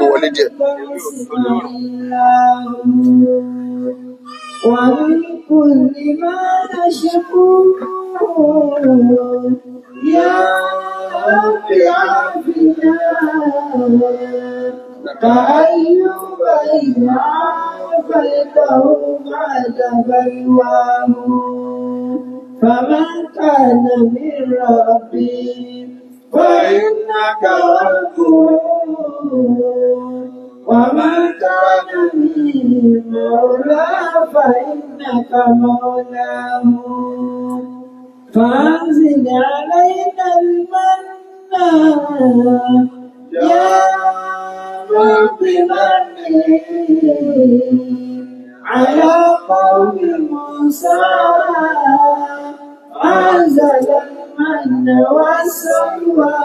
gbé wọlé díẹ̀. ومن كل ما نشكوه يا رب عافنا كأيوب إذ عافيته بعد بلواه فمن كان من ربي فإنك غفور ومن كان من مولى فإنك مولاه فأنزل علينا المن يا رب من على قوم موسى أنزل المن والسلوى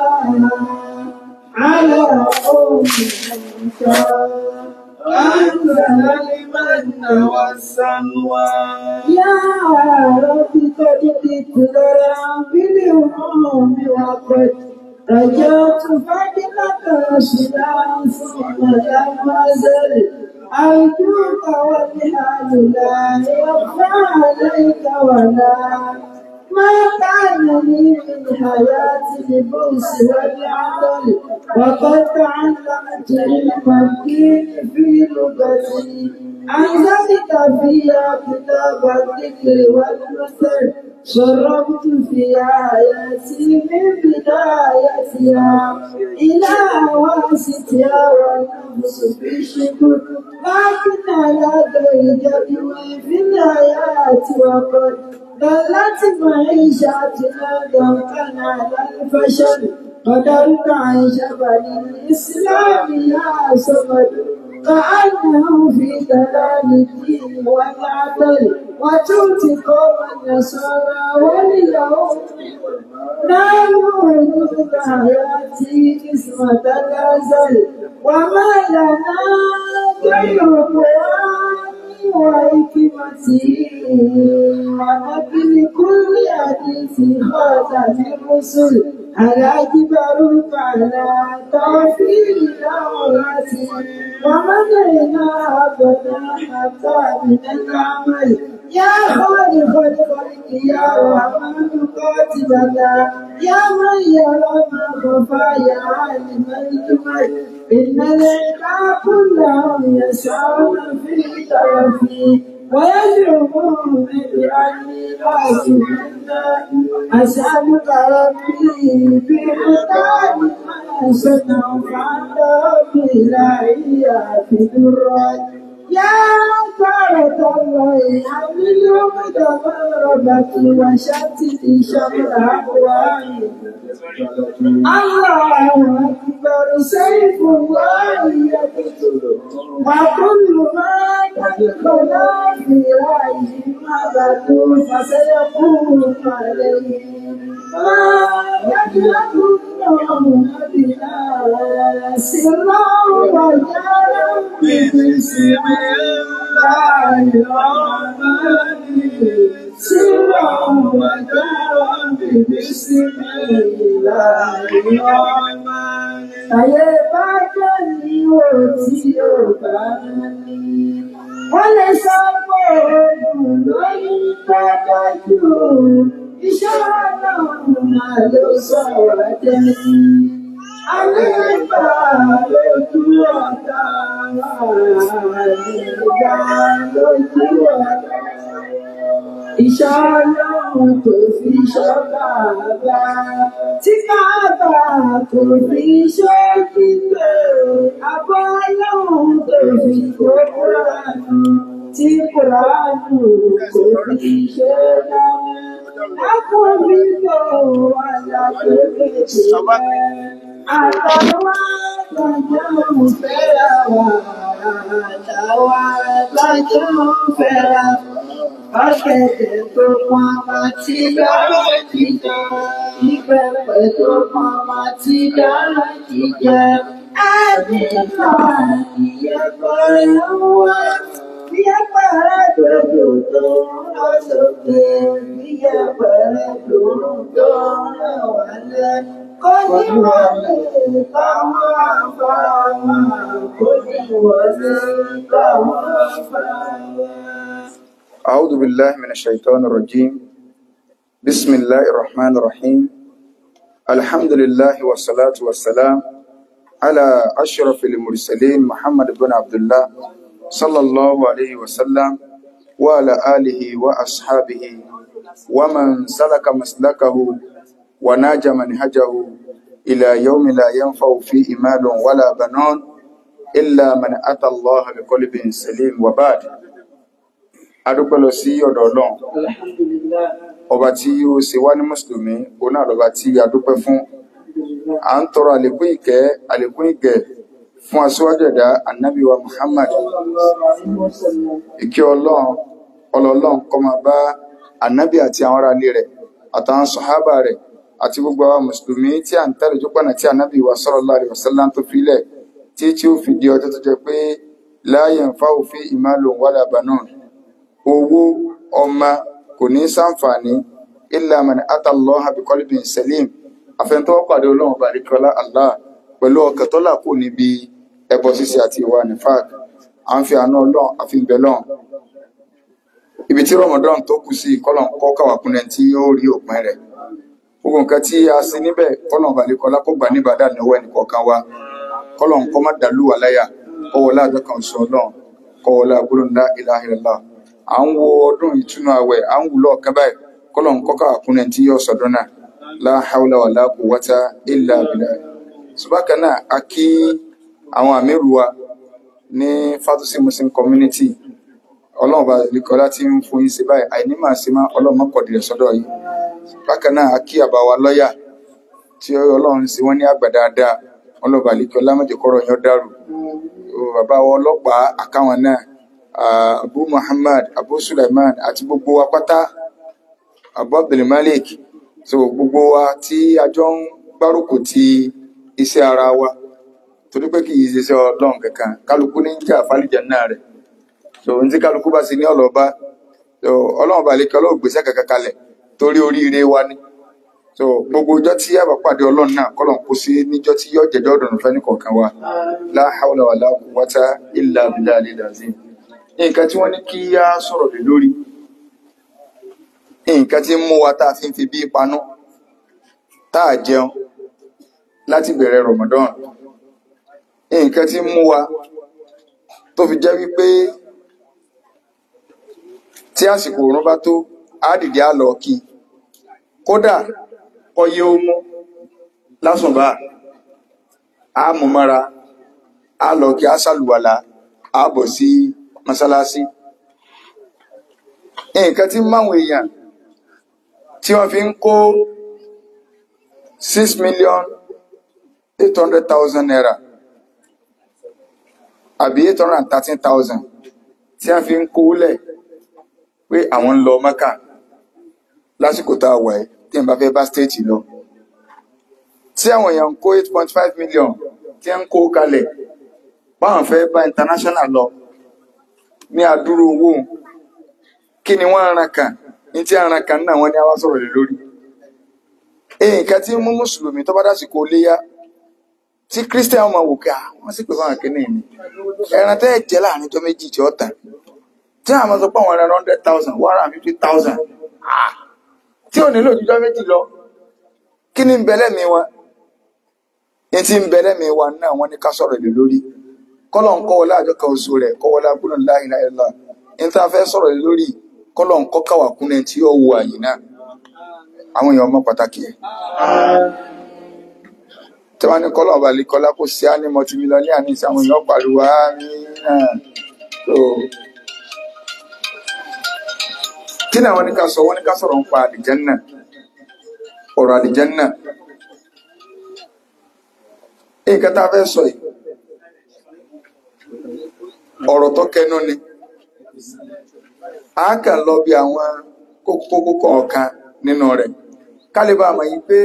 على قوم موسى أنزل المن والسلوى يا رب قد ذكرى بالهموم وقد رجعت فضلك رشدا ثم لم أزل أرجوك وبحال لا يخفى عليك ولا ما كان لي من حياة البؤس والعمل وقد تعلمت علم الدين في لغتي أنزلت فيها كتاب الذكر والمثل شربت في آياتي من بدايتها إلى واسطها والنفس في الشكر لكن على غير في الآيات وقد ضلت معيشتنا ضنكا على الفشل قدرت عن جبل الإسلام يا صمد كأنه في ضلال الدين والعدل وتؤتي قوم النصارى واليهود نالوا حدود حياتي قسمة الأزل وما لنا غير قرآن وحكمته ونبي كل حديث خاتم الرسل على جبروت على توفير دورته ومنعنا أبدا حتى من العمل يا خالق الخلق يا رحمن قاتلنا يا من يرى ما خفى يا عالم الجمل إن العباد كلهم يسعون في طرفي ويزعمون بأني قاسم أسألك ربي بمقام ما صنعوا فأنت ربي لا في درات يا كرة الله حمل متضربة وشتت شمل أقوائي الله أكبر سيف الله يقتل وكل ما تدخل في رأيه مبت فسيكون عليه ما يجلبون بنا سرا وجارا بسم الله الرحمن سرا وجارا بسم الله الرحمن Ayé bá jẹ́ ní òtí ò bá ní. Wọ́n lè sọ pé oògùn lórí dájú. Iṣẹ́ ọlọ́run máa ló sọ̀rọ̀ jẹ́. Ayé bá lójú ọ̀tá àìgbà lójú ọ̀tá. Iṣẹ́ ọlọ́run kò fi ṣọ́kà bá. Tí káàbà kò fi ṣe kíkẹ́. Àbọ̀ ọlọ́run kò fi kó kúránù. Tí kúránù kò fi ṣe dáná. Lákòóbí lò àlàkò kékeré. Àtàwọn àgbàjọ́ ń fẹ́ra wà. Àtàwọn àgbàjọ́ ń fẹ́ra wà. Ọ̀gẹ̀dẹ̀ tó pọn máa ti dára jíjẹ. Ìbẹ̀pẹ̀ tó pọn máa ti dára jíjẹ. Àdìgbà ìyẹ́pẹ̀rẹ̀ ń wá. Ìyẹ́pẹ̀rẹ̀ dòdò tó ń lọ sókè. Ìyẹ́pẹ̀rẹ̀ dòdò tó ń lọ wálẹ̀. kó ní wọlé táwọn afárá kó ní wọlé táwọn afárá. أعوذ بالله من الشيطان الرجيم بسم الله الرحمن الرحيم الحمد لله والصلاة والسلام على أشرف المرسلين محمد بن عبد الله صلى الله عليه وسلم وعلى آله وأصحابه ومن سلك مسلكه وناج منهجه إلى يوم لا ينفع فيه مال ولا بنون إلا من أتى الله بقلب سليم وبعد adúpẹ́ lọ sí ọ̀dọ̀ ọlọ́run Alhamdulillah. ọba tí ó ṣe wá ní mùsùlùmí òun náà lọ́ba tí a dúpẹ́ fún à ń tọrọ àlékún ìkẹ́ àlékún ìgẹ̀ fún aṣíwájú ẹ̀dá ànábì wa Muhammad Sallallahu alaihi wasallam. ìkẹ́ ọlọ́run ọlọ́run kó máa bá ànábì àti àwọn ará ilé rẹ̀ àtàwọn sọ̀hábà rẹ̀ àti gbogbo àwọn mùsùlùmí tí à ń tẹ̀lé jópọ̀nà tí ànábì wa sallallahu alaihi wasallam tó filẹ̀ tí tí ó fi di ọjọ́ tó jẹ́ pé la yanfa'u fi malun wala banun owó ọmọ kò ní sàǹfààní illa man ata Allaha bi qalbin salim àfẹnutọ́wọ́ pàdé ọlọ́run ọba àdìkọ́lá Allah pẹ̀lú ọkàn tó là kù níbi ẹbọ ṣíṣe àti ìwà nifaq à ń fi àánú ọlọ́run àfi ń bẹ lọ́run ibi tí Ramadan tó kù sí kọ́lọ̀ kọ́ kàwákùnrin tí ó rí òpin rẹ̀ gbogbo nǹkan tí a ṣe níbẹ̀ kọ́lọ̀ ọba àdìkọ́lá kó gbà ní ìbàdà níwọ̀ ẹnìkọ̀ọ̀kan wa kọ́lọ̀ kọ́ má dàlú wà láyà kọ́wọ́lá àjọ kan sọ ọlọ́run kọ́wọ́lá gbólóńdá ilaha illallah à ń wo ọdún ìtúnu àwẹ̀ à ń wùlọ ọkàn báyìí kọlọ ń kọkà àkúnlẹ tí yóò sọdún náà la hawla wala quwwata illa billah ṣùgbọ́n náà a kí àwọn àmírù wa ní fatusi muslim community ọlọ́run bá nìkọ́lá tí ń fún yín sí báyìí àìní máa ṣe má ọlọ́run mọ́kọ̀dì rẹ̀ sọ́dọ̀ yìí bákan náà a kí àbá wa lọ́ọ̀yà tí ọlọ́run sì wọ́n ní àgbà dáadáa ọlọ́run bá nìkọ́lá mọ́jẹ̀kọ́rọ̀ yẹn dàrú bàbá wa ọlọ́pàá àkáwọn náà Ah, abu muhammad abu sulaiman àti gbogbo wa pátá abu abdulmalik so gbogbo wa tí a jọ ń gbárùkù ti iṣẹ́ ara wa torí pé kì í ṣiṣẹ́ ọlọ́run kankan kálukú ní ń jà fálìjà náà rẹ̀ so ní tí kálukú bá sì ní ọlọ́ba so ọlọ́run bá lè kí ọlọ́run gbèsè kankan kalẹ̀ torí oríire wa ni so gbogbo ọjọ́ tí a bá pàdé ọlọ́run náà kọ́lọ́n kó sí níjọ́ tí yóò jẹ́jọ́ ọ̀dọ̀nù fẹ́ nìkọ̀ọ̀kan wa la hawla wala quwwata illa billahi al-azim nǹkan tí wọ́n ní kí á sọ̀rọ̀ lé lórí nǹkan tí ń mú wa tá a fi ń fi bí panú tá a jẹun láti bẹ̀rẹ̀ Ramadan nǹkan tí ń mú wa tó fi jẹ́ wípé tí àsìkò òrùn bá tó á dìde á lọ kí kódà ọyẹ ó mú lásùnbà á mú mọ́ra á lọ kí á sàlùwàlà á bọ̀ sí mọ́sálásí nǹkan tí máwọn èèyàn tí wọ́n fi ń kó six million eight hundred thousand naira àbí eight hundred and thirteen thousand tí wọ́n fi ń kó lẹ̀ pé àwọn ń lọ Mẹ́kà lásìkò tá a wà ẹ́ tí n bá fẹ́ bá stéètì lọ tí àwọn èèyàn ń kó eight point five million tí wọ́n ń kó kalẹ̀ báwọn fẹ́ bá international lọ ní àdúró owó kí ni wọ́n ran kan ní tí aran kan náà wọ́n ní àwa sọ̀rọ̀ lé lórí nǹkan tí ń mú mùsùlùmí tó bá dásìkò léyà tí christian ọmọ wò ká wọ́n sì pè fún àwọn kìnìún ni ẹran tẹ́ ẹ̀ jẹ́ láàrin tó méjì tí ó tàn tí àwọn sọ pé àwọn ẹran hundred thousand one hundred and fifty thousand tí ò nílò jíjọ́ méjì lọ kí ni ń bẹ lẹ́mìí wa ní tí ń bẹ lẹ́mìí wa náà wọ́n ní ká sọ̀rọ̀ lé lórí kọ́lọ̀ ń kọ́wọ́lá àjọ kan oṣù rẹ̀ kọ́wọ́lá gbọ́nà láìláìlá ní tá a fẹ́ sọ̀rọ̀ lé lórí kọ́lọ̀ ń kọ́ káwà kúnlẹ̀ tí ó wo àyè náà àwọn èèyàn ọmọ pàtàkì ẹ̀ tí wọ́n ní kọ́lọ̀ ọba àlekọ́lá kò sí á ní mọtimílọ́ní àní sí àwọn èèyàn pariwo á ní náà so kí ni àwọn ní ká sọ wọ́n ní ká sọ̀rọ̀ ń pa àlìjẹ́nnà ọ̀rọ̀ àlìjẹ́nnà nǹkan tá a fẹ́ sọ yìí ọ̀rọ̀ tó kẹnu ni a kàn lọ bí àwọn kókó kọ̀ọ̀kan nínú rẹ̀ kálíbà mọ̀ yìí pé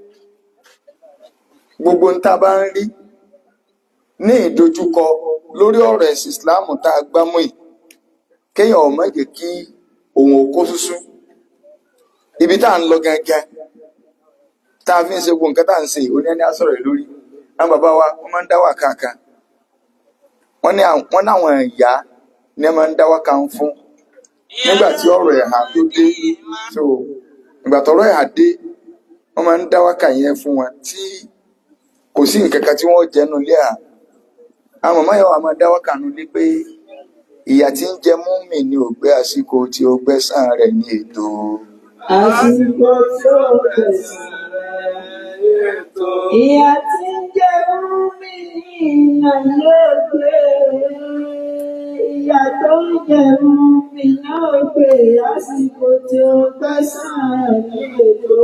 gbogbo ń tá a bá ń rí ní ìdojúkọ lórí ọ̀rọ̀ ẹ̀sìn Islam tá a gbámú yìí kéèyàn ò má jẹ́ kí òun ò kó súsú ibi tá à ń lọ gangan tá a fi ń ṣe gbogbo nǹkan tá à ń ṣe òní ẹni á sọ̀rọ̀ rẹ̀ lórí àwọn bàbá wa wọ́n máa ń dá wà kankan wọ́n ní àwọn- wọ́n láwọn ìyá ní ẹ máa ń dá wà kan fún nígbà tí ọ̀rọ̀ ẹ̀hà tó dé so ìgbà tọ́rọ̀ ẹ̀hà dé wọ́n máa ń dá wà kan yẹn fún wọn tí kò sí nǹkan kan tí wọ́n jẹnu lé à àwọn màmá yẹn wà máa dá wà kan nulí pé ìyà tí ń jẹ múmi ní ògbé àsìkò tí ó gbẹ́sàn rẹ̀ ní ètò Àsìkò tí ó gbẹ̀san rẹ̀ ètò. Ìyà tí ń jẹ mí náà yóò gbé. Ìyà tó ń jẹ mí náà gbé. Àsìkò tí ó gbẹ̀san rẹ̀ ètò.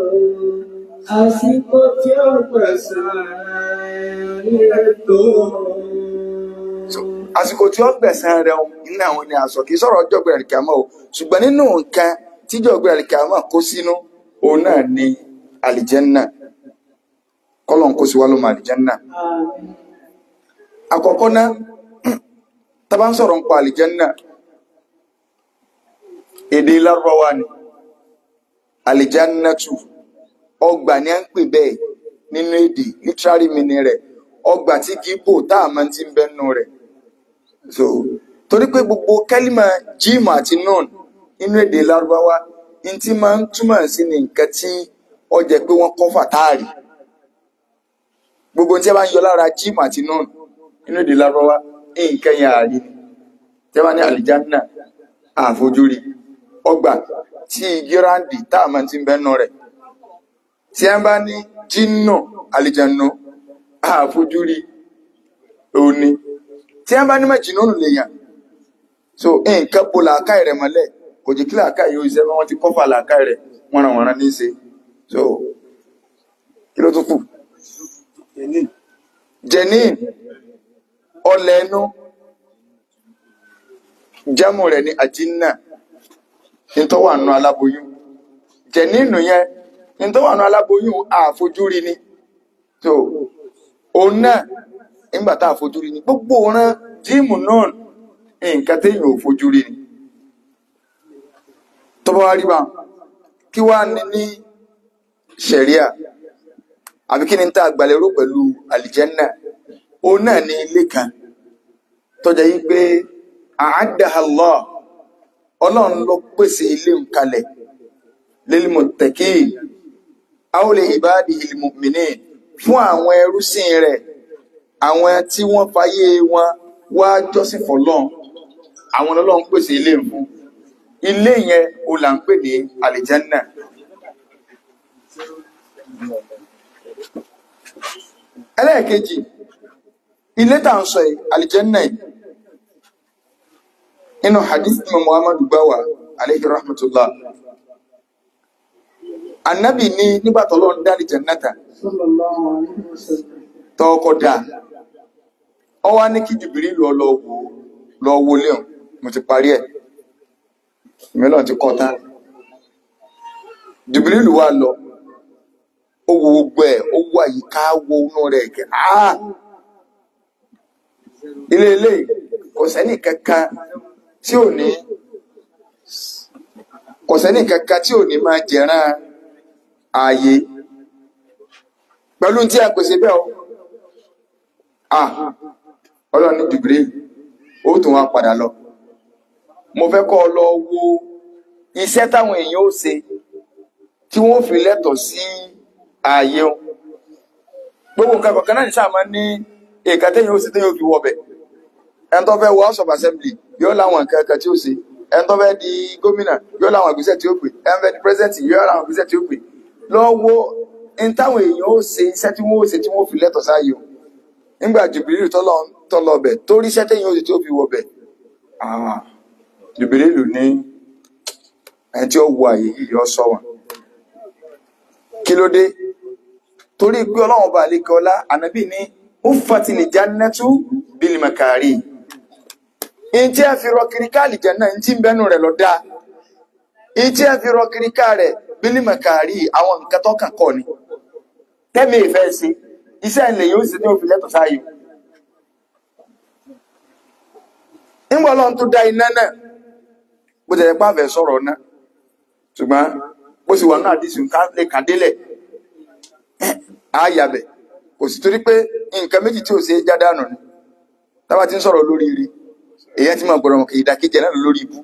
Àsìkò tí ó gbẹ̀san rẹ̀ ètò. So, àsìkò tí ó gbẹ̀sán rẹ̀ nínú àwọn ni àsọ kìí sọ̀rọ̀ ọjọ́ gbẹ̀rẹ̀ kìámọ́ o ṣùgbọ́n nínú nǹkan tíjọ́ gbẹ̀rẹ̀ kìámọ́ kó sínú òun náà ni àlìjẹ́nnà kọ́lọ̀n kó sí wá ló mọ àlìjẹ́nnà Àmín. àkọ́kọ́ náà tá bá ń sọ̀rọ̀ nípa àlìjẹ́nnà èdè lárúbáwá ni àlìjánnàtù ọgbà ni à ń pè bẹ́ẹ̀ nínú èdè literary meaning rẹ̀ ọgbà tí kìí bò tá a máa ti ń bẹ́nu rẹ̀ so torí pé gbogbo kẹ́límà jíìmù àti nọ́ọ̀n nínú èdè lárúbáwá ní tí máa ń túmọ̀ sí ní nǹkan tí ó jẹ́ pé wọ́n kọ́ fàtáàrí gbogbo tí a bá ń yọ lára jíìmù àti nọ́ọ̀n nínú èdè lárúbáwá nǹkan yẹn àárí ni tí a bá ní àlìjánnà àfojúrí ọgbà tí igi ráǹdì tá a máa ti ń bẹ́nu rẹ̀ tí a bá ní jínà àlìjánnà àfojúrí òní tí a bá ní mẹ́jìnnà lèèyàn so nǹkan bo làákàyè rẹ̀ mọ́lẹ̀ kò jẹ́ kí làákàyè yóò ṣe wọ́n ti kọ́fà làákàyè rẹ̀ wọ́n ràn wọ́n rán ní í ṣe so kí ló tún kù jenin ọlẹ̀ ẹnu jámù rẹ̀ ní àjínà ní tó wà nù aláboyún jẹ̀nínù yẹn ní tó wà nù aláboyún àfojúrí ni so òun náà nígbà tá àfojúrí ni gbogbo ọ̀ràn jíìmù náà nǹkan téèyàn ò fojúrí ni tó bá wá rí bá kí wá ní ní ṣẹ̀ríà àbí kí ni tá àgbàlérò pẹ̀lú àlìjẹ́nnà òun náà ní ilé kan tó jẹ́ yí pé àádáha Allah ọlọ́run ló pèsè ilé ń kalẹ̀ lilmuttaqin aw li ibadihil mu'minin fún àwọn ẹrúsìn rẹ̀ àwọn tí wọ́n fayé wọn wá jọ́sìn fọ́lọ́run àwọn ọlọ́run pèsè ilé ń fún ilé yẹn o là ń pè ní àlìjánà ẹlẹ́ẹ̀kejì ilé tà ń sọ yìí àlìjánà yìí inú hadith tí muhammadu gbáwà alayhi rahmatullah annabi ní nígbà tó lọ́n dá àlìjánátà Sallallahu alaihi wasallam. tọ́ọ̀kọ́ dá ọ wá ní kí jìbìrí lọ lọ wò lọ wo léun mo ti parí ẹ̀ mìíràn ti kọta jìbìrí lù wá lọ ó wo gbogbo ẹ̀ ó wo àyíká wo inú rẹ̀ kẹ́ áà ilé ilé kò sẹ́ni kankan tí ò ní kò sẹ́ni kankan tí ò ní máa jẹ̀ràn ààyè pẹ̀lú tí a pèsè bẹ́ẹ̀ o ah ọlọ́run ní jìbìrí ó tún wá padà lọ mo fẹ́ kọ́ ọ lọ wo iṣẹ́ táwọn èèyàn ó ṣe tí wọ́n fi lẹ́tọ̀ọ́ sí ààyè o gbogbo nǹkan kọ̀ọ̀kan náà ní sáà máa ń ní èèkà téèyàn ó ṣe téèyàn ó fi wọbẹ̀ ẹni tó fẹ́ wọ house of assembly yóò láwọn nǹkan kan tí ó ṣe ẹni tó fẹ́ di gómìnà yóò láwọn ìgbésẹ̀ tí ó pè ẹni fẹ́ di president yóò láwọn ìgbésẹ̀ tí ó pè lọ wo ní táwọn èèyàn ó ṣe iṣẹ́ tí wọ́n ó ṣe tí wọ́n fi lẹ́tọ̀ọ́ sáàyè o nígbà jùbìlì tọ́lọ bẹ̀ tó rí iṣẹ́ téèyàn ó ṣe tí ó fi wọ bẹ̀ ah jùbìlì lù ní ẹni tí ó wọ àyè yìí yọ sọ wọn kí ló dé torí pé ọlọ́run ọba àlekẹ́ ọlá ànábì ní ó fatìlì jannatu bil makari in tí a fi rọ kiriká àlìjẹ́nà in tí ń bẹ́nu rẹ̀ lọ dáa in tí a fi rọ kiriká rẹ̀ bil makari àwọn nǹkan tó kàn kọ́ ni tẹ́mi ìfẹ́ sí iṣẹ́ ilẹ̀ yóò sì ní òfin lẹ́tọ̀ sáyé nígbà ọlọ́run tó dá iná náà bó tẹ̀lé pàfẹ́ sọ̀rọ̀ náà ṣùgbọ́n bó sì wà náà dìsù ká lè kàdélẹ̀ àyàbẹ̀ kò sì torí pé nǹkan méjì tí ò ṣe é já dànù ni tábà ti ń sọ̀rọ̀ lórí ire èyàn ti máa gbọ́dọ̀ mọ̀ kì í ìdàkejì náà lórí ibú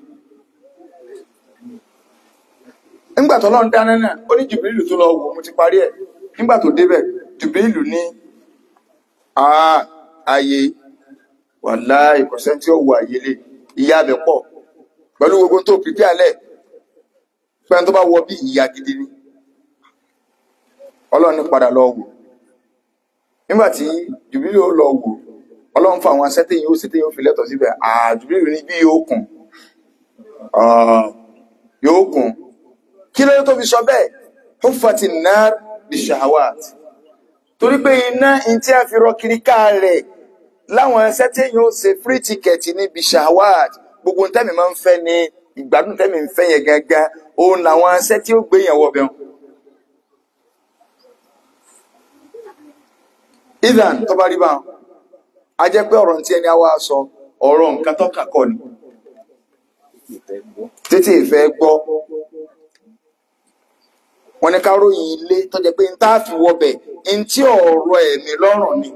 nígbà tó lọ́n dáná náà ó ní jùbìlì tó lọ wò mo ti parí ẹ̀ nígbà tó débẹ̀ jùbìlì ní "Ah, ààyè wàláhì ìkọ̀sẹ́ tí ó wọ àyè lè ìyá abẹ pọ̀ pẹ̀lú gbogbo tó pìpì alẹ́ pẹ́ni tó bá wọ bí ìyá gidi ni ọlọ́run ní padà lọ wò nígbà tí jùbìlì ó lọ wò ọlọ́run fún àwọn asẹ́tẹ̀ yóò sẹ́tẹ̀ yóò fi lẹ́tọ̀ síbẹ̀ àjùbìlì ní bí yóò kùn Ah, yóò kùn kí ló tó fi sọ bẹ́ẹ̀ huffati nar bishahawat torí pé iná in tí a fi rọ kiri ká rẹ̀ láwọn ẹsẹ́ tí èèyàn ó ṣe free ticket ní bishahawat gbogbo tẹ́mi máa ń fẹ́ ní ìgbádùn tẹ́mi ń fẹ́ yẹn gangan òun làwọn ẹsẹ́ tí ó gbé yẹn wọ bẹ́ẹ̀. idan tó bá rí bá wọn a jẹ́ pé ọ̀rọ̀ tí ẹni á wá sọ ọ̀rọ̀ nǹkan tó kà kọ́ ni títí ìfẹ́ gbọ́ wọn ní ká ròyìn ilé tó jẹ́ pé n tá fi wọbẹ̀ n tí ọ̀rọ̀ ẹ̀mí lọ́rùn ni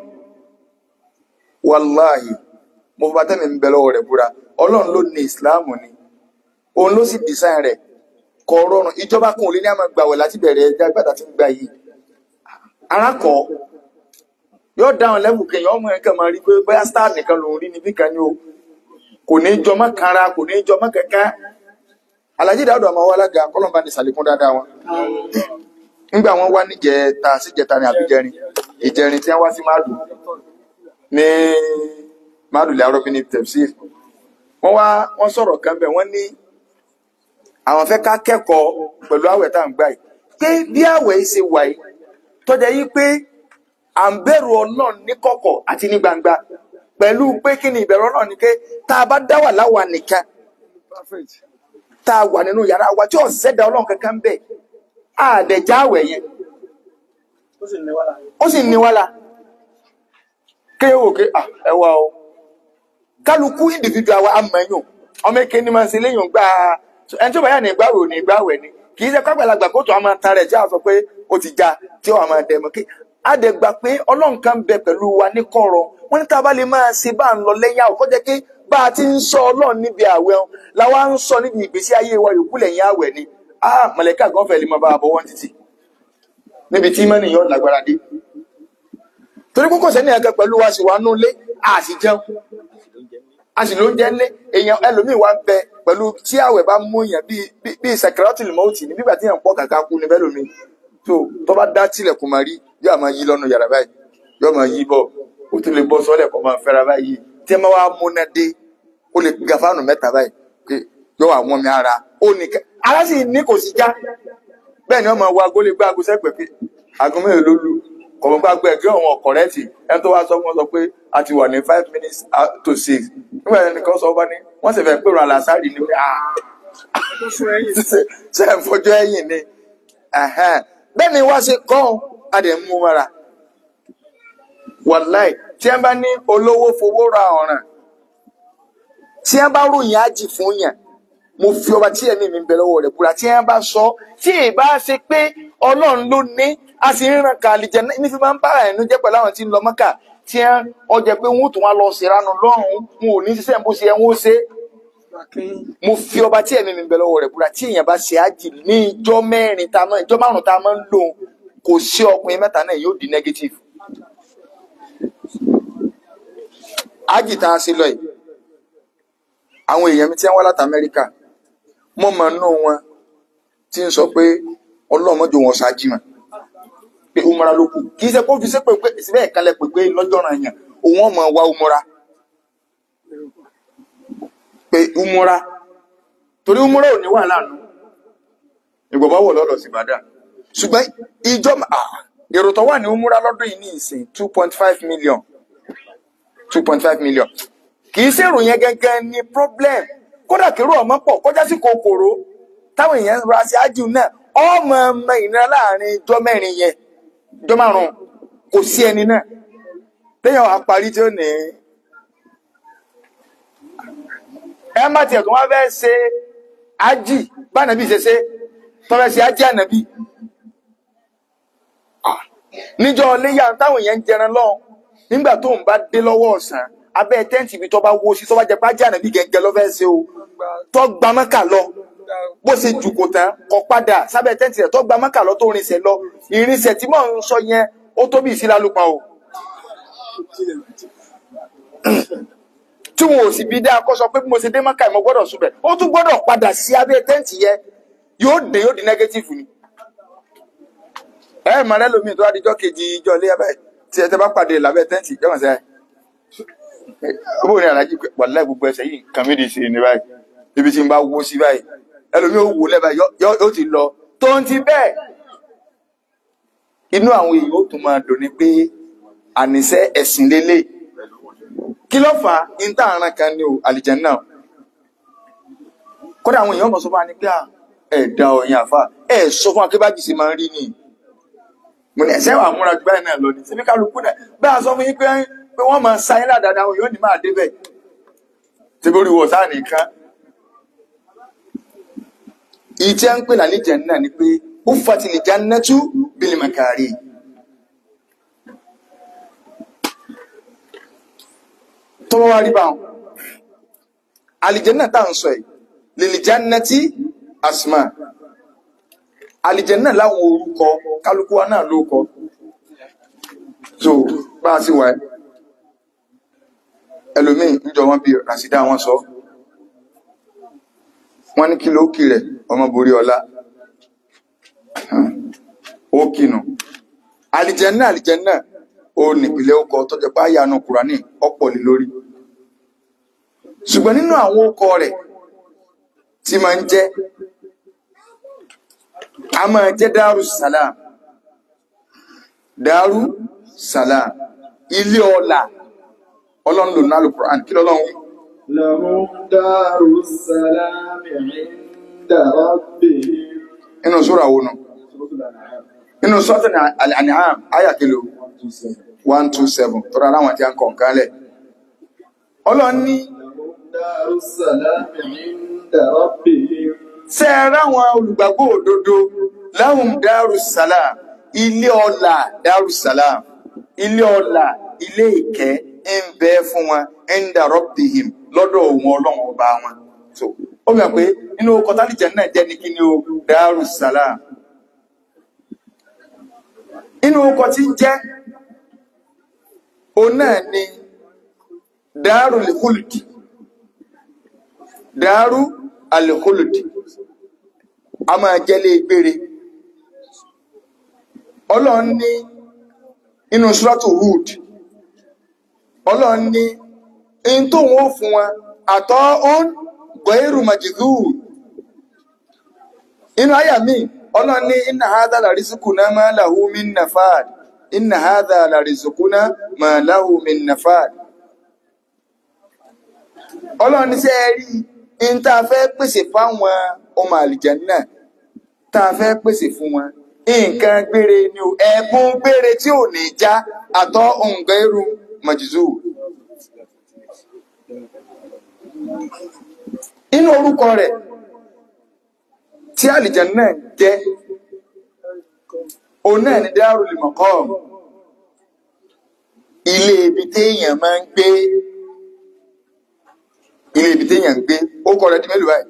wàláhì mo bá tẹ́mi ń bẹ lọ́wọ́ rẹ̀ búra ọlọ́run ló ní ìsìláàmù ni òun ló sì dìsáìn rẹ̀ kọ rọrùn ìjọba kan ò lè ní àmọ́ gbàwẹ̀ láti bẹ̀rẹ̀ ẹja gbàdá tí ń gbà yìí arákọ̀ yóò dáhùn lẹ́bù kẹyìn ọmọ ẹ̀kẹ́ máa rí pé bóyá star nìkan lòún rí níbí kan ni o kò ní jọmọ́ kanra kò ní jọmọ́ kẹ̀kẹ́ alhaji dawudu ọmọ wa alága kọlọmba ní sàlékún dáadáa wọn nígbà wọn wá níjẹta síjẹta ní àbíjẹrin ìjẹrin tí wọn wá sí máàlù ní máàlù lẹ arọbí ní tẹfsir wọn wá wọn sọ̀rọ̀ kan bẹ wọn ní àwọn fẹ́ ká kẹ́kọ̀ọ́ pẹ̀lú àwẹ̀ tá à ń gbà yìí pé bí àwẹ̀ yìí ṣe wà yìí tọjá yìí pé à ń bẹ̀rù Ọlọ́run ní kọ̀kọ̀ àti ní gbangba pẹ̀lú pé kí ni ìbẹ̀rù Ọlọ́run ni pé tá a bá dá wà láwa nìkan tá a wà nínú yàrá wa tí ọ̀sẹ̀ da ọlọ́run kankan bẹ̀ àdẹ̀já àwẹ̀ yẹn ó sì ní wàhálà kéye wò ké ah, ẹ wá o kálukú individual wa amẹ̀yùn ọmọ èké ni máa ń ṣe léyìn gbà ẹni tí ó bá yà ní ìgbàwẹ̀ ò ní ìgbàwẹ̀ ni kì í ṣe kágbàlagbà kó tó a máa ta rẹ̀ tí a sọ pé ó ti já tí ó wà máa dẹ̀ mọ́ kí àdẹ̀gbà pé ọlọ́run kan bẹ pẹ̀lú wa ní kọ̀rọ̀ wọ́n ní tá a bá lè máa ṣe bá ń lọ lẹ́yìn àwọ̀ kọ́jẹ́ pé bá a ti ń sọ ọlọ́run níbi àwẹ̀ wọn làwa ń sọ níbi ìgbésí ayé wa yòókù lẹ́yìn àwẹ̀ ni ah mọ̀lẹ́kà gan fẹ́ lè máa bá a bọ̀ wọ́n títì níbi tí mọ́nì yóò lágbára dé torí kókò sẹ́ni ẹ̀kẹ́ pẹ̀lú wa sì wà nú ilé a sì jẹun a sì ló ń jẹ́ ńlé èèyàn ẹlòmíì wá ń bẹ pẹ̀lú tí àwẹ̀ bá mú èèyàn bíi bíi- bíi sẹkẹrọtì lìmọ́ọ̀tì ní bígbà tí èèyàn pọ̀ kàkà kú ní bẹ́ẹ̀ lómi tó tó bá dá tilẹ̀kùn máa rí yóò máa yí lọ́nu yàrá báyìí yóò máa yí bọ̀ ó tún lè bọ́ sọ́lẹ̀ kó máa fẹ́ra báyìí tí ẹ máa wá múná dé ó lè ga fáànù mẹ́ta báyìí pé yóò wà wọ́n mi ara ó ní ká ara sì ní kò sí já bẹ́ẹ̀ ni wọ́n máa wá agolo gbá ago sẹ́pẹ̀ pé aago mélòó ló lù kọ̀mọ́ gbá gbé ẹgbẹ́ àwọn ọ̀kọ̀rẹ́tì ẹni tó wá sọ fún wọn sọ pé a ti wà ní five minutes uh, to six nígbà yẹn nìkan sọ bá ní wọ́n sì fẹ́ pèrò àlàsárì ni pé ah ṣe é fojú ẹ̀yìn ni Ẹ̀hẹ́n. bẹ́ẹ̀ ni wá ṣe kọ́ ọ́n a dẹ̀ ń mú mọ́ra wàláì tí ẹ bá ní olówó fowó ra ọ̀ràn tí ẹ bá ròyìn ájì fún yàn mo fi ọba tí ẹ̀mí mi ń bẹ lọ́wọ́ rẹ̀ búra tí ẹ bá sọ tí ì bá ṣe pé ọlọ́run ló ní a sì ń ràn kàlì jẹ ní fi máa ń bá ẹnu jẹ́ pẹ̀lú àwọn tí ń lọ mọ́kà tí ẹ ọjà pé wọn ò tún wá lọ ṣèrànù lọ́rùn wọn ò ní ṣiṣẹ́ bó ṣe ẹ wọn ó ṣe mo fi ọba tí ẹ̀mí mi ń bẹ lọ́wọ́ rẹ̀ búra tí èèyàn bá ṣe ájì ní ìjọ mẹ́rin tá a máa ìjọ márùn-ún tá a máa ń lò kò sí ọkùnrin mẹ́ta náà yóò di negative ájì tá a ṣe lọ yìí àwọn èèyàn mi tí wọ́n wá láti Amẹ́ríkà mo mọ̀ nínú wọn tí ń sọ pé ọlọ́mọdé wọn ṣáájì mọ̀ pé umara ló kù kì í ṣe kó fi ṣe pé pé síbẹ̀ ìkàlẹ̀ pé pé lọ́jọ́ ọ̀ràn yẹn òun ọmọ wa umara pé umara torí umara ò ní wà lánàá ìgbọ̀bá wọ̀ lọ́dọ̀ sí Ìbàdàn ṣùgbọ́n ìjọ ah, èrò tó wà ní umara lọ́dún yìí ní ìsìn two point five million two point five million kì í ṣèrò yẹn gẹ́gẹ́ ní problem kódà kérò ọmọ pọ̀ kọjá sí kòkòrò táwọn èèyàn ra sí ájú náà ọmọ ọmọ ìnira láàrin ijọ́ mẹ́rin yẹn ijọ́ márùn kò sí ẹni náà téèyàn wàá parí tí ó ní ẹ má tiẹ̀ tó wá fẹ́ ṣe ájì bánàbí ṣe ṣe tó fẹ́ ṣe ájì ànàbí Ah, níjọ́ léyà táwọn èèyàn ń jẹran lọ nígbà tó ń bá dé lọ́wọ́ ọ̀sán abẹ́ tẹ́ǹtì ibi tó bá wó sí tó bá jẹ pàjá nàbí gẹ́gẹ́ lọ́fẹ́ ṣe o tó gba mọ́kà lọ bó ṣe jùkò tán kọ padà sábẹ́ tẹ́ǹtì rẹ̀ tó gba mọ́kà lọ tó rinṣẹ́ lọ ìrìnsẹ̀ tí mò ń sọ yẹn ó tó bí ìsílálùpọ̀ o tí wọn ò sì bí dáa kó sọ pé bí mo ṣe dé mọ́kà mo gbọ́dọ̀ súnbẹ̀ ó tún gbọ́dọ̀ padà sí abẹ́ tẹ́ǹtì yẹn yóò dé yóò di nẹ́gẹ́tífù ni ẹ mọ̀ rẹ́ lómi tó adijọ́ kejì ìjọ ilé abẹ́ tí ẹ tẹ́ bá pàdé lábẹ́ tẹ́ǹtì jọ́mọ̀ sẹ́yìn bó ní alájí wàlá gbogbo ẹsẹ̀ yìí nǹkan méjì sí ni báyìí ibi tí n bá wó sí báyìí ẹlòmí ò wò lẹ́bàá yóò ti lọ tó ń ti bẹ́ẹ̀ inú àwọn èèyàn ó tún máa dùn ní pé àníṣe ẹ̀sìn lélẹ̀ kí ló fà á ní tá àrùn kan ní o àlìjánnà kódà àwọn èèyàn mọ̀ sọ fún wa ní pé ẹ̀ da ọ̀yìn àfa ẹ̀ sọ fún akébájì sí máa ń rí ni mo ní ẹ̀sẹ̀ wà múra ju báyìí náà lọ ní síbi kálukú náà bá a sọ fún yín pé pé wọ́n máa sáyé ládàáda àwọn yóò ní máa débẹ̀ tí bó rí wọ̀ sáà nìkan ìjẹ́ ń pè lálẹ́ jẹ́ náà ni pé ó fati lè já nẹ́tú bílí màkàrí tọ́wọ́ wá rí báwọn àlìjẹ́nà tá à ń sọ yìí lèlì já nẹ́tí asma àlìjẹ́nà láwọn orúkọ kálukú wa náà ló kọ so bá a sì wà ẹ́ ẹlòmíì níjọ wọn bí ràṣídà wọn sọ wọn ní kí ló kì rẹ ọmọ borí ọlá ó kìnà àlìjẹnà àlìjẹnà ó nípìnlẹ̀ ọkọ tọjọ pé àyànà kùránì ọ̀pọ̀ ní lórí ṣùgbọ́n nínú àwọn ọkọ rẹ̀ tí máa ń jẹ́ a máa jẹ́ dáru salam dáru salam ilé ọlà ọlọ́run lò nálù Qur'an kí lọ́lọ́run wí لهم دار السلام عند ربهم inú sura wo nù inú sọ́tún Al-An'am àyà kìlò 127 tọ́ra láwọn tí a ń kọ̀ nǹkan lẹ̀ ọlọ́run ní لهم دار السلام عند ربهم ṣe é ráwọn olùgbàgbọ́ òdodo lahum darus salam ilé ọlà darus salam ilé ọlà ilé ìkẹ́ ń bẹ fún wọn inda rabbihim lọ́dọ̀ òun ọlọ́run ọba wọn so ó mọ̀ pé nínú kọtàlìjẹ náà jẹ́ ní kí ni o darus salam inú ọkọ̀ tí ń jẹ́ òun náà ni darul khuldi daru al-khuldi a máa jẹ́lé gbére ọlọ́run ní inú suratu Hud ọlọ́run ní in tó wọ́n fún wọn àtọ́ ọ́n gọ́ẹ̀rù majidhur inú àyà mi ọlọ́run ní inna hadha la rizquna ma lahu min nafad inna hadha la rizquna ma lahu min nafad ọlọ́run ní sẹ́ rí in tá a fẹ́ pèsè fáwọn ọmọ àlìjànnà tá a fẹ́ pèsè fún wọn nǹkan gbére ni o ẹ̀bùn gbére tí ò ní já àtọ́ nǹkan irú mọ̀jìzú inú orúkọ rẹ̀ tí àlìjànnà jẹ́ òun náà ni Darul Maqam ilé ibi téèyàn máa ń gbé ilé ibi téèyàn ń gbé ó kọ rẹ̀ di mélòó báyìí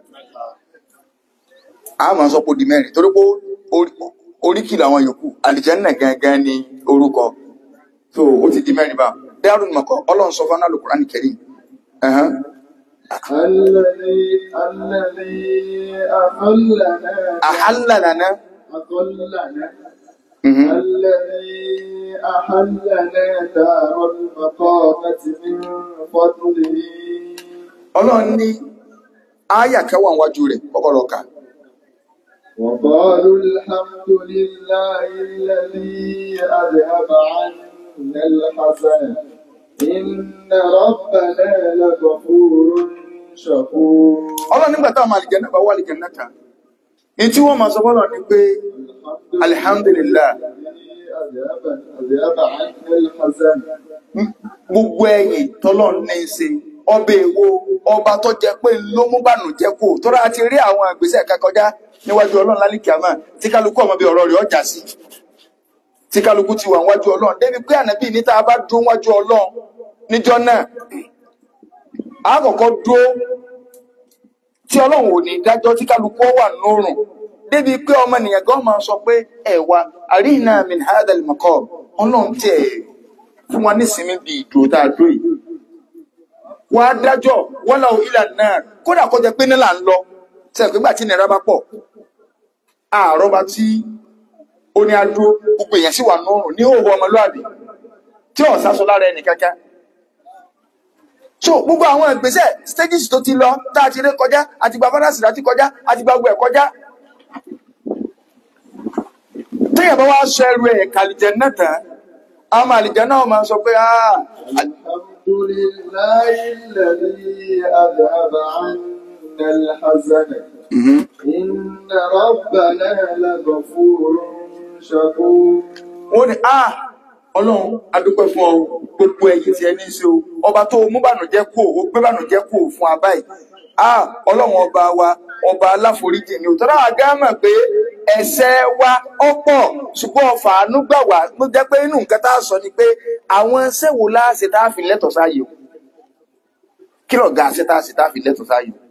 a máa sọ pé ó di mẹ́rin torí pé oríkì làwọn yòókù àlìjẹ́nà gangan ni orúkọ so ó ti di mẹ́rin bá Darul Maqam ọlọ́run sọ fún Al-Qur'an Karim ẹ̀hán. الذي الذي أحلنا ahalla lana أضلنا mhm. الذي أحلنا دار المقامة من فضله ọlọ́run ní ááyà kẹwàá wájú rẹ̀ kọ́kọ́rọ́ ká وقالوا الحمد لله الذي أذهب عنا الحزن إن ربنا لغفور شكور ọlọ́run nígbà táwọn àlìjẹ́nà bá wà àlìjẹ́nà ta ní tí wọ́n máa sọ fọ́lọ́ ni pé alhamdulillah الذي أذهب أذهب عنا الحزن gbogbo ẹ̀yìn tọ́lọ́run ní í ṣe ọbẹ̀ èwo ọba tó jẹ pé ló mú bànújẹ́ kù tọ́ra ti rí àwọn ìgbésẹ̀ kan kọjá níwájú ọlọ́run lálìkí àmà tí kálukú ọmọ bíi ọ̀rọ̀ rẹ̀ ọjà sí tí kálukú ti wà wájú ọlọ́run débi pé ànábì ní tá a bá dúró wájú ọlọ́run níjọ́ náà a kọ́kọ́ dúró tí ọlọ́run ò ní dájọ́ tí kálukú wà nórùn débi pé ọmọnìyàn gan máa sọ pé ẹ̀wà àríyìnà min hadal maqam ọlọ́run tiẹ̀ fún wa nísìnyí bí ìdúró tá a dúró yìí wà á dájọ́ wọ́n lọ ilà náà kódà kó jẹ́ pé nílà ń lọ sẹ́yìn pé gbà tí nira bá pọ̀ àárọ̀ bá tí ó ní adúró gbogbo èèyàn sì wà nórùn ní òwò ọmọlúwàbí tí ò sásọ lára ẹnì kankan so gbogbo àwọn ìgbésẹ̀ stages tó ti lọ tá a ti ré kọjá àti gba fádásì láti kọjá àti gba gbogbo ẹ̀ kọjá téèyàn bá wá sọ ẹrù ẹ̀ kàlìjẹ náà tán àwọn àlìjẹ náà máa sọ pé ah الحمد لله الذي أذهب عنا الحزن إن ربنا لغفور شكور wọ́n ní ah ọlọ́run adúpẹ́ fún ọ gbogbo ẹ̀yìn tí ẹ ní í ṣe o ọba tó mú bànújẹ́ kú o gbé bànújẹ́ kú o fún abáyé ah ọlọ́run ọba wa ọba aláforíjì ni òtọ́ náà gá mọ̀ pé ẹ̀ṣẹ̀ wa ọ̀pọ̀ ṣùgbọ́n ọfà àánú gbà wá ló jẹ́ pé inú nǹkan tá a sọ ni pé àwọn ẹ̀ṣẹ̀ wo láàṣẹ tá a fi lẹ́tọ̀ọ́ sáàyè o kí lọ̀gá àṣẹ tá a ṣe tá a fi lẹ́tọ̀ọ́ sáàyè o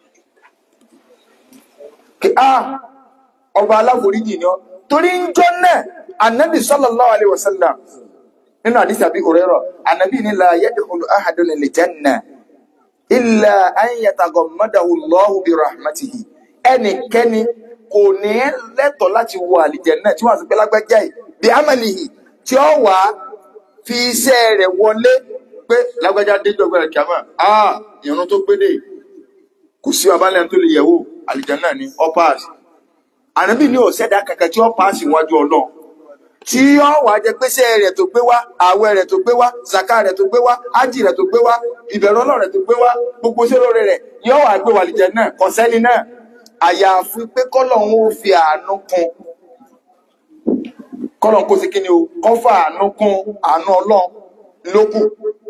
kí ah ọba aláforíjì ni ọ torí ń jọ náà anabi sallallahu alayhi wa sallam nínú àdìsí àbí òrẹ́rọ̀ anabi ní la yadkhulu ahadun al-janna illa an yataghammadahu Allahu bi rahmatihi ẹnikẹ́ni kò ní lẹ́tọ̀ọ́ láti wọ àlìjẹ́nnà tí wọ́n ti pẹ́ lágbájá yìí bí amalihi tí ó wà á fi iṣẹ́ rẹ̀ wọlé pé lágbájá déjọ́ gbẹ̀rẹ̀ kíámà ah ìrún tó gbédè kò sí abálẹ̀ tó lè yẹ̀wò àlìjẹ́nnà ni ọ paasi ànábì ní òṣèdá kankan tí ó paasi wájú ọlọ́run tí ó wà jẹ pèsè rẹ̀ tó gbé wá àwẹ̀ rẹ̀ tó gbé wá zaka rẹ̀ tó gbé wá ájì rẹ̀ tó gbé wá ìbẹ̀rù Ọlọ́run rẹ̀ tó gbé wá gbogbo sólórí rẹ̀ yóò wà gbé wàlìjẹ náà kọsẹni náà àyàfi pé kọ́lọ́run ó fi àánú kún kọ́lọ́run kó sí kíni o kọ́ fà àánú kún àánú Ọlọ́run lókù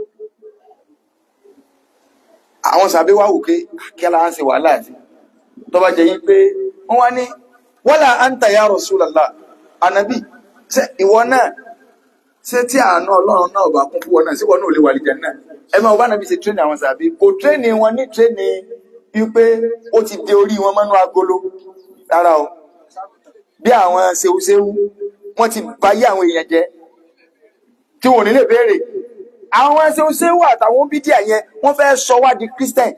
àwọn sàbí wá wò pé kíála ń ṣe wàhálà àti tó bá jẹ yín pé wọn wá ní wala anta ya Rasulallah ànábì ṣe ìwọ náà ṣé tí àánú ọlọ́run náà bá kún fún wọn náà sí wọn náà ò lè wà lìjẹ náà ẹ máa bá nàbí ṣe tírénì àwọn sàbí kò tírénì wọn ní tírénì wípé ó ti de orí wọn mọ́nú agolo rárá o bí àwọn ṣeúṣeú wọn ti báyé àwọn èèyàn jẹ tí wọn ò ní lè béèrè àwọn ṣeúṣeú àtàwọn bídíà yẹn wọn fẹ́ sọ wá di christian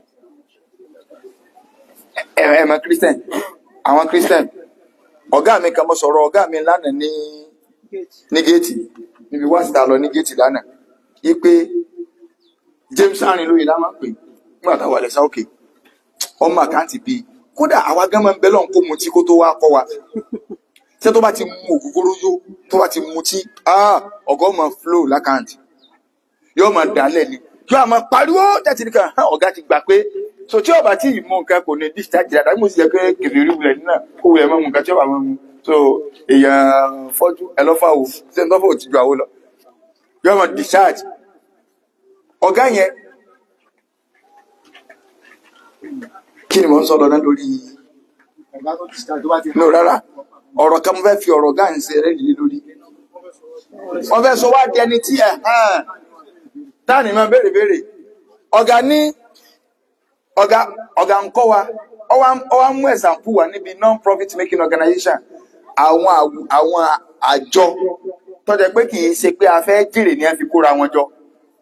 ẹ ẹ mọ̀ christian àwọn christian ọ̀gá mi kan mo sọ̀rọ̀ ọ̀gá mi lánàá ní ní géètì níbi wá síta lọ ní géètì lánàá yí pé James arin lóye lá máa ń pè nígbà táwọn àlẹ́sà òkè ọmọ àkáǹtì bíi kódà àwa gán máa ń bẹ lọ́n kó mutí kó tó wá kọ́ wa ṣé tó bá ti mu ògógóró yó tó bá ti mutí ọ̀gá ọmọ flow lákàǹtì yóò máa dálẹ̀ ni yóò máa pariwo tẹ̀sí nìkan ọ̀gá ti gbà pé so tí ọba tí ìmú nǹkan kò ní discharge dáadáa mo sì jẹ pé kìrìrì wulẹ̀ nínà kó wulẹ̀ mọ́ nǹkan tí ọba mọ́ mu so èèyàn fọ́jú ẹlọ́fà wò ṣé n tọ́fọ̀ ti ju àwo lọ yóò mọ̀ discharge ọ̀gá yẹn kí ni mò ń sọ lọ náà lórí no rárá ọ̀rọ̀ kan mo fẹ́ fi ọ̀rọ̀ ọ̀gá ń ṣe rẹ́ẹ̀dì lórí wọ́n fẹ́ sọ wá di ẹni tí ẹ̀ hàn táà ní máa béèrè béèrè ọ̀gá ní ọ̀gá ọ̀gá ń kọ́ wa ọwá mú ẹ̀sàmpù wà níbi non-profit making organization àwọn àwù- àwọn àjọ tó jẹ́ pé kì í ṣe pé a fẹ́ jèrè ní ẹ fi kóra wọn jọ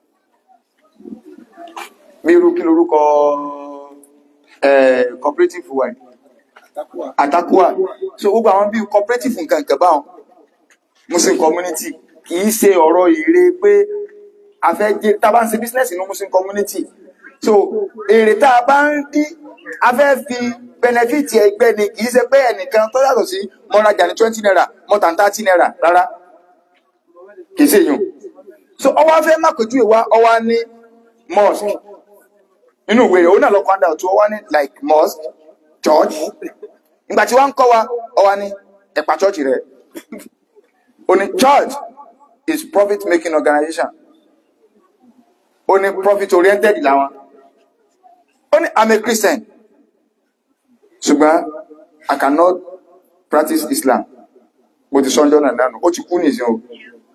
bí irú kí lorúkọ eh, cooperative wa yìí? Atakuwa so gbogbo àwọn bíi cooperative nǹkan nǹkan báwọn muslim community kì í ṣe ọ̀rọ̀ èrè pé a fẹ́ jẹ́ tá a bá ń ṣe business ní muslim community so èrè tá a bá ń dí a fẹ́ fi benefit ẹgbẹ́ ni kì í ṣe pé ẹnìkan tó yàtọ̀ sí mo rajà ní twenty naira mo tà ní thirty naira rárá kì í ṣe èèyàn so ọwọ́ afẹ́ má kojú ìwá ọwọ́ ní mosque nínú ìwé rẹ̀ ó náà lọ kọ́ àdá tó ọwọ́ ní like mosque church ìgbà tí wọ́n ń kọ́ wa ọwọ́ ní ẹ̀pà church rẹ̀ ó ní church is profit making organization ó ní profit oriented làwọn ó ní i'm a christian ṣùgbọ́n i cannot practice islam mo ti sọ́njọ́ náà náà ó ti kú nìsín o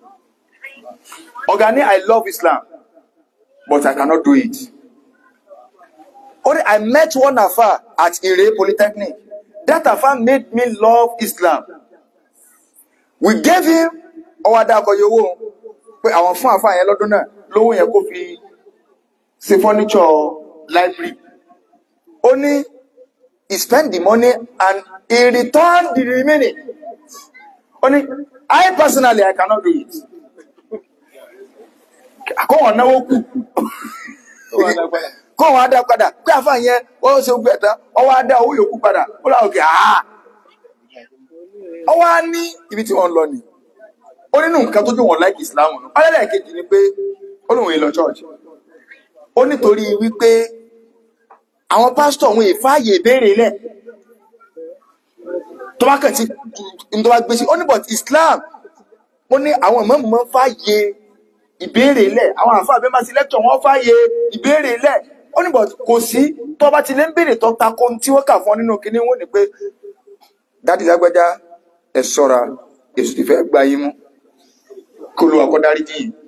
ọ̀gá ní I love Islam but I cannot do it only I met one afa at Ire Polytechnic that afa made me love Islam we gave him ọwọ́ adákọ̀yẹ owó pé àwọn fún àfa yẹn lọ́dún náà lówó yẹn kó fi ṣe furniture library ó ní he spent the money and he returned the remaining ó ní I personally I cannot do it àkọ́wọ̀n náwó kù kọ́wọ̀n adá padà pé àfa yẹn ó ṣe gbẹ tán ọwọ́ adá owó yòókù padà ó láwọn òkè àá ọwọ́ á ní ibi tí wọ́n lọ ni ó nínú nǹkan tó jó wọn láìkì Islam ọlẹ́lẹ̀ kejì ni pé ó lóun èlò church ó nítorí wípé àwọn pásítọ̀ òun ìfáàyè ìbéèrè lẹ̀ tó bá kàn tí tó bá gbé sí ó ní but Islam ó ní àwọn ìmọ̀ọ́mù máa ń fààyè ìbéèrè lẹ̀ àwọn àǹfààní bẹ́ẹ̀ máa ti lẹ́tọ̀ wọ́n fààyè ìbéèrè lẹ̀ ó ní but kò sí tó bá ti lé ń béèrè tó ta ko ohun tí wọ́n kà fún ọ nínú kinní wọn ni pé dádì lágbájá ẹ ṣọ́ra èso ti fẹ́ gba yín mú kó lu àkọ́dárí jì yìí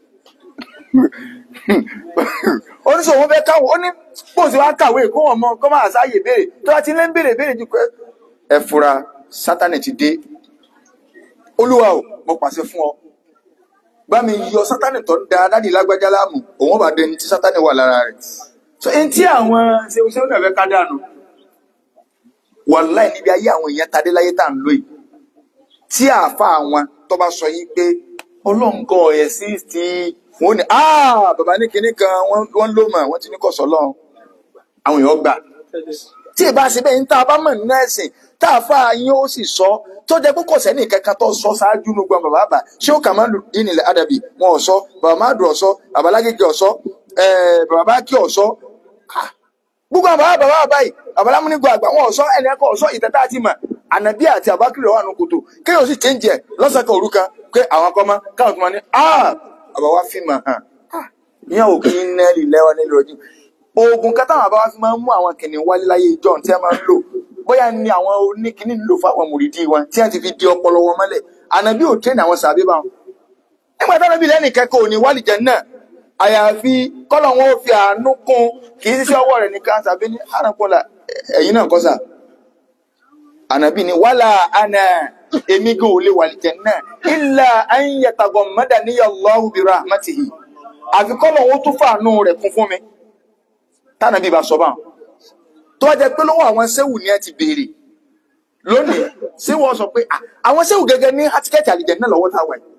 oníṣòwò wọn fẹ́ káwọn ó ní bó ṣe wá kàwé kó wọn mọ kó máa sáàyè béèrè tó bá ti lé ń béèrè béèrè jù pé ẹ fura sátánì ti dé olúwa o mo pàṣẹ fún ọ bá mi yọ sátánì tó ń da dádì lágbájá láàmú òun bá dẹni tí sátánì wà lára rẹ̀ so ẹni tí àwọn ṣeúṣeú náà fẹ́ ká dànù wàláì níbi ayé àwọn èèyàn tadé láyé tá à ń lò yìí tí àáfà àwọn tó bá sọ yìí pé ọlọ́ǹgọ̀ ẹ̀ sí ti wọn ni ah bàbá ní kinní kan wọ́n ló mọ̀ wọ́n ti ní kọ̀sọ́ lọ́hùn àwọn èèyàn gbà tí ì bá ṣe bẹ́ẹ̀ ní tá a bá mọ̀ nínú ẹ̀sìn tá a fà yín ó sì sọ tó jẹ́ pé kò sẹ́ni kankan tó sọ ṣáájú ní gbọ́n bàbá àbá ṣé ó kà máa ń lù dín nílẹ̀ àdàbì wọn ò sọ bàbá má dùn ọ̀sọ́ bàbá lágége ọ̀sọ́ bàbá bá kí ọ̀sọ́ gbogbo àwọn bàbá bàbá bàbá yìí bàbá lámúnigbò àgbà wọn ọ̀sọ́ ẹni ẹ̀kọ́ ọ̀sọ́ ìtẹ́tà àti mà ànàbí àti àbákìrì ọ̀wà nù kòtò kéèyàn sì change ẹ̀ lọ́sàn kan òru kan pé àwọn akọ́mọ káwọn tó máa ní ah àbá wa fi mà hàn ìyẹn ò kí ń nẹ́ẹ̀lì lẹ́wọ́ nílùú ojú oògùn kan táwọn àbá wa fi máa ń mú àwọn kìnìún wálé láyé ìjọ tí a máa ń lò bóyá ni àwọn oníkìní ń lò fáwọn mùrídìí wọn tí a ti fi di ọpọlọ wọn mọ́lẹ̀ ànàbí ò tẹ́ ní àwọn sàbí bá wọn. nígbà táwọn ẹbí lẹ́nì kẹ́kọ̀ọ́ ní wálìjẹ náà àyàfi kọ́lọ̀ wọn ò fi àánú kún kì í sí ọwọ́ rẹ̀ nìkan sàbí ní àràpọ̀là ẹ̀yìn náà kọ́ sà. ànàbí ni wàhálà àná èmi gan ò lè wàlìjẹ náà illa an yataghammadani Allahu bi rahmatihi àfi kọ́lọ̀ wọn tún fàánú rẹ̀ kún fún mi tánàbí bá sọ báwọn tó wá jẹ pé lọ́wọ́ àwọn sẹ́wù ni ẹ ti béèrè lónìí ṣé wọ́n sọ pé àwọn sẹ́wù gẹ́gẹ́ ní átíkẹ́ẹ̀tì àlìjẹ náà lọ́wọ́ táwa yìí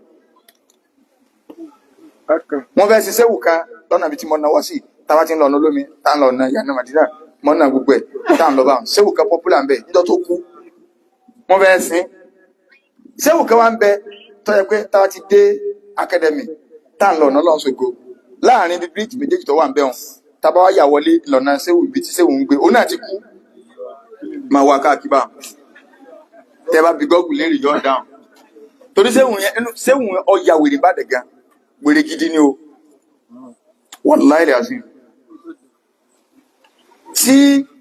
wọ́n fẹ́ ṣe sẹ́wù kan lọ́nà ibi tí mo náwó sí táwa ti ń lọ ọ̀nà olómi tá ń lọ ọ̀nà yànnà màdínà mọ́ náà gbogbo ẹ̀ tá ń lọ báwọn sẹ́wù kan pọ́pùlà ń bẹ níjọ́ tó kú wọ́n fẹ́ sin sẹ́wù kan wá ń bẹ tó yẹ pé táwa ti dé akadẹ́mì tá ń lọ ọ̀nà lọ́sọ̀gbọ̀ láàrin ibi bíríìjì méjèèjì tó wà ń bẹ wọn tábà wá yà wọlé lọ́nà sẹ́wù ibi tí sẹ́wù ń gbé òun náà ti kú máa wá káàkiri bá tẹ bá bí gọ́ọ̀gù léèrè yọ̀ dáhùn torí sẹ́wù yẹn inú sẹ́wù yẹn ọ̀ya wèrè bá dẹ̀ gan wèrè gidi ni o wallahi azim tí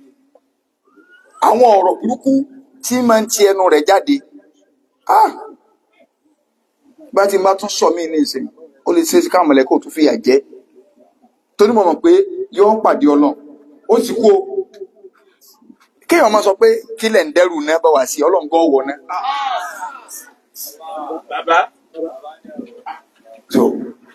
àwọn ọ̀rọ̀ burúkú tí máa ń ti ẹnu rẹ̀ jáde ah bá ti bá tún sọ mí ní ìsìn ó lè ṣe é sí káwọn mọ̀lẹ́kọ̀ tún fìyà jẹ torí mo mọ̀ pé yóò pàdé ọlọ́run ó sì kú o kéèyàn máa sọ pé kílẹ̀ ń dẹ́rù náà bá wà sí ọlọ́ngọ́ wọ̀ náà. Bàbá. so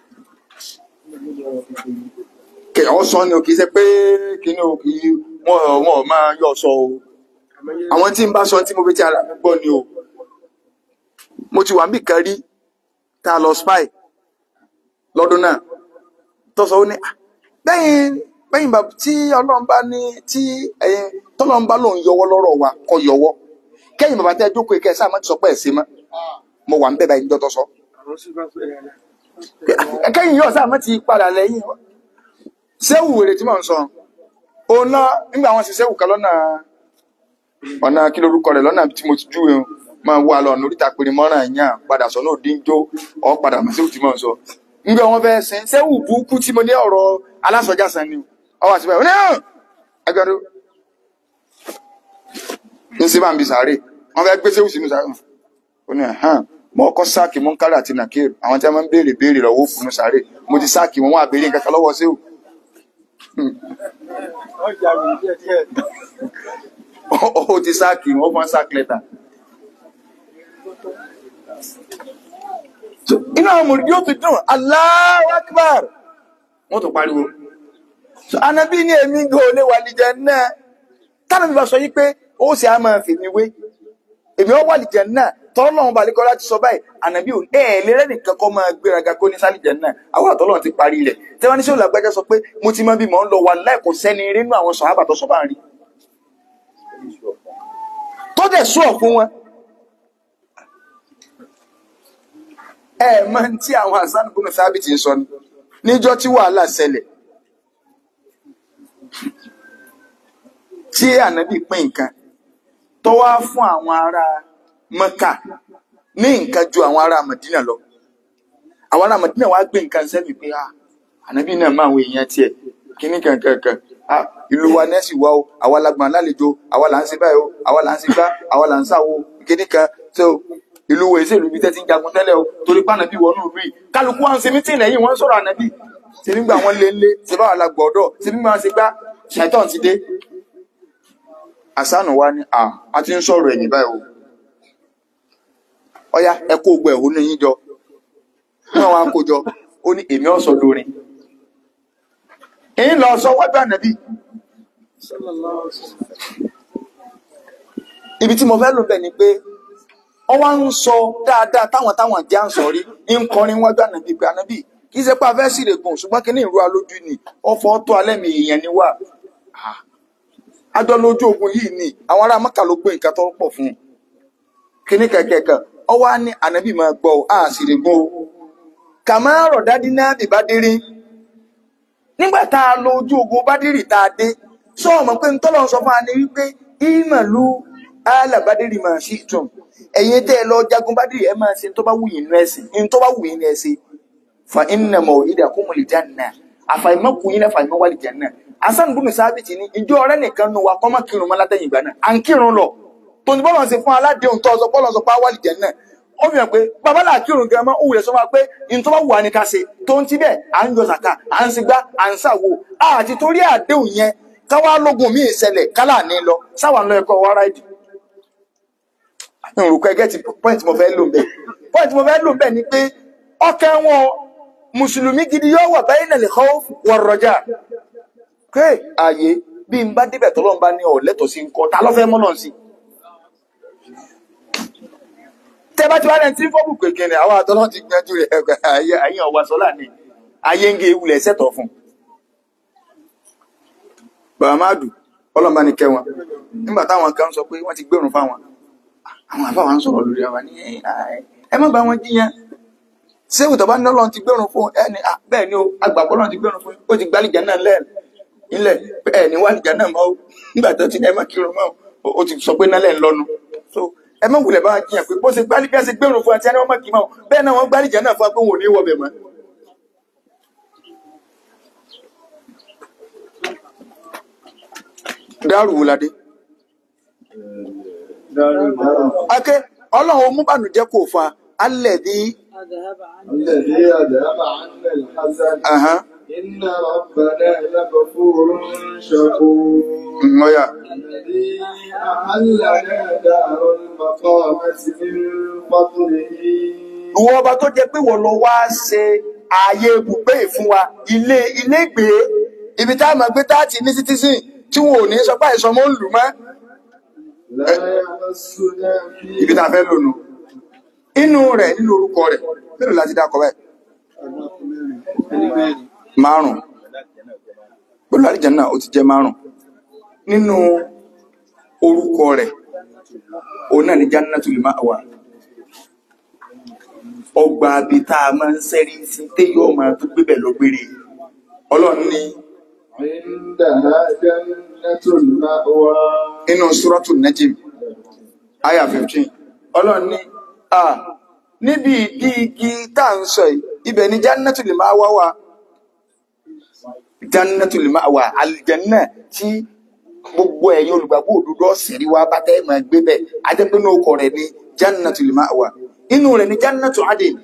kéèyàn sọ ni o kì í ṣe pé kíní o kì í wọn ò wọn ò máa yọ sọ o àwọn tí n bá sọ tí mo fi ti ara mi gbọ́ ni o mo ti wà níbì kan rí tá a lọ spy lọ́dún náà tó sọ ó ní "Ah, bẹ́yìn bẹ́yìn bàbá tí ọlọ́run bá ní tí ẹ̀yin tọ́lọ́run bá lòun yọwọ́ lọ́rọ̀ wa kọ́ yọwọ́ kẹ́yìn bàbá tẹ́ jókòó kẹ́ ẹ sáà má ti sọ pé ẹ̀ sí mọ́ mo wà ń bẹ̀ báyìí níjọ́ tó sọ Àwọn sì bá fẹ́ rẹ̀. kẹ́yìn yóò sáà má ti padà lẹ́yìn sẹ́wù wèrè tí mò ń sọ òun náà nígbà wọn ṣe sẹ́wù kan lọ́nà ọ̀nà kí lorúkọ rẹ̀ lọ́nà tí mo ti júwe o máa wà lọ ọ̀nà oríta péré mọ́ràn yàn padà sọ náà díjó ọ̀ padà mọ̀ sẹ́wù tí mò ń sọ nígbà wọn fẹ́ sin sẹ́wù burúkú tí mo ní ọ̀rọ̀ alásọjá san ni ọ wà síbẹ̀ ọ ní hàn agbẹ̀rù ní sí bá ń bi sàárè wọn fẹ́ gbé sẹ́wù sínú sàárè ó ní ẹ̀hán mo kọ́ sáàkì Munkar àti Nakir àwọn tí wọ́n máa ń béèrè béèrè lọ́wọ́ fún sáré mo ti sáàkì wọn wọn àbèrè nǹkan kan lọ́wọ́ sí o ó ti sáàkì wọn fún sáàkì lẹ́tà. So, inú àwọn mòrìdí ó fi dùn Allahu Akbar wọ́n tó pariwo so anabi ní èmi gan olè wà lìjẹ náà tánà mi bá sọ yí pé ó sì á máa fèmí wé èmi ó wà lìjẹ náà tọ́lọ́run bá lékọ́ láti sọ báyìí anabi ò ẹ̀ ẹ̀ lérẹ́ nìkan kọ́ máa gbéraga kó ní sálìjẹ náà àwọn àtọ́lọ́run ti parí rẹ̀ tí wọ́n ní sọ́ọ́ làgbájá sọ pé mo ti máa bí mọ̀ ń lọ wà láì kò sẹ́ni nínú àwọn sọ̀hábà tó sọ bá ń rí tó dẹ̀ sùọ̀ fún wọn ẹ mọ tí àwọn Hasan ibn Thabit ń sọ ni níjọ́ tí wàhálà ṣẹlẹ̀ tí ànábì pín nǹkan tó wá fún àwọn ará Mẹ́kà ní nǹkan ju àwọn ará Mẹdínà lọ àwọn ará Mẹdínà wá gbé nǹkan sẹ́mi pé ah ànábì náà máa wọ èèyàn tiẹ̀ kíní kankankan ah ìlú wa nẹ́ẹ̀sì wa o àwa la gbọ̀n lálejò àwa là ń ṣe báyìí o àwa là ń ṣe gbá àwa là ń ṣàwo kíní kan so ìlú wo ìṣèlú bíi tẹ́tí ń jagun tẹ́lẹ̀ o torí pé ànábì wọnú ìlú yìí kálukú wa ń ṣe mítìn lẹ́yìn wọ́n ń sọ̀rọ̀ ànábì ṣe nígbà wọn lé lé ṣe báwa la gbọ́dọ̀ ṣe nígbà wọn ṣe gbá ṣàìtàn ti dé àsánù wa ní à a ti ń sọ̀rọ̀ ẹ̀yìn báyìí o ọya ẹ kó gbọ́ ẹ̀hónú yín jọ náà wọn á kó jọ ó ní èmi ọ̀sọ̀ lórin èyí lọ sọ wájú ànábì ibi tí mo fẹ́ lò bẹ̀ ni pé wọ́n wá ń sọ dáadáa táwọn táwọn jẹ́ à ń sọ rí ń kọrin wájú ànábì pé ànábì kì í ṣe pé a fẹ́ sírègùn ṣùgbọ́n kí ní ìrú alójú ni ọ̀fọ̀ tó alẹ́ mi èèyàn ni wà àjọ lójú ogun yìí ni àwọn ará mọ́kà ló gbé nǹkan tó pọ̀ fún un kíní kẹ̀kẹ́kẹ́ ọwọ́ á ní ànábì máa gbọ́ ọ á sírègùn o kàmáàrọ̀ dádí náà bì bá dérí nígbà tá a lo ojú ogun bádìrì tá a dé sọ ọmọ pé ń tọ́lọ́ sọ fún wa ní wípé ìmọ̀lú alábádìrì máa ṣí ìtùn ẹ̀yin tẹ́ ẹ lọ jagun bádìrì ẹ máa ṣe tó bá wù yín nínú ẹ̀sìn ní tó bá wù yín ní ẹ̀sìn fa inna maw'idakumul janna àfàìmọ́kù yín lẹ́fà ìmọ̀ wàlì janna asan bunu sábìtì ní ìjọ ọ̀rẹ́ nìkan nu wa kọ́ mọ́ kírun mọ́ látẹ̀yìn ìgbà náà à ń kírun lọ tòun bọ́lọ̀ ṣe fún aládéhùn tó ọsọ bọ́lọ̀ sọ pé wàlì janna ó fi hàn pé bàbá là kírun gan mọ́ òwúrẹ̀ sọ fún wa pé ní tó bá wù wá ní ká ṣe tó ń ti bẹ́ẹ̀ à ń yọ sàkà à ń sigbá à ń sàwò àti torí àdéhùn yẹn káwá lógun míì ṣẹlẹ̀ kálà ní lọ sáwà ń lọ ẹ̀kọ́ wá ráìdì nrùkọ ẹgẹ ti point mo fẹ́ lò ń bẹ point mo fẹ́ lò ń bẹ ni pé ọkàn wọn mùsùlùmí gidi yóò wà báyìí nàlẹ kọ wọrọjà pé ààyè bí n bá débẹ̀ tọ́lọ́ ń bá ní ọ̀lẹ́tọ̀ sí nǹkan ta ló fẹ́ mọ́ náà sí. tẹ́ bá ti wá lẹ́ni tí fọ́ọ̀bù kékeré àwọn àtọ́lọ́ ti gbẹ́jú rẹ̀ ayé ayé ọ̀wá sọ́lá ni ayé ń gé ewúlẹ̀ sẹ́tọ̀ fún. bàbá máàdù ọlọ́mọba ni kẹ́ wọn nígbà táwọn kan sọ pé wọ́n ti gbẹ̀rún fáwọn àwọn àfáwà ń sọ̀rọ̀ lórí àwọn ní ẹ má bá wọn jíyàn ṣéwù tó bá ní ọlọ́run ti gbẹ̀rún fún ẹni bẹ́ẹ̀ ni o agbàpọ̀ ọlọ́run ti gbẹ̀rún fún ó ti gbálìjà náà lẹ́ẹ̀ nílẹ̀ bẹ́ẹ̀ ni wàlìjà náà mọ́ nígbà tó ti ní ẹ má kírun mọ́ ó ti sọ pé nálẹ̀ ń lọ́nu so ẹ má wulẹ̀ bá wọn jíyàn pé bó ṣe gbálìjà ṣe gbẹ̀rún fún àti ẹni wọn má kí mọ́ bẹ́ẹ̀ náà wọ́n gbálìjà náà fún agbóhùn òní wọ̀bẹ̀ mọ́. dárù wùládé ake ọlọ́run mú bànújẹ́ kò fa alẹ́ bí. الذي أذهب عنا الحزن إن ربنا لغفور شكور mọ́yà الذي أحلنا دار المقامة من فضله ìwọ ọba tó jẹ́ pé wọ́n lọ wá ṣe ààyè ibùgbé fún wa ilé ilé ìgbé ibi tá a máa gbé tá a ti ní citizen tí wọn ò ní sọ pé àìsàn mọ́ ń lù mọ́ لا يمسنا ibi فيه tá a fẹ́ lò nù inú rẹ̀ nínú orúkọ rẹ̀ mélòó láti dákọ̀ báyìí márùn pẹ̀lú àlìjánnà ó ti jẹ́ márùn nínú orúkọ rẹ̀ òun náà ni jannatul ma'wa ọgbà abi tá a máa ń sẹ́rí sí téyọ̀ máa tó gbébẹ̀ lọ gbére ọlọ́run ní عندها جنة المأوى inú súrọ́tù najim aya 15 ọlọ́run ní à níbi ìdí igi tá à ń sọ yìí ibẹ̀ ni jannatul ma'wa wà jannatul ma'wa aljanna tí gbogbo ẹ̀yin olùgbàgbọ́ òdodo ọ̀sẹ̀rí wa bá tẹ́ máa gbé bẹ̀ ajẹ́pẹ́ náà kọ̀ rẹ̀ ní jannatul ma'wa inú rẹ̀ ní jannatu adin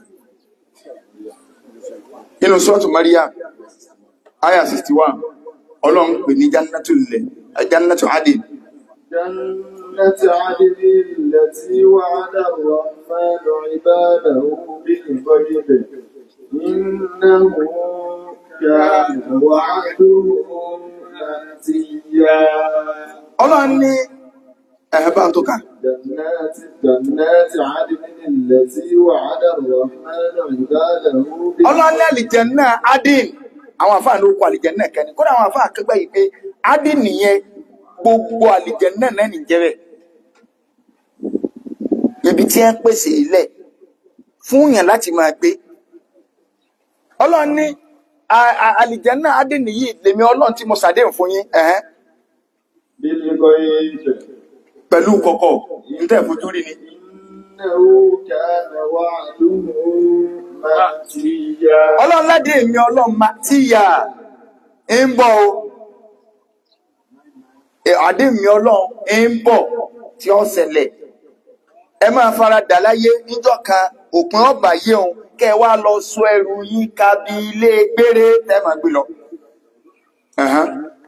inú sọ́ọ̀tù Maryam aya 61 ọlọ́run pè ní jannatul jannatu adin جنة عدن التي وعد الرحمن عباده بالغيب إنه كان وعده مأتيا ọlọ́run ní ẹ̀hẹ́bá tó kà جنات جنات عدن التي وعد الرحمن عباده بالغيب ọlọ́run ní àlìjẹ̀nnà adin àwọn àfáà ló kọ àlìjẹ̀nnà kẹni kódà àwọn àfáà kẹgbẹ́ yìí pé adin nìyẹn gbogbo àlìjẹ̀nnà náà nìjẹ́ bẹ́ẹ̀ ibi tí ẹ ń pèsè ilẹ̀ fún yàn láti máa gbé ọlọ́run ní a- a- àlìjẹ̀nnà adin nìyí lèmi ọlọ́run tí mo ṣàdéhùn fún yín ẹ̀hẹ́n بالغيب pẹ̀lú kọ̀kọ̀ níta ìfojú rí ni إنه كان وعده مأتيا ọlọ́run ládé èmi ọlọ́run ma tí yà ń bọ̀ o Ẹ, àdé mi ọlọ́run ń bọ̀ tí ó ṣẹlẹ̀ ẹ máa fara dà láyé níjọ́ kan òpin ọba yé òun kẹ wá lọ sọ ẹrù yín ka bí ilé gbére tẹ́ máa gbé lọ. Ẹ̀hán.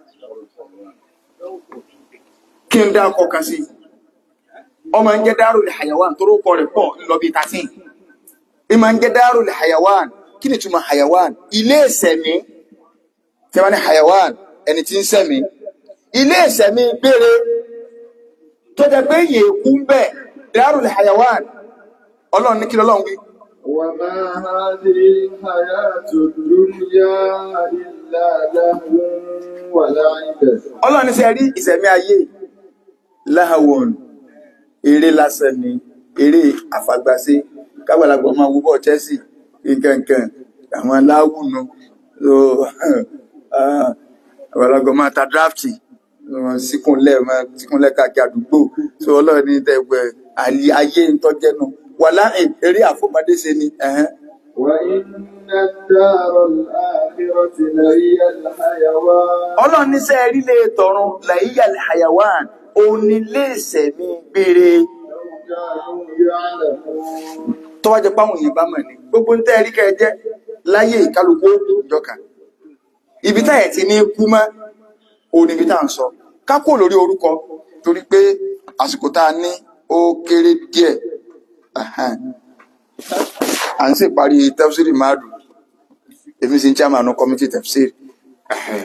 kí n dá ọkọ̀ kan sí ọmọ ń jẹ́ Darul Hayawan tó rókọ rẹ̀ pọ̀ ńlọ bíi thirteen ìmọ̀ ń jẹ́ Darul Hayawan kí ni túmọ̀ Hayawan ilé ìsẹ̀mí tí wọ́n ní Hayawan ẹni tí ń sẹ̀mí ilé ìsẹ̀mí gbére tó jẹ́ pé yèékú ń bẹ̀ Darul Hayawan ọlọ́run ní kí lọ́lọ́run wí وما هذه الحياة الدنيا إلا لهو ولعب ọlọ́run ní sẹ́ rí ìsẹ̀mí ayé láhàwọ̀n eré lásán ni eré àfagbásí kágbàlagbà máa wúbọ̀ Chelsea nkankan àwọn aláwùnú so ah, àgbàlagbà máa ta drafti wọn síkúnlẹ̀ máa síkúnlẹ̀ káàkiri àdúgbò so ọlọ́run ní tẹ́gbẹ́ ayé ń tọ́jẹ́nu wà láàrín eré àfọmọdé ṣe ni ẹ̀hẹ́n. وإن الدار الآخرة لهي الحيوان ọlọ́run ní sẹ́ rí lè tọrun làyíyà hayawan òun ni lè sẹ̀mí gbére لو كانوا يعلمون tó wá jẹ páwọn èèyàn bá mọ̀ ní gbogbo ń tẹ́ rí kẹ́ jẹ́ láyé ìkálukú ìjọka ibi táyẹ̀ ti ní kú mọ́ òun níbi tá à ń sọ kákò lórí orúkọ torí pé àsìkò tá a ní ó kéré díẹ̀ Ẹ̀hẹ́n. à ń sì parí tafsiri máàdù èmi sì ń chairman committee tafsiri Ẹ̀hẹ́n.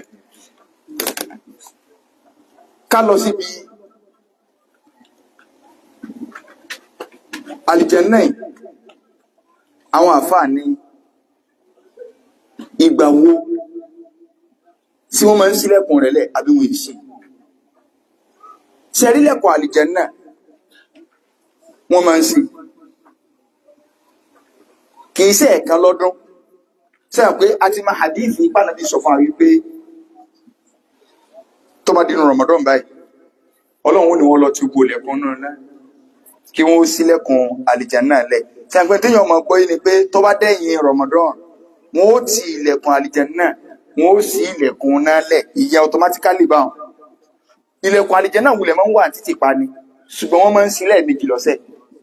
ká lọ síbi àlìjẹ́nnà yìí àwọn àfáà ní ìgbà wo tí wọ́n máa ń ṣílẹ̀kùn rẹ̀ lẹ̀ àbí wọ́n ìṣe ṣẹ̀rílẹ̀kùn àlìjẹ́nnà wọ́n máa ń ṣí kìí ṣe ẹ̀kan lọ́dún sẹ́yìn pé a ti máa hadithi pánàbí sọ fún wa wípé tó bá dínú Ramadan báyìí ọlọ́run ni wọ́n lọ tí gbogbo lẹ̀kùn náà náà kí wọ́n ṣílẹ̀kùn àlìjẹ́nnà lẹ̀ sẹ́yìn pé téèyàn mọ̀ gbọ́ yìí ni pé tó bá dẹ̀yìn Ramadan wọ́n ó ti ilẹ̀kùn àlìjẹ́nnà wọ́n ó ṣí ilẹ̀kùn náà lẹ̀ ìyẹn automatically báwọn ilẹ̀kùn àlìjẹ́nnà wulẹ̀ máa ń wà títì pa ni ṣùgbọ́n wọ́n máa ń ṣí lẹ́ẹ̀mejì lọ́sẹ̀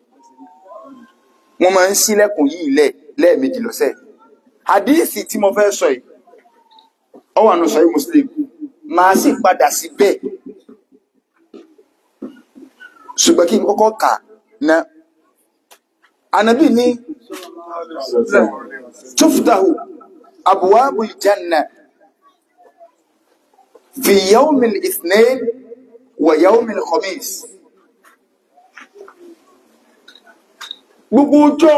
wọ́n máa ń ṣílẹ̀kùn yìí lẹ̀ lẹ́ẹ̀mejì lọ́sẹ̀ hadisi tí mo fẹ́ sọ yìí ó wà nù sọ́yí Muslim máa sì padà sí bẹ́ẹ̀ ṣùgbọ́n kí n kọ́kọ́ kà ná anabi ní tuftahu abwabu aljanna fi yawmi al-ithnain wa yawmi al-khamis gbogbo ọjọ́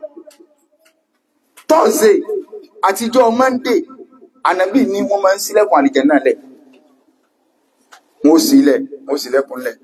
Thursday àtijọ́ Monday ànàbí ní wọ́n máa ń ṣílẹ̀kùn àlìjẹ́nnà lẹ̀ wọ́n sì lẹ̀ wọ́n sì lẹ́kùn lẹ̀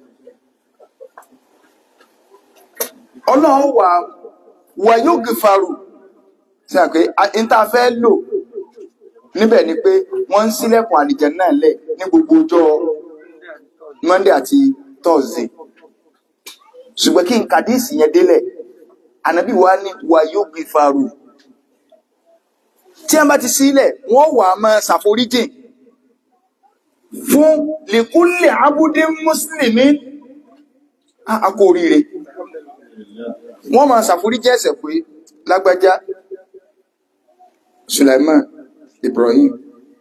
ọlọ́run wà wà yóò gìfarù sí àpé ìta fẹ́ lò níbẹ̀ ni pé wọ́n ń ṣílẹ̀kùn àlìjẹ́nnà lẹ̀ ní gbogbo ọjọ́ Monday àti Thursday ṣùgbọ́n kí n kàdíìsì yẹn délẹ̀ ànàbí wa ní wà yóò gìfarù tí a bá ti sílẹ̀ wọ́n wà máa ṣàforíjìn fún lèkúnlẹ̀ abúdé mùsùlùmí àkó oríire wọ́n máa ṣàforíjì ẹ̀ṣẹ̀ pé lágbájá Sulaiman Ibrahim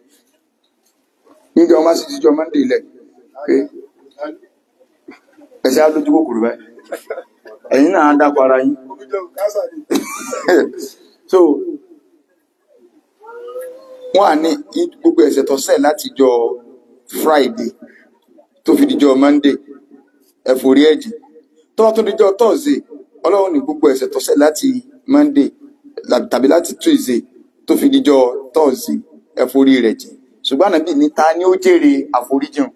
níjọ ọmọ sí jíjọ Monday ilẹ̀ pé ẹ̀ṣẹ̀ á lójú kòkòrò báyìí ẹ̀yin náà á dákọ̀ ara yín so wọ́n à ní gbogbo ẹ̀ṣẹ̀ tó ṣẹ̀ láti jọ Friday tó fi dijọ́ Monday ẹ̀fọ́rí ẹ̀jì tó wá tó dijọ́ Thursday ọlọ́run ní gbogbo ẹ̀ṣẹ̀ tó ṣẹ̀ láti Monday la- tàbí láti Tuesday tó fi dijọ́ Thursday ẹ̀fọ́rí rẹ̀ jì ṣùgbọ́n ànábì ní ta ni ó jèrè àforíjìn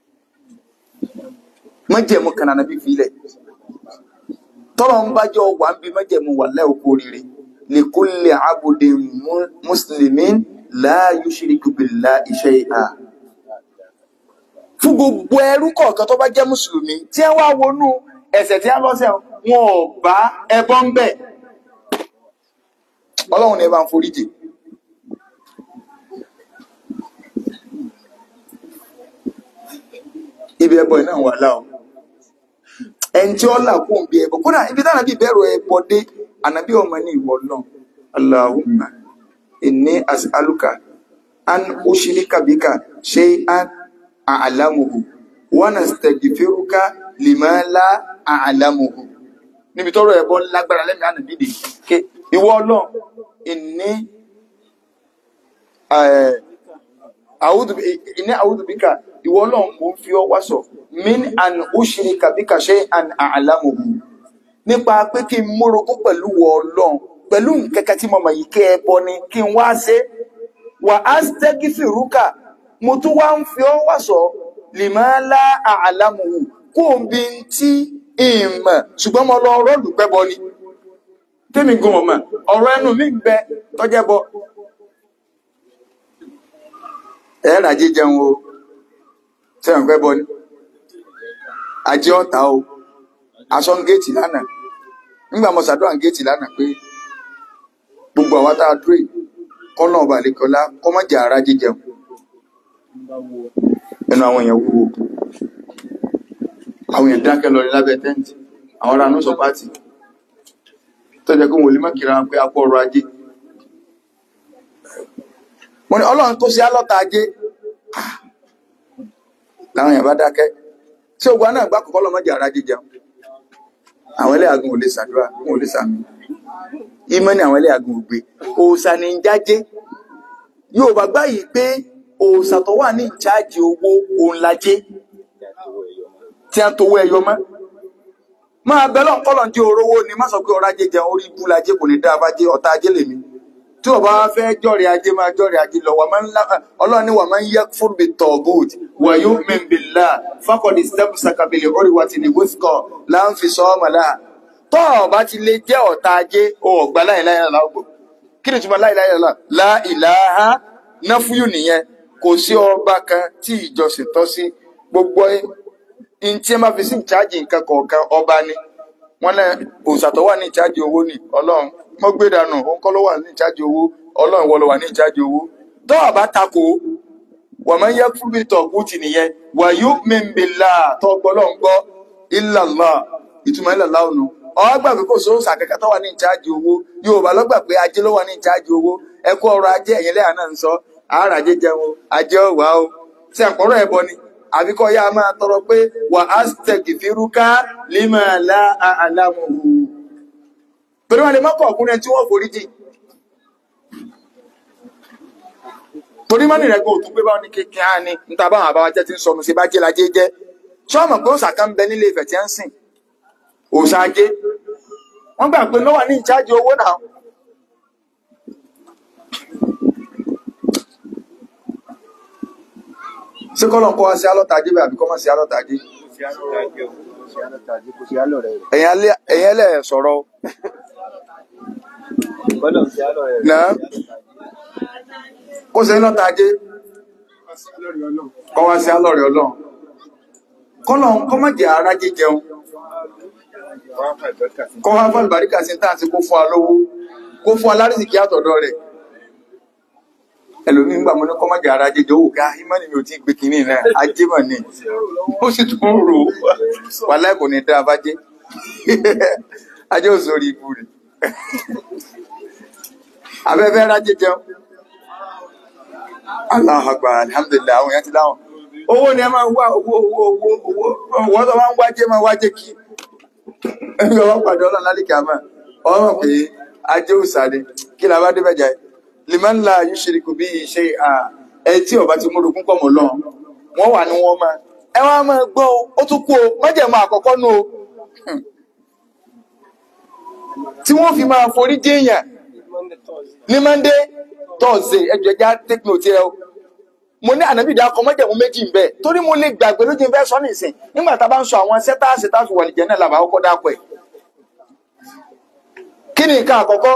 májẹ̀mú kan ànábì filẹ̀ tọ́lọ̀ ń bájọ́ wà ń bí májẹ̀mú wà láì okó rere li kulli abudin mu- muslimin la yushriku billahi shay'an fún gbogbo ẹrú kọ̀ọ̀kan tó bá jẹ́ mùsùlùmí tí ẹ wá wọnú ẹ̀ṣẹ̀ tí a lọ́sẹ̀ wọn ò bá ẹbọ ń bẹ̀ ọlọ́run ni ẹ bá ń foríjì ibi ẹbọ iná wà láò ẹni tí ó là kó ń bí ẹbọ kódà ibi táwọn bí bẹ̀rù ẹbọ dé ànábí ọmọ ní ìwọ náà Allahumma inni as'aluka an ushrika bika shay'an a'lamuhu wa nastaghfiruka lima la a'lamuhu níbi tọ́rọ̀ ẹbọ lágbára lẹ́mí ànábí dé ké ìwọ náà inni eh, àwùdù ìní àwùdù bíkà ìwọ náà mo ń fi ọ wá sọ min an ushrika bika shay'an a'lamuhu nípa pé kí n mórogún pẹ̀lú wọ ọlọ́run pẹ̀lú nkẹ́kẹ́ tí mo mọ̀ yìí kẹ́ ẹ bọ ni kí n wá ṣe wà á stẹ́gì fìrúkà mo tún wá ń fi ọ wá sọ lima la a'lamuhu kó o bí n tí ìmọ̀ ṣùgbọ́n mo lọ rọ́ọ̀lù pẹ́ bọ ni tèmi gan ọmọ ọ̀rọ̀ ẹnu mi ń bẹ tọ́jẹ́ bọ ẹ̀ẹ́rà jíjẹun o sẹ́wọ̀n pẹ́ bọ ni ajé ọ̀tá o aṣọ ń géètì lánàá nígbà mo ṣàdúrà ń géètì lánàá pé gbogbo àwa tá a dúró yìí kọ́nà ọba àlekọ́lá kọ́mọ́jà ara jíjẹun ẹnu àwọn èèyàn wúwo àwọn èèyàn dákẹ́ lọ ní lábẹ́ tẹ́ǹtì àwọn ará nù sọ pátì tó jẹ́ kó wọn ò lè má kíra wọn pé apọ̀ ọrọ̀ ajé mo ní ọlọ́run tó ṣe álọ́ta ajé Ah! làwọn èèyàn bá dákẹ́ tí ogun náà gbá kọ́kọ́ lọ́mọdé ara jíjẹun àwọn ẹlẹ́yàgùn ò lè ṣàdúrà wọn ò lè sàmì ìmọ̀ ní àwọn ẹlẹ́yàgùn ò gbé òòṣà ní ń jájé yóò bá gbáyìí pé òòṣà tó wà ní ìcháàjì owó òun lajé tí a ń towó ẹyọ mọ́ máa bẹ lọ́n kọ́lọ̀ tí orówó ni má sọ pé ọrọ̀ ajé jẹun orí ibú lajé kò ní dá abájé ọ̀tá ajé lèmi tí o bá fẹ́ jọ̀rẹ̀ ajé máa jọ̀rẹ̀ ajé lọ wà máa ń lá ọlọ́run ní wà máa ń yẹ fún bi tọ̀gùt wà yóò mẹ́mbìlá fákọ̀dì step sakabili orí wa ti ní wíṣkọ̀ láǹfi sọ ọmọ láà tọ́ ọ bá ti lè jẹ́ ọ̀tá ajé o ọ̀gbà láìláyà láàgbò kí ni túmọ̀ láìláyà láìláha náfúyù nìyẹn kò sí ọba kan tí ìjọsìn tọ́ sí gbogbo ntí ẹ máa fi sí ìcháàjì nǹkan kọ̀ọ̀kan ọba ni wọn lẹ òòṣà tó wà ní ìcháàjì owó ni ọlọ́run mo gbé dànù òun kọ́ ló wà ní ìcháàjì owó ọlọ́run ìwọ ló wà ní ìcháàjì owó tó o bá takò wà máa ń yẹ fún bí tọ̀gùtì nìyẹn wà yóò mímbìlá tó gbọ́ lọ́n gbọ́ ìlàlá ìtumọ̀ ìlàlá ònu ọgbà pé kò sóòṣà kẹ́kẹ́ tó wà ní ìcháàjì owó yorùbá lọ́gbà pé ajé ló wà ní ìcháàjì owó ẹkú ọrọ̀ ajé ẹ̀yìn lẹ́yà náà ń sọ àárà ajé jẹun o, ajé ọ̀wá o tí àpọ̀rọ̀ ẹ̀bọ ni àbíkọ́ yá máa tọrọ pé wà á stẹ̀kì fírúká límà láàlámùhù pẹ̀lú wọn lè mọ́kọ̀ ọkùnrin tí wọ́n forí jì torí mọ́nì rẹ̀ gbọ́ òtún pé báwọn ní kéèké á ní níta báwọn àbáwá jẹ́ ti ń sọnù sí bá jẹ́ lajé jẹ́ ṣọ́ọ̀mù pé òòsà kan ń bẹ nílé Ifẹ̀ tí ń sìn òòsà ajé wọ́n gbà pé lọ́wọ́ ní ìjáde owó náà ṣé kọ́lọ̀ kọ́ wá sí alọ́ta ajé bẹ́ẹ̀ àbí kọ́ mọ́ sí alọ́ta ajé ẹ̀yin alẹ́- ẹ̀yin ẹlẹ́ sọ̀rọ̀ o. náà kó ṣe iná tajé kọ́ wá sí alọ́rẹ̀ ọlọ́run kọ́lọ̀ kọ́ má jẹ́ ara jíjẹun kọ́ wá fún àlùbáríkà sí táà sí kó fún alówó kó fún alárìsìkí àtọ̀dọ̀ rẹ̀ ẹlòmíín gbà mọ́ ní kọ́ má jẹ́ ara jíjẹ owó ká ìmọ̀ ni mi ò tí ì gbé kínní náà ajé mọ̀ ni ó sì tún rò ó wà láì kò ní dá abájé ajé òsòrí ibu rẹ̀ abẹ́fẹ́ rájẹ jẹun Allahu Akbar alhamdulillah àwọn èèyàn ti láwọn owó ni ẹ máa wá owó owó owó owó owó tó máa ń wájé máa wájé kí ẹbí ọwọ́ pàdé ọlọ́run lálẹ́ kàmá ọmọ pé ajé òsàlẹ̀ kí la bá dé bẹ̀jà liman la yushriku bí iṣẹ́ ẹ tí ọba ti múrogún pọ̀ mọ́ lọ́n wọ́n wà ní wọ́n máa ẹ wá máa gbọ́ o ó tún kú o májẹ̀mọ́ àkọ́kọ́ nù o tí wọ́n fi máa forí déèyàn ní monday thursday ẹjọ ẹja take note ẹ o mo ní ànábìdá akọ mọ́jẹ̀mú méjì ń bẹ torí mo lè gbàgbé lójú ń fẹ́ sọ nìsín nígbà tá a bá ń sọ àwọn sẹ́táàsì tá a fi wà nìjẹ́ náà làbà kọ́kọ́ dápọ̀ ẹ̀ kí ni nǹkan àkọ́kọ́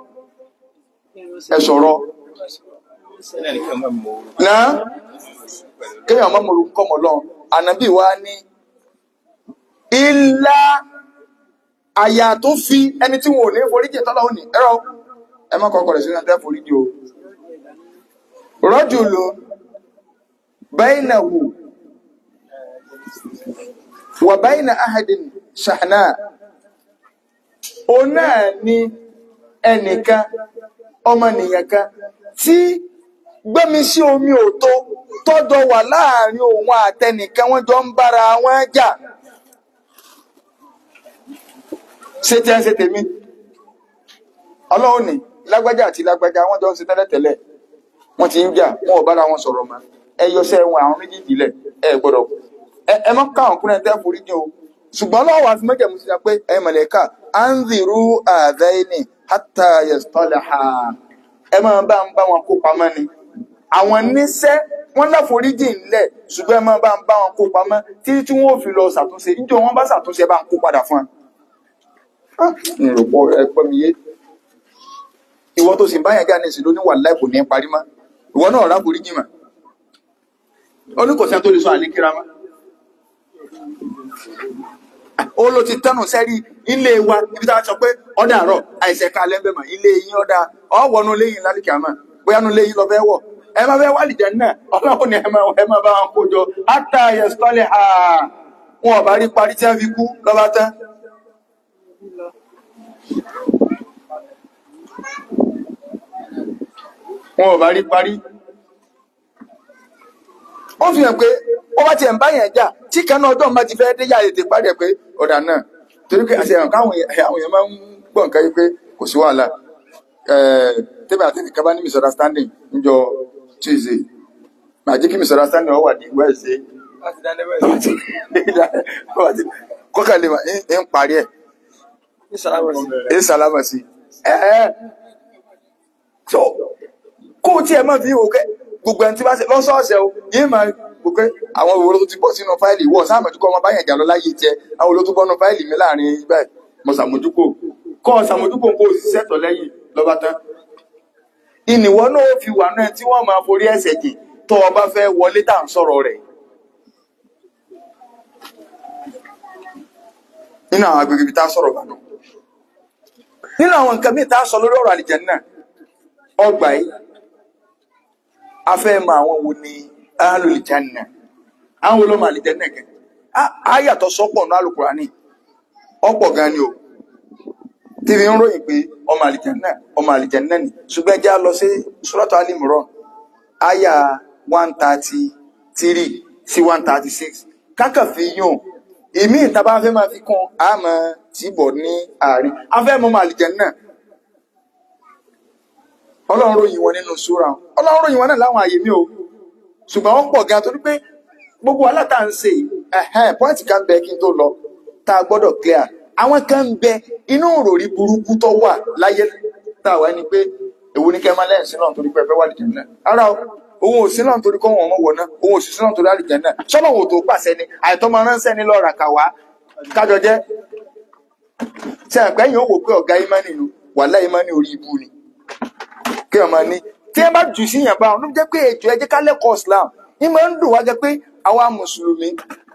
ẹ sọ̀rọ̀ náà kéèyàn má mọ̀rọ̀ kọ́ mọ̀ lọ́n ànábì wa ní ilá àyà tó fi ẹni tí wọn ò ní foríjì tọ́lá òní ẹ̀rọ ẹ má kọ́kọ́ rẹ̀ sínú ẹ̀dá foríjì o rọ́jùlù bẹ́ẹ̀nàwó wà bẹ́ẹ̀nà ahadin ṣàhánà o náà ni ẹnìkan ọmọnìyàn kan tí gbẹ́mi sí omi òtó tọ́jọ wà láàrin òun àtẹnìkan wọ́n jọ ń bára wọn jà ṣé tí ẹ ń ṣe tèmi ọlọ́run ní lágbájá àti lágbájá wọ́n jọ ń ṣe tẹ́lẹ̀tẹ́lẹ̀ wọ́n ti ń jà wọn ò bára wọn sọ̀rọ̀ mọ́ ẹ yọṣẹ́ wọn àwọn méjèèjì lẹ̀ ẹ gbọ́dọ̀ ẹ ẹ má káwọn kúnlẹ̀ tẹ́ forí ní o ṣùgbọ́n lọ́wọ́ àfi mẹ́jẹ̀ mú sí pé ẹ mọ̀lẹ́ka anziru àdáyéni hátà yẹ̀stọ́lẹ̀ha ẹ máa bá ń bá wọn kó pamọ́ ni àwọn níṣẹ́ wọ́n láforíjì ńlẹ̀ ṣùgbọ́n ẹ máa bá ń bá wọn kó pamọ́ títí tí wọ́n ò fi lọ ṣàtúnṣe níjọ́ wọn bá ṣàtúnṣe ẹ bá ń kó padà fún wọn. ìrọ̀pọ̀ ẹ̀pọ̀ mi yé ìwọ tó sì ń báyàn jáde sí lóníwà láì kò ní parí mọ́ ìwọ náà rà foríjì mà ó ní kò sẹ́ni tó lè sọ àlékíra mọ́ ó ló ti tánù sẹ́rí ilé wa ibi tá a sọ pé ọ̀dà àárọ̀ àìsẹ̀ ká lẹ́ńbẹ̀ mọ̀ ilé yín ọ̀dà ọ̀wọ́nú léyìn lálùkì àmọ́ bóyá nu léyìn lọ fẹ́ wọ̀ ẹ máa fẹ́ wálì jẹ́ náà ọlọ́run ni ẹ máa ẹ máa bá wọn kó jọ átà yẹsítọ́lẹ̀ ha wọn ò bá rí parí tí wọ́n fi kú lọ́ba tán. wọn ò bá rí parí ó fi hàn pé ó bá tiẹ̀ ń bá yẹn jà tí kan náà ọdún bá ti fẹ́ dé yà ètè parí ẹ̀ pé ọ̀dà náà torí pé àti ẹ̀ràn káwọn àwọn èèyàn máa ń gbọ́ nǹkan yìí pé kò sí wàhálà tẹ́bẹ̀ àti ẹnìkan bá ní misunderstanding níjọ Tuesday màá jẹ́ kí misunderstanding ọ wà ní Wednesday kọ́kànlé mà ń parí ẹ̀ ń sálámà sí ẹ̀ so kó o tiẹ̀ máa fi wò kẹ́ gbogbo ẹni tí bá ṣe lọ́sọ̀ọ̀sẹ̀ o yìí máa wò pé àwọn òwúrọ̀ tó ti bọ́ sínú fáìlì wọ̀ sáàmùjú kọ́ ọmọ báyẹn jà lọ láyé jẹ àwọn olótú bọ́nú fáìlì mi láàrin ibẹ̀ mo ṣàmójúkò kọ́ ọ ṣàmójúkò kó o sì ṣẹ̀tọ̀ lẹ́yìn lọ́ba tán. ìnìwọ́ náà fi wà náà tí wọ́n máa forí ẹ̀sẹ̀ jì tó o bá fẹ́ wọlé tá à ń sọ̀rọ̀ rẹ̀. nínú àwọn agbègbè ibi tá a sọ̀rọ̀ bànú. nínú àwọn nǹkan míì tá a sọ lórí ọ̀rọ̀ àlìjànnà ọgbà yìí a fẹ́ mọ àwọn wo ni ahlul janna àwọn olóòmọ àlìjẹ́nà kẹ ayàtọ̀ sọ́pọ̀ ní Al-Qur'ani ọ̀pọ̀ gan ni o tí fi ń ròyìn pé ọmọ àlìjẹ́nà ọmọ àlìjẹ́nà ni ṣùgbọ́n ẹ jẹ́ á lọ sí Suratu Ali Imran àyà one thirty three sí one thirty six kákà fi yún ìmí ìta bá fẹ́ máa fi kún àmọ́ tìbọ̀ ní àárín afẹ́ mọ́ ọmọ àlìjẹ́nà ọlọ́run ròyìn wọn nínú súra ọlọ́run ròyìn wọn náà láwọn àyè mi o ṣùgbọ́n wọ́n pọ̀ gan torí pé gbogbo aláta ń ṣe ẹ̀hẹ́n pọ́ìntì kan bẹ kí n tó lọ tá a gbọ́dọ̀ clear àwọn kan ń bẹ inú òròrí burúkú tó wà láyé tá a wá ní pé èwo ní kẹ́má lẹ́yìn sínú torí pé ẹ fẹ́ wà lìjẹ́ náà ara o òun ò sínú torí kọ́ wọn ọmọ wọ̀ náà òun ò sì sínú torí àlìjẹ́ náà sọ́nà òun tó pàṣẹ ni àìtọ́ máa ránṣẹ́ ní lọ́ọ̀rà kàwá kájọ jẹ́ ṣe àpẹ́yìn ó wò pé ọ̀gá ìmánì nu wàhálà ìmánì orí ibu ni kí ọmọ ní tí ẹ bá jù sí yàn bá wọn ló jẹ́ pé ètò ẹjẹ ká lẹ́kọ̀ọ́ Islam ní máa ń dùn wá jẹ́ pé àwa mùsùlùmí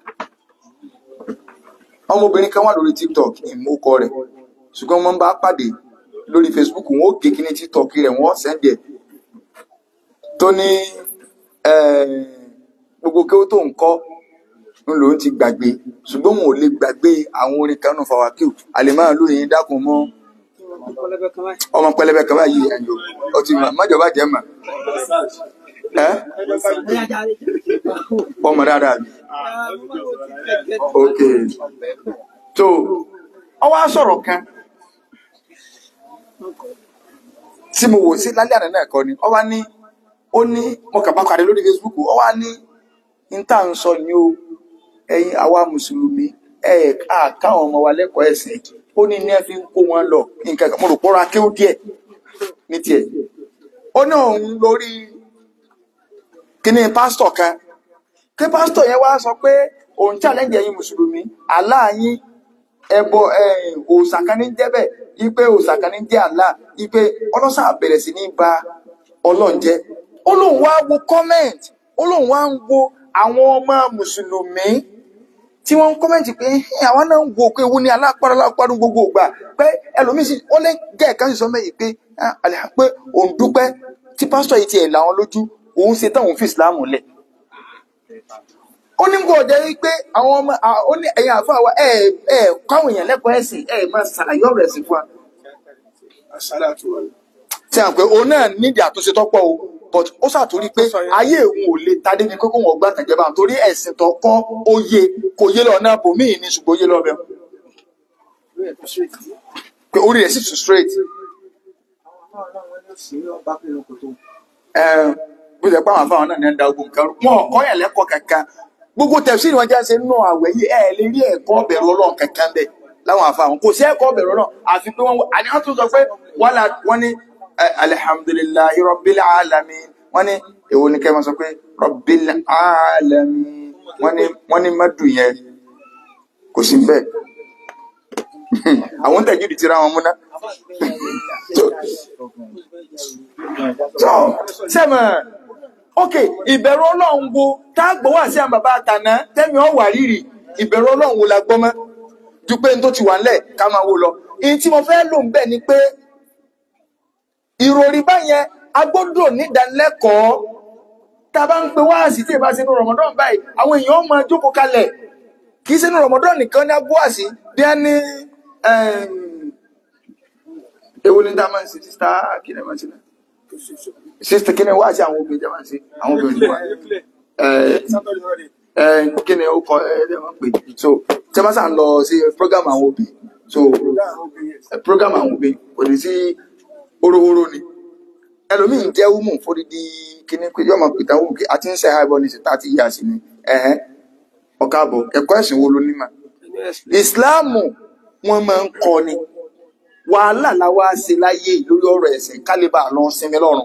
ọmọbìnrin kan wà lórí TikTok ìmúkọ rẹ̀ ṣùgbọ́n wọ́n bá pàdé lórí Facebook wọn ó gé kíní TikTok rẹ̀ wọ́n sẹ́ndì ẹ̀ tó ní gbogbo kí ó tó ń kọ́ ń lòun ti gbàgbé ṣùgbọ́n òun ò lè gbàgbé àwọn orin kan náà fàwákìw àlèmọ́ lóyìn dákun mọ́ ọmọ pẹlẹbẹ kan báyìí ẹ̀yọ́ ó ti mọ̀ mọ́jọba jẹ́ mọ̀ ẹ́ ọmọ dáadáa mi ok tó ọwọ́ á sọ̀rọ̀ kan tí mo wò sí lálẹ́ àná náà kọ́ ni ọwọ́ á ní ó ní mo kà bá pàdé lórí Facebook ọwọ́ á ní n tá à ń sọ ni o ẹ̀yin àwa mùsùlùmí ẹ ká káwọn ọmọ wa lẹ́kọ̀ọ́ ẹ̀sìn ó ní ní ẹ fi ń kó wọn lọ nǹkan kan mo rò pọ́ra kí ó díẹ̀ ní tiẹ̀ ó ní òun lórí kíní pásítọ̀ kan kí pásítọ̀ yẹn wá sọ pé òun challenge ẹ̀yin mùsùlùmí Allah yín ẹbọ ẹ̀yìn òòṣà kan ní jẹ́ bẹ́ẹ̀ ipe òòṣà kan ní jẹ́ Allah ipe ọlọ́sà bẹ̀rẹ̀ sí ní ba ọlọ́run jẹ́ ó lóun wá wo comment ó lóun wá ń wo àwọn ọmọ mùsùlùmí tí wọ́n ń kọ́mẹ̀ntì pé "Ẹ́, àwọn náà ń wo pé ewu ni alápárá alápárá gbogbo ìgbà pé ẹlòmíín sì ó lé gẹ̀ẹ́kan sì sọ mẹ́yìn pé "Ah, àlẹ́ pé òun dúpẹ́ tí pásítọ̀ yìí tiẹ̀ làwọn lójú òun ṣe tán òun fi ìsìláàmù lẹ̀ ó ní kò jẹ́ wípé àwọn ọmọ à- ó ní ẹ̀yin àfa wa ẹ̀ ẹ̀ káwọn èèyàn lẹ́kọ̀ọ́ ẹ̀sìn ẹ̀ máa ṣàlàyé ọ̀rọ̀ ẹ̀sìn fún wa tí a pé òun náà nídìí àtúnṣe tọ́pọ̀ o but ó ṣàtúrí pé ayé òun ò lè tadé ní kókó wọn gbà tẹ̀jẹ̀ bá torí ẹ̀sìn tó kọ́ ó yé kò yé lọ náà bòmíì ní ṣùgbọ́n ó yé lọ́bẹ̀ pé orí rẹ̀ sì tún straight ẹ bó ṣe pé àwọn afáwọn náà ní ẹ̀dá ogun kan rú. wọn kọ́ yẹn lẹ́kọ̀ọ́ kankan gbogbo tẹ̀síìrì wọn jáde nínú àwẹ̀ yìí ẹ̀ lè rí ẹ̀kọ́ bẹ̀rù ọlọ́run kankan bẹ́ẹ̀ láwọn afáwọn kò sí ẹ̀kọ́ bẹ̀rù ọlọ́run àfi pé wọ́n àní wọ́n tún sọ pé wọ́n la wọ́n ní ẹ, alihamdulilayi rabbil alamin wọ́n ní èwo ni kẹ́ máa sọ pé rabbil alamin wọ́n ní wọ́n ní madu yẹn kò sí bẹ́ẹ̀ àwọn tẹ̀jú ti ra wọn múná tó sẹ́mọ̀ ok ìbẹ̀rù ọlọ́run wo tá a gbọ́ wá sí àwọn bàbá àtàná tẹ́mi ọ̀ wà rírì ìbẹ̀rù ọlọ́run wo la gbọ́ mọ́ ju pé n tó ti wà ńlẹ̀ ká máa wo lọ èyí tí mo fẹ́ lò ń bẹ̀ ni pé ìròrí báyẹn a gbọ́dọ̀ nídánilẹ́kọ̀ọ́ tá a bá ń pe wáàsí tí ìbá ṣe ní Ramadan báyìí àwọn èèyàn máa jókòó kalẹ̀ kì í ṣe ní Ramadan nìkan ní agbóhàsí bí a ní èwo ni tá a máa ń ṣe sísá kí ni a máa ń ṣe náà sísá kí ni wáàsí àwọn obìnrin jẹ́ máa ń ṣe àwọn obìnrin wa ẹ kí ni ó kọ ẹ ẹ máa ń pè so tí a bá sàn lọ sí program àwọn obìnrin so ẹ, program àwọn obìnrin kò ní sí orówóró ni ẹlòmíín jẹ́ wúmù fódìdí kíní pé yọmọ pìtàn wù kí a ti ń ṣe àìbọ ní ìsìta àti ìyá sí ni ẹ̀hẹ́n ọ̀ka àbọ̀ ẹ̀kọ́ ẹ̀sìn wo ló ní mà ìsìláàmù wọn máa ń kọ́ ni wàhálà la wá ṣe láyé lórí ọ̀rọ̀ ẹ̀sìn kálíbà lọ sinmi lọ́rùn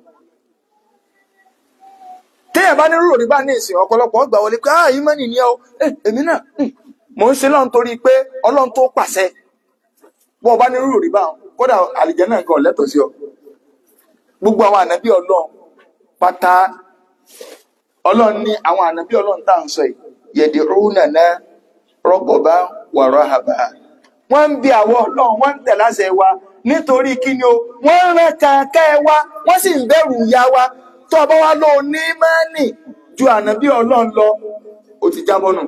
téèyàn bá ní rúrò rí bá ní ìsìn ọ̀pọ̀lọpọ̀ gbà wọlé pé ah ìmọ̀nì ni ẹ o Eh, èmi náà hmm, mò ń ṣe lọ́run torí pé ọlọ́run tó pàṣẹ bọ́ ọ bá ní rúrò rí bá wọn kódà àlìjẹ náà gan lẹ́tọ̀ọ́ sí ọ gbogbo àwọn ànábì ọlọ́run pátá ọlọ́run ní àwọn ànábì ọlọ́run tá à ń sọ yìí yẹ̀dì rúnàná rọ́gbọ̀bá wàrọ̀ àbá wọ́n ń bi àwọn ọlọ́run wọ́n ń tẹ̀ láṣẹ wa nítorí kí ni o wọ́n ń rán kàkẹ́ wa wọ́n sì ń bẹ̀rù ìyá wa tó ọba wa ló ní mẹ́nì ju ànábì ọlọ́run lọ ó ti jábọ́ nù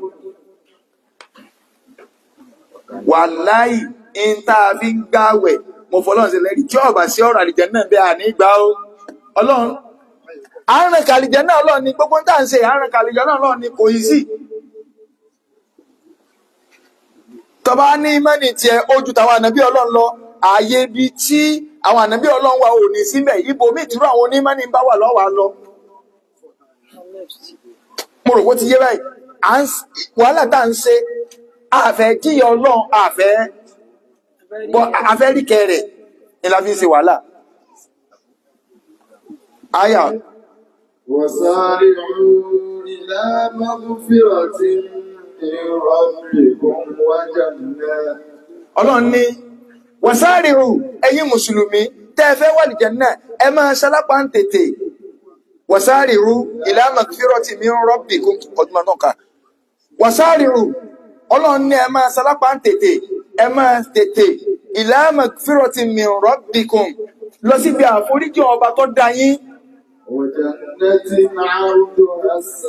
wàláì ń tá a fi ń gbáwẹ̀ mo fọlọ́run sí lẹ́rìí tí ọba sí ọ̀rọ̀ àlìjẹ náà bẹ́ẹ̀ àní gbà ó ọlọ́run àárín kàlìjẹ náà ọlọ́run ni gbogbo tá à ń ṣe àárín kàlìjẹ náà ọlọ́run ni kò yí sí tọba ní mẹ́nì tiẹ̀ ojú tàwọn ànábì ọlọ́run lọ ààyè ibi tí àwọn ànábì ọlọ́run wa ò ní síbẹ̀ ibo míì tìrú àwọn onímọ̀nì bá wà lọ́wọ́ á lọ mo rò pé ó ti yé báyìí à ń s- wàhálà tá à ń ṣe àfẹ́ jíyọ ọlọ́run àfẹ́ bọ́ àfẹ́ ríkẹ́ rẹ̀ ni la fi ń ṣe wàhálà àyà وسارعوا إلى مغفرة من ربكم وجنة ọlọ́run ní wàsáàrìrù ẹ̀yin mùsùlùmí tẹ́ ẹ fẹ́ wà lìjẹ̀ náà ẹ máa ṣalápá ń tètè wàsáàrìrù ila magfirati min rabbikum ọdún náà kà wàsáàrìrù ọlọ́run ní ẹ máa ṣalápá ń tètè ẹ máa tètè ila magfirati min rabbikum lọ síbi àforíjì ọba tó dá yín وجنة عرضها السماء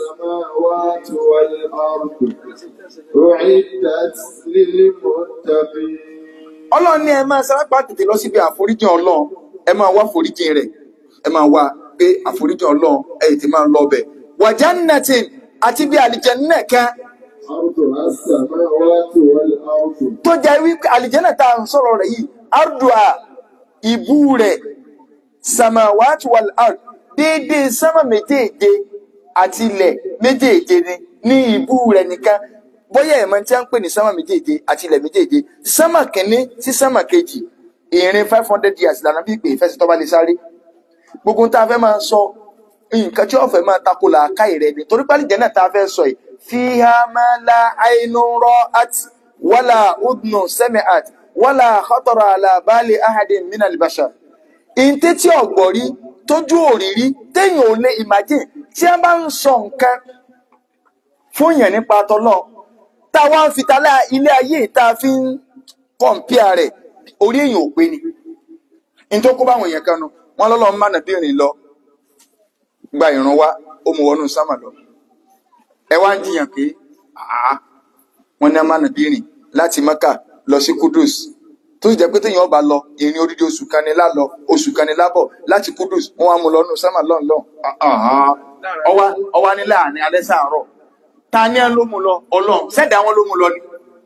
السماوات والأرض أعدت للمتقين ọlọ́run ní ẹ máa sárápá tètè lọ síbi àforíjìn ọlọ́run ẹ máa wá àforíjìn rẹ̀ ẹ máa wá pé àforíjìn ọlọ́run ẹ tètè máa lọ bẹ̀ wàjà nàtìn àti bí àlìjẹ́nnà kan أرضها السماوات والأرض tó jẹ́ wípé àlìjẹ́nnà tá à ń sọ̀rọ̀ rẹ̀ yìí ardua ìbú rẹ̀ samawat wal ard déédéé sámà méjèèje àti ilẹ̀ méjèèje ni ní ìbú rẹ̀ nìkan bóyá ẹ̀mọ́ tí a ń pè ní sámà méjèèje àti ilẹ̀ méjèèje sámà kìíní sí sámà kejì ìrìn five hundred years lànà bí pé ìfẹsẹ̀ tó bá lè sáré gbogbo ohun tá a fẹ́ máa sọ nǹkan tí wọ́n fẹ́ máa tako làákàyè rẹ̀ ni torí pálí jẹ́nà tá a fẹ́ sọ yìí fiha ma la aynu ra'at wala udnu sami'at wala khatara ala bali ahadin minal bashar ìǹtẹ́ tí ọ̀gbọ̀rí tójú òrírí téèyàn ò lè imagine tí a bá ń sọ nǹkan fún yẹn nípa tọ́lọ́ tá a wá ń fi talá ilé ayé tá a fi ń kọ̀ǹpìà rẹ̀ orí èèyàn ò pé ni ní tó kó báwọn èèyàn kan nu wọn lọ́lọ́ ń mánà bí ìrìn lọ gba ìrun wá ó mú wọnú sámà lọ ẹ wá ń jiyàn pé àá wọn ní amánà bí ìrìn láti Mẹ́kà lọ sí Kudus tó sì jẹ́ pé téèyàn ọba lọ ìrìn odidi oṣù kan ní lálọ oṣù kan ní lábọ̀ láti Kudus wọn wá mú lọ nù sámà lọ́nlọ́n ọwá ọwá ní láàrin alẹ́ sàárọ̀ ta ni ẹ ló mú lọ Ọlọ́run sẹ́dá wọn ló mú lọ ni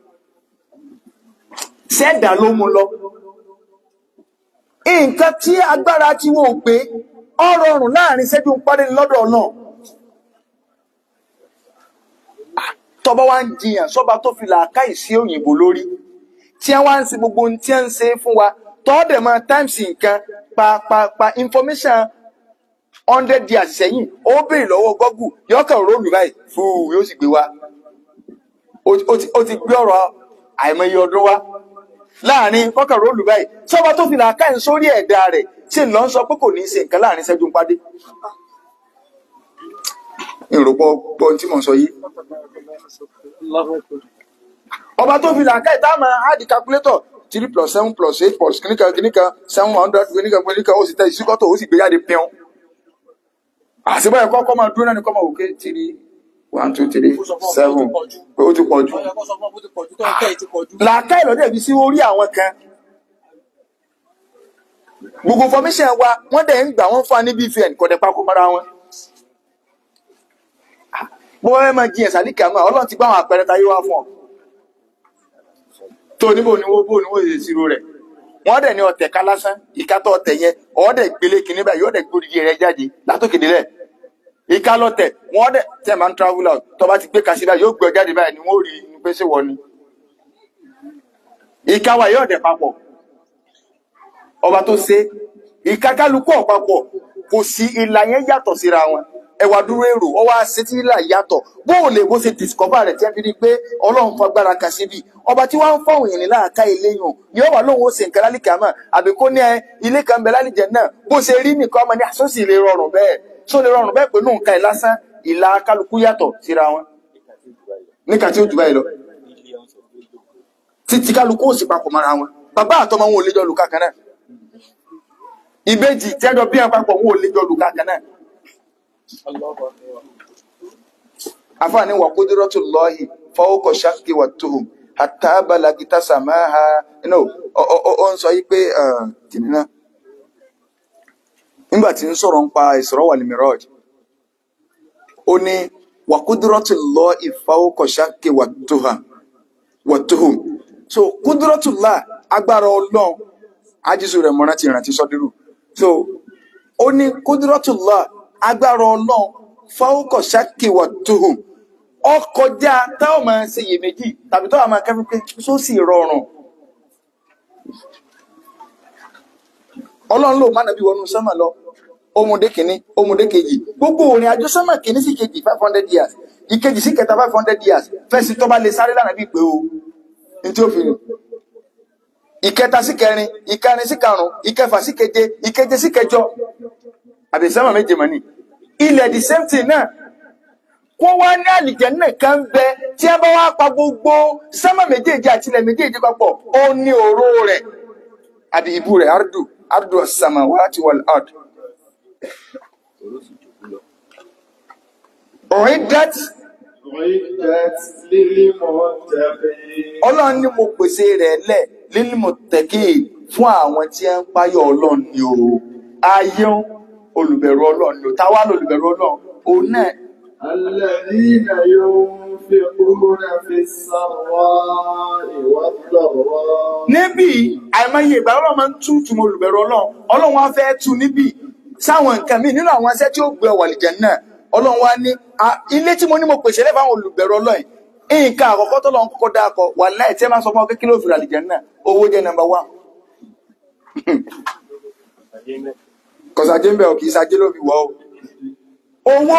sẹ́dá ló mú lọ nǹkan tí agbára tí wọn ò pé ọ̀rọ̀ ọrùn láàrin ṣẹ́jú ń parí lọ́dọ̀ náà tọba wa ń jiyàn sọba tó fi làákàyè sí òyìnbó lórí tí wọn wá ń ṣe gbogbo ohun tí wọn ń ṣe fún wa tọ́ọ̀dẹ̀ máa times nǹkan pàápàá information hundred years sẹ́yìn ó béèrè lọ́wọ́ Google yọkàn róòlù báyìí fúù yóò sì gbé wa ó ti ó ti gbé ọ̀rọ̀ àìmọye ọdún wa láàrin kọ́kàn róòlù báyìí sọba tó fi làákàyè sórí ẹ̀dá rẹ̀ ṣe lọ ń sọ pé kò ní í ṣe nǹkan láàrin ṣẹ́jú ń pàdé ìròpọ̀ gbọ́ tí mo sọ yìí ọba tó fi làákàyè tá a máa háàdì calculator three plus seven plus eight plus kìnìkan kìnìkan seven hundred kìnìkan kìnìkan ó sì tẹ ìsíkọ́tò ó sì gbé jáde pẹ́ọ́n àṣìbọ̀ ẹ̀kọ́ kọ́ máa dúró náà ní kọ́ máa wò ké three one two three seven pé ó ti pọ̀ jù làákàyè lọ́dẹ̀ bí sí orí àwọn kan gbogbo information wa wọ́n dẹ̀ ń gbà wọ́n fún wa ní bvn kò dẹ̀ papọ̀ mọ́ra wọn bó wọ́n máa jiyàn sálíkà máa ọlọ́run ti gbá àwọn àpẹẹrẹ táyé wá fún ọ tó níbo ni wọ́n bó ni wọ́n ṣe ṣírò rẹ̀ wọ́n dẹ̀ ní ọ̀tẹ̀ ká lásán ìkátọ̀ ọ̀tẹ̀ yẹn ọ̀ọ́dẹ̀ gbélé kìíní báyìí ọ̀ọ́dẹ̀ gbódìdí rẹ̀ jáde látòkè délẹ̀ ìka lọ́tẹ̀ wọ́n dẹ̀ tẹ̀ máa ń travel out tó bá ti gbé kasi báyìí yóò gbé ọ jáde báyìí ni wọ́n rí i pé ṣé wọ́n ni ìka wa yóò dẹ̀ papọ̀ ọba tó ṣe ìka kálukú ọ̀pápọ̀ kò sí ìlà yẹn yàtọ̀ síra wọn ẹwà dúró èrò ọwọ́ àṣetí ìlà yàtọ̀ bó o lè bó ṣe discover rẹ̀ tí wọ́n fi rí i pé ọlọ́run fagbára kan síbi ọba tí wọ́n ń fọ̀hún yìí láàká ilé yàn yóò wà lóhun ó ṣe nǹkan lálẹ́ kàmá àbí kó ní ẹ ilé kan bẹ lálìjẹ náà bó ṣe rí nìkan ọmọ ní àsọ́sì lè rọrùn bẹ́ẹ̀ tó lè rọrùn bẹ́ẹ̀ pé nù nǹkan ẹ̀ lásán ìlà kálukú yàtọ̀ síra wọn níka tí ó jù báyìí lọ títí kálukú ò sì papọ̀ mọ́ra wọn bàbá àtọmọ wọn ò lè jọ lù kankan náà ìbejì tẹ́jọ bí wọn papọ̀ wọn ò lè jọ lù kankan náà afáàní wà kúdúrọ́tù lọ́hì fọwọ́kọ̀ ṣáàkì wà tóhùn àtàbàlà gíta sàmáhà no ó ń sọ yí pé kìnnì náà nígbà tí ń sọ̀rọ̀ ń pa Isra wal Miraj ó ní wà kúdúrọ́tù lọ́hì fọwọ́kọ̀ ṣáàkì wà tóhùn so kúdúrọ́tù lá agbára ọlọ́run ájísù rẹ̀ mọ́ra ti rántí sọ́dírù so ó ní kúdúrọ́tù lá agbára ọlọ́run fáwọ́kọ̀ ṣákìwà tóhùn ọkọjá táwọn máa ṣe iyèméjì tàbí táwọn máa kẹ́fí pé só sì rọrùn ọlọ́run ló má nàbí wọnú sánmà lọ ọmọdé kìíní ọmọdé kejì gbogbo òrìn àjò sánmà kìíní sí kejì five hundred years ìkejì sí kẹta five hundred years fẹsí tó bá lè sáré lánàá bí pé o ní tí ó fi rìn ìkẹta sí kẹrin ìkẹrin sí karùn ìkẹfà sí keje ìkeje sí kẹjọ àbí sánmà méje mọ ni ilẹ̀ the same thing náà wọ́n wá ní àlìjẹ́nnà kan bẹ tí a bá wá pa gbogbo sánmà méjèèjì àti ilẹ̀ méjèèjì papọ̀ ó ní òró rẹ̀ àbí ìbú rẹ̀ ardu ardu as-samawati wal ard uiddat أعدت للمتقين ọlọ́run ní mo pèsè rẹ̀ lẹ̀ lil muttaqin fún àwọn tí ń páyọ̀ ọlọ́run ni o ayé ń olùbẹ̀rù ọlọ́run ni o táwa lolùbẹ̀rù ọlọ́run òun náà الذين ينفقون في السراء والضراء níbí àìmọye ìgbà ọlọ́run máa ń tú tùmọ̀ olùbẹ̀rù ọlọ́run ọlọ́run wá fẹ́ tú níbí sáwọn nǹkan míì nínú àwọn iṣẹ́ tí ó gbé ọwọ́ àlìjẹ́ náà ọlọ́run wá ní "Ah, ilé tí mo ní mo pèsè lẹ́fà àwọn olùbẹ̀rù ọlọ́run yìí, nǹkan àkọ́kọ́ tó lọ́n kọ́kọ́ dákọ̀ wà láì tí ẹ máa sọ fún ọ kékeré òfin àlìjẹ́ náà owó jẹ́ nọ́mbà wá kọ̀sàjé ń bẹ̀ ọ̀ kì í sajé ló fi wọ́ o owó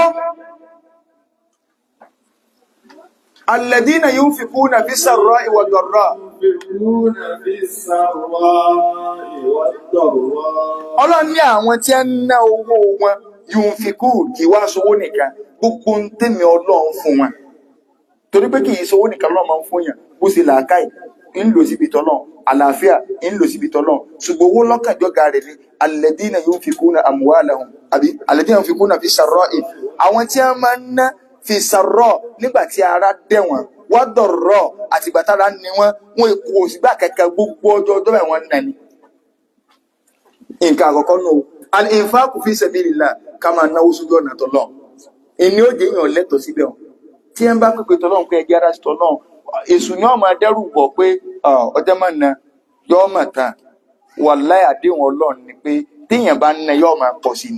alladhina yunfiquna fi sarra'i wad dharra ينفقون في السراء والضراء ọlọ́run ní àwọn tí ń ná owó wọn yunfiqu kì í wá sowó nìkan gbogbo ń tẹ̀mí ọlọ́run fún wọn torí pé kì í sowó nìkan lọ́run máa ń fún yàn bó ṣe làákàyè ń lò síbi tọ́lọ̀ àlàáfíà ń lò síbi tọ́lọ̀ ṣùgbọ́n owó lọ́kànjọ́gà rẹ̀ ni alladhina yunfiquna amwalahum àbí alladhina yunfiquna fi sarra'i àwọn tí wọ́n máa ń ná fi sarra' nígbà tí ara dẹ̀ wọ́n wọ́n dọ̀rọ̀ àtìgbà tára ni wọ́n wọn èkó òsìgbà kẹ̀kẹ́ gbogbo ọjọ́ ọjọ́ bẹ́ẹ̀ wọ́n ń nà ní nǹkan àkọ́kọ́ nù al-infaqu fi sabilillah ká máa náwó sójú ọ̀nà tọ́lọ̀ ìní ó jẹ́ èèyàn lẹ́tọ̀ọ́ síbẹ̀ ọ̀ tí ẹ ń bá pèpè tọ́lọ̀ pé ẹjẹ́ ara sí tọ́lọ̀ èṣù ni wọ́n máa dẹ́rù bọ̀ pé "Ah, ọjọ́ máa na yọ́ mà tán wallahi àdéhùn ọlọ́run ni pé téèyàn bá ń na yọ́ máa pọ̀ sí ni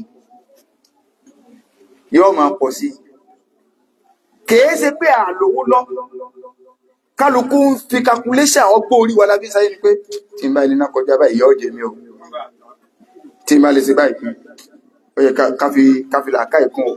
yọ́ máa pọ̀ sí kèé ṣe pé àlòwó lọ kálukú ń fi calculation ọgbọ́n orí wa lábí sáyé ni pé tí n bá ilé náà kọjá báyìí yọ́ jẹ mí o tí n bá lè ṣe báyìí fún ó yẹ ká- ká fi- ká fi làákà ìkún o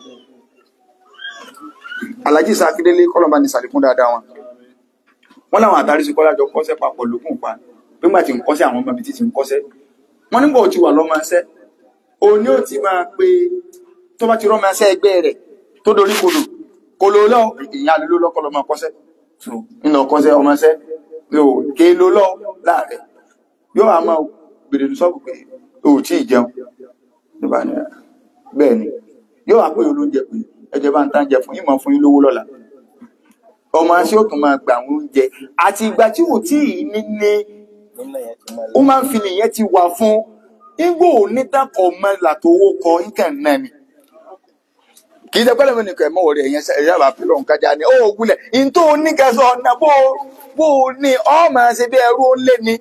alájí sàkídélé kọlọmbà ní sàlékún dáadáa wọn wọn láwọn àtàrí sí kọlájọ kọsẹ̀ papọ̀ lókùn pa nígbà tí ń kọsẹ̀ àwọn ọmọ ibi tí ti ń kọsẹ̀ wọn nígbà tí wà lọmọ ẹsẹ òní ò ti máa pe tó bá ti rọmọ ẹsẹ ẹgbẹ́ rẹ̀ tó dorí kodò kolo lọ ìyá ló lọkọ lọmọ kọsẹ̀ so nínú kọsẹ̀ ọmọ ẹsẹ yóò ké ló lọ láàrẹ yóò àmọ́ gbèrè sọ́ọ̀bù pé o ò tí ì jẹun nígbà ní bẹ́ẹ̀ ni yóò wá pé olóúnjẹ pé ẹjẹ bá ń tán jẹ fún yín mọ̀ fún yín lówó lọ́la ọmọ aṣẹ ò tún máa gbà àwọn oúnjẹ àti ìgbà tí ò tí ì nílé ó máa ń fi nìyẹn ti wà fún igbó onítàkọ̀ ọmọ làtòwó kọ nǹkan náà ni kì í ṣe pẹ́lẹ́mì nìkan ẹ̀mọ́ wọ̀rẹ̀ ẹ̀yẹn ẹ̀yà bá pẹ̀lú ọ̀nkájà ni ó gúnlẹ̀ in tó oníkẹsọ̀ ọ̀nà bó bó ní ọ máa ṣe bí ẹrú ó lé ni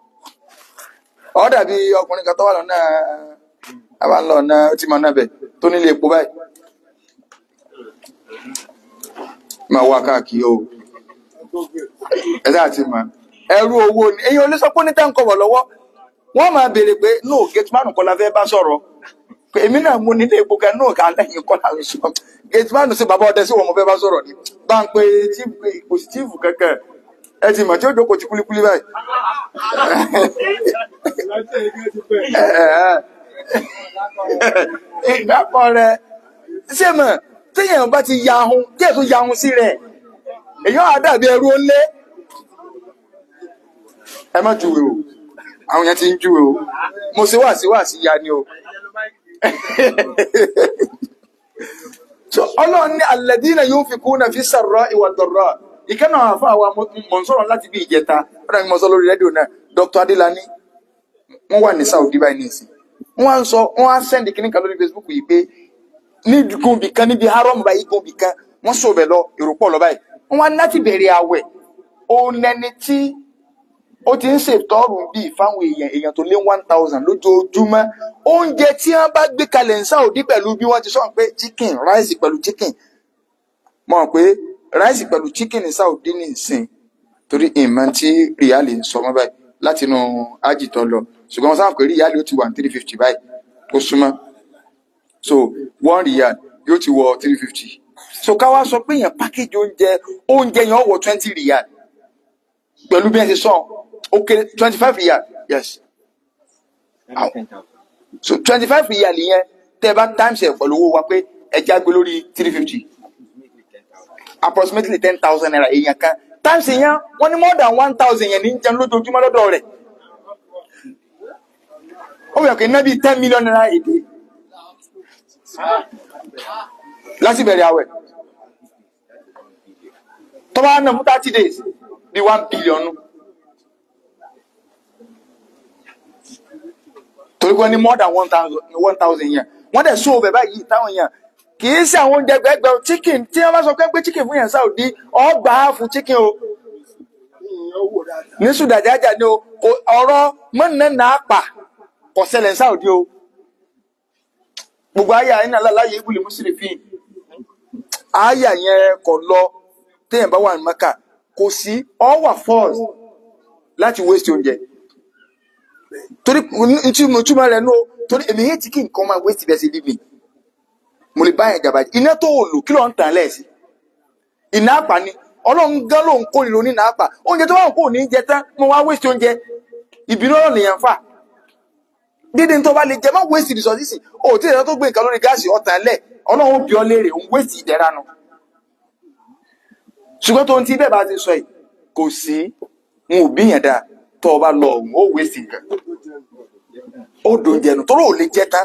ọ dàbí ọkùnrin kan tó wà lọ́nà àbá ń lọ ọ̀nà ó ti máa nábẹ̀ tó nílé epo báyìí máa wá káàkiri o ẹ̀dá àti mà ẹrú owó ni èyí olè sọ pé ní táǹkọ̀ wọ̀ lọ́wọ́ wọ́n máa béèrè pé no gateman kọ́ la fẹ́ bá sọ̀rọ̀ pé èmi náà mú nílé epo kan náà ká lẹ́yìn kọ́ la sọ gateman sí bàbá ọdẹ sí wọn mo fẹ́ bá sọ̀rọ̀ ni bá ń pe chief pé kò sí chief kankan ẹ ti mọ̀ tí ó jókòó ti kúlíkúlí báyìí ìgbàpọ̀ rẹ̀ ṣé mọ̀ téèyàn bá ti ya ahun díẹ̀ tó ya ahun sí rẹ̀ èyàn á dàbí ẹrú ó lé ẹ má júwe o àwọn yẹn ti ń júwe o mo ṣe wà sí wà sí ya ni o so ọlọ́run ní alladhina yunfikuna fi sarra'i wad dharra ìkànnà àwọn àfáà wa mọ̀ ń sọ̀rọ̀ láti bí ìjẹta ọ̀rọ̀ mi mọ̀ sọ lórí rédíò náà Dr. Adélani wọ́n wà ní Saudi báyìí nìsín wọ́n á sọ wọ́n á sẹ́ndì kìnnì kan lórí Facebook yìí pé ní gòbì kan níbi haram báyìí gòbì kan wọ́n sọ bẹ̀ lọ èrò pọ̀ lọ báyìí wọ́n á láti bẹ̀rẹ̀ àwẹ̀ òun lẹni tí ó ti ń ṣètọ́rù bíi fáwọn èèyàn èèyàn tó lé one thousand lójoojúmọ́ oúnjẹ tí wọ́n bá gbé kalẹ̀ ní Saudi pẹ̀lú bí wọ́n ti sọ pé chicken rice pẹ̀lú chicken mọ̀ pé rice pẹ̀lú chicken ní Saudi ní ìsìn torí ìmọ̀ tí ríálì ń sọ mọ́ báyìí láti inú ájì tó lọ ṣùgbọ́n wọ́n sábà pé ríálì ó ti wà ní three fifty báyìí ó súnmọ́ so one rial yóò ti wọ three fifty so ká wá sọ pé èèyàn package oúnjẹ oúnjẹ yẹn ó wọ twenty rial pẹ̀lú bí ẹ ṣe sọ ó kéré twenty five rial yes so twenty five rial yẹn tẹ́ ẹ bá times ẹ̀ pẹ̀lú owó wa pé ẹja gbé lórí three fifty approximately ten thousand naira èèyàn kan times yẹn wọ́n ní more than one thousand yẹn ní jẹun lójoojúmọ́ lọ́dọ̀ rẹ̀ ó yẹ kó iná bíi ten million naira èdè láti bẹ̀rẹ̀ àwẹ̀ tó bá ná fún thirty days bí one billion nù. torí pé ní more than one thousand one thousand yẹn wọ́n dẹ̀ sún ọbẹ̀ báyìí táwọn yẹn kì í ṣe àwọn oúnjẹ gbẹgbẹ chicken tí wọ́n bá sọ pé pé chicken fún yẹn Saudi ọgbà fún chicken o ní sùdàjájà ni o kò- ọ̀rọ̀ mọ́nà pa kò ṣẹlẹ̀ ní Saudi o gbogbo àyà yín náà láláyé ibùlé mùsùlùmí fi àyà yẹn kò lọ téèyàn bá wà ní Mẹ́kà kò sí ọ wà force láti waste oúnjẹ torí ntí mo túmọ̀ rẹ̀ nù o torí èmi yẹn ti kí nǹkan máa waste bẹ́ẹ̀ sí bíbí mo lè bá yẹn jàmbá iná tó o lò kí ló ń tàn lẹ́ẹ̀sì iná àpà ni ọlọ́run gán ló ń kó ìrò ní nàápà oúnjẹ tó wà kó ní jẹ tán mo wá waste oúnjẹ ìbínú ọ̀rọ̀ nìyẹn fà dídí tó bá lè jẹ má waste resources o tí ìdájọ́ tó gbé nǹkan lórí gáàsì ọ̀tàn lẹ̀ ọlọ́run bí ọ léèrè òun waste ìdẹ́ra nu ṣùgbọ́n tó ń ti bẹ́ẹ̀ bá ti sọ yìí kò sí n ò bí yẹn dáa tó o bá lọ òun ó waste nǹkan ó dùn jẹnu tó lóò lè jẹ tán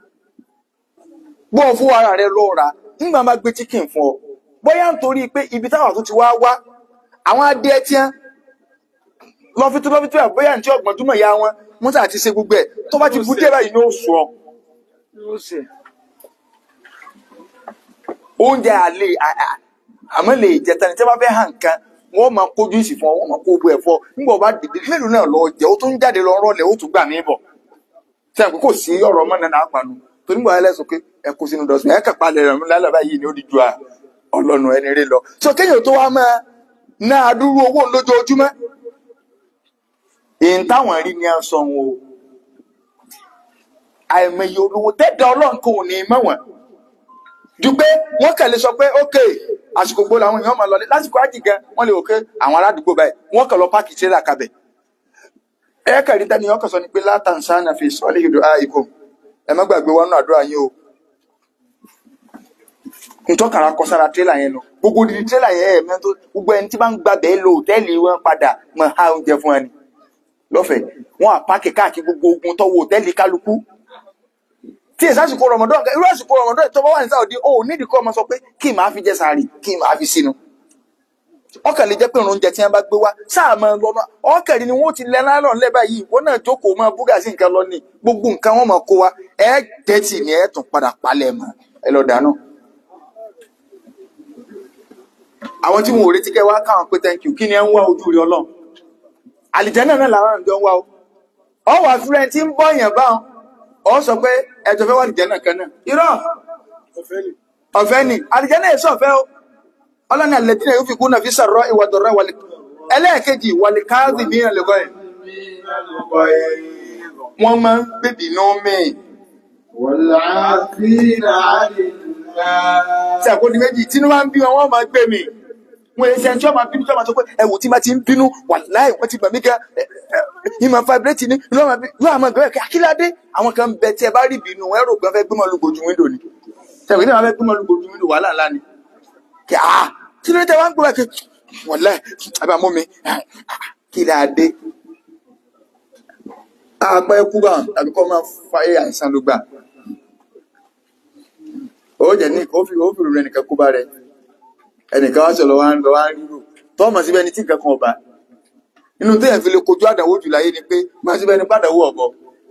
gbọ́ fún ara rẹ lọ ra nígbà máa gbé chicken fún ọ bóyá nítorí pé ibi táwọn tó ti wá wá àwọn adìẹ tí wọn lọ́fítú lọ́fítú ẹ̀ bóyá ní tí ọgbọ̀n túmọ̀ ya wọn wọ́n sà ti ṣe gbogbo ẹ̀ tó bá ti bú dé báyìí ní oṣù ọ oúnjẹ àlè à- à- àmọ́ lè jẹ tani tí wọ́n bá fẹ́ hàn kan wọ́n máa kójú ìsì fún ọ wọ́n máa kó gbogbo ẹ̀ fún ọ nígbà wọ́n bá dìde mélòó náà lọ jẹ́ ó tún jáde lọ rọ́lẹ̀ ó tún gbà mí bọ̀ tí a kò kò sí ọ̀rọ̀ ọmọ náà panu torí gbọ́ ẹlẹ́sùn pé ẹ kó sínú dọ̀sùn ẹ kàn palẹ̀ rẹ̀ lálẹ́ báyìí ni ó di ju à ọlọ́nu ẹni rí lọ. sọ kéèyàn tó wá máa ná adúrú owó lójoojúmọ́ èyí táwọn rí ni a sọ wọn o àìmọye olówó tẹ́tẹ́ ọlọ́run kò ní mọ́ wọn ju pé wọ́n kàn lè sọ pé ok àsìkò gbó làwọn èèyàn máa lọlé lásìkò ájì gan wọ́n lè wò pé àwọn aládùúgbò báyìí wọ́n kàn lọ páàkì tírélà kabẹ̀ ẹ kàrí tani ọkàn sọ ni pé látàǹsáná fi sọ́ọ́lì ìdò àìkò ẹ má gbàgbé wọn náà àdúrà yín o ntọ́kàrà kọ sára tírélà yẹn lọ gbogbo odidi tírélà yẹn ẹ̀ mẹ́tò gbogbo ẹni tí bá ń gbàgbé lọ òtẹ́ẹ̀lì wọn padà mọ̀ ha oúnjẹ fún ẹni lọ́fẹ̀ẹ́ wọn àpáàkì káàkiri gbogbo ogun tọ́wọ́ òtẹ́ẹ̀lì kálukú tí èsì àsìkò rọmọdún irú àsìkò rọmọdún tó bá wà ní sáwọdí ó nídìí kọ́ ọmọ sọ pé kí n máa fi jẹ sàárì kí n máa fi sínú ọkàn lè jẹ pé oúnjẹ tí wọn bá gbé wá sáà máa lọ náà ọkàn ni wọn ti lẹ lálọ ńlẹ báyìí wọn náà jókòó máa búgà sí nǹkan lọ ní gbogbo nǹkan wọn máa kó wa ẹ tẹ́tì ni ẹ tún padà palẹ̀ mọ́ ẹ lọ dáná. àwọn tí wọn ò retí kẹ wá káwọn pé thank you kí ni ẹ ń wá ojú rí Ọlọ́run àlìjẹ́nà náà làwọn àjọ ń wá o ọ wà fúnra tí ń bọ́ yẹn báwọn ọ sọ pé ẹjọ fẹ́ wà àlìjẹ́nà kan náà irọ́ ọ̀fẹ́ ni àlìjẹ́nà yẹn sọ̀fẹ́ o ọlọ́ni àlẹ́dínà yóò fi kú náà fi sàrọ̀ ìwà dọ̀rọ̀ wàlẹ̀ ẹlẹ́ẹ̀kejì wàlẹ̀ káàdì ní ẹlẹ́gọ́ ẹ̀ wọ́n máa ń bèbí náà mẹ́ẹ̀ والعافين عن الناس tí àkóní méjì tí wọ́n máa ń bí wọn wọ́n máa gbé mi wọ́n èsì ẹni tí wọ́n máa bínú tí wọ́n máa sọ pé ẹ̀wù tí máa ti ń bínú wà láì wọ́n ti bà mí gan ìmọ̀ vibrate ni yóò máa bí yóò máa gbé akíládé àwọn kan bẹ tí ẹ bá rí ìbínú ẹ rò pé wọ́n fẹ́ gbé mọ́ lùgbòjú wíńdò ni tẹ̀wé náà wọ́n fẹ́ gbé mọ́ lùgbòjú wíńdò wàhálà ńlá ni kí á kí ló dé tẹ wá ń gbé wá kí wọ́n lẹ́ àbá mú mi kí ládé apá ẹkú bá tàbí kọ́ máa fàyè àìsàn ló gbà ó jẹ ní kó fi ó fi rẹ nìkan kó bá rẹ ẹnìkan wá sọ̀rọ̀ wá ń lọ wá ń rírò tọ́mọ̀ síbẹ̀ ní tí nǹkan kan ọba inú téèyàn fi lè kojú àdánwò jù láyé ni pé máa síbẹ̀ ní pàdánwò ọ̀bọ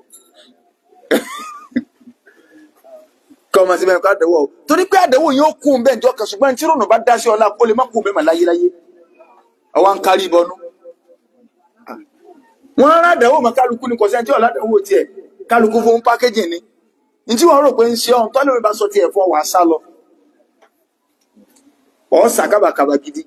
kọ́ ọmọ síbẹ̀ ní pàdánwò ọ̀bọ torí pé àdánwò yóò kún bẹ́ẹ̀ ní ọkàn ṣùgbọ́n tí rònà bá dá sí ọlá kó lè má kún bẹ́ẹ̀ mà láyé láyé ọwọ́ ń kárí ìbọnú wọ́n rán àdánwò mọ́ kálukú ní kọ̀sẹ́ tí ọ̀lá àdánwò tiẹ̀ kálukú fún pákéjì ni ní tí wọ́n rò pé ń ṣe ọ̀hún tọ́lẹ̀ mi bá sọ tiẹ̀ fún wàá sá lọ ọ̀ sàkábàkàbà gidi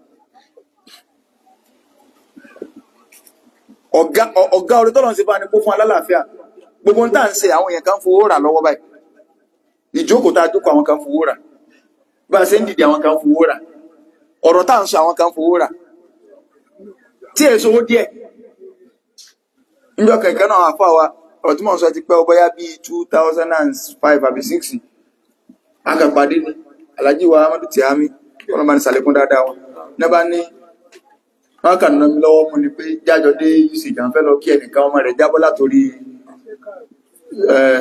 ọ̀gá ọ̀- ọ̀gá orí tọ́lọ̀ ń ṣe bá ní kó fún alálàáfíà gbogbo ń tà ń ṣe àwọn èèyàn kan fowó rà lọ́wọ́ báyìí ìjókòó tá a jókòó àwọn kan fowó rà bá a ṣe ń dìde àwọn kan fowó rà ọ̀rọ̀ tá à ń sọ àwọn kan fowó rà tí èso owó díẹ̀ níjọ́ kẹ̀kẹ́ náà àfa wa ọ̀rọ̀ tí mò ń sọ ti pẹ́ ọ bóyá bíi two thousand and five àbí six akàpàdé ni alhaji wa amadu tihami wọn bá ní sàlékún dáadáa wọn ní bá ní wọn kàn ná mi lọ́wọ́ mu ni pé jájọ dé uc kan fẹ́ lọ kí ẹnìkan ọmọ rẹ̀ jábọ́ látòrí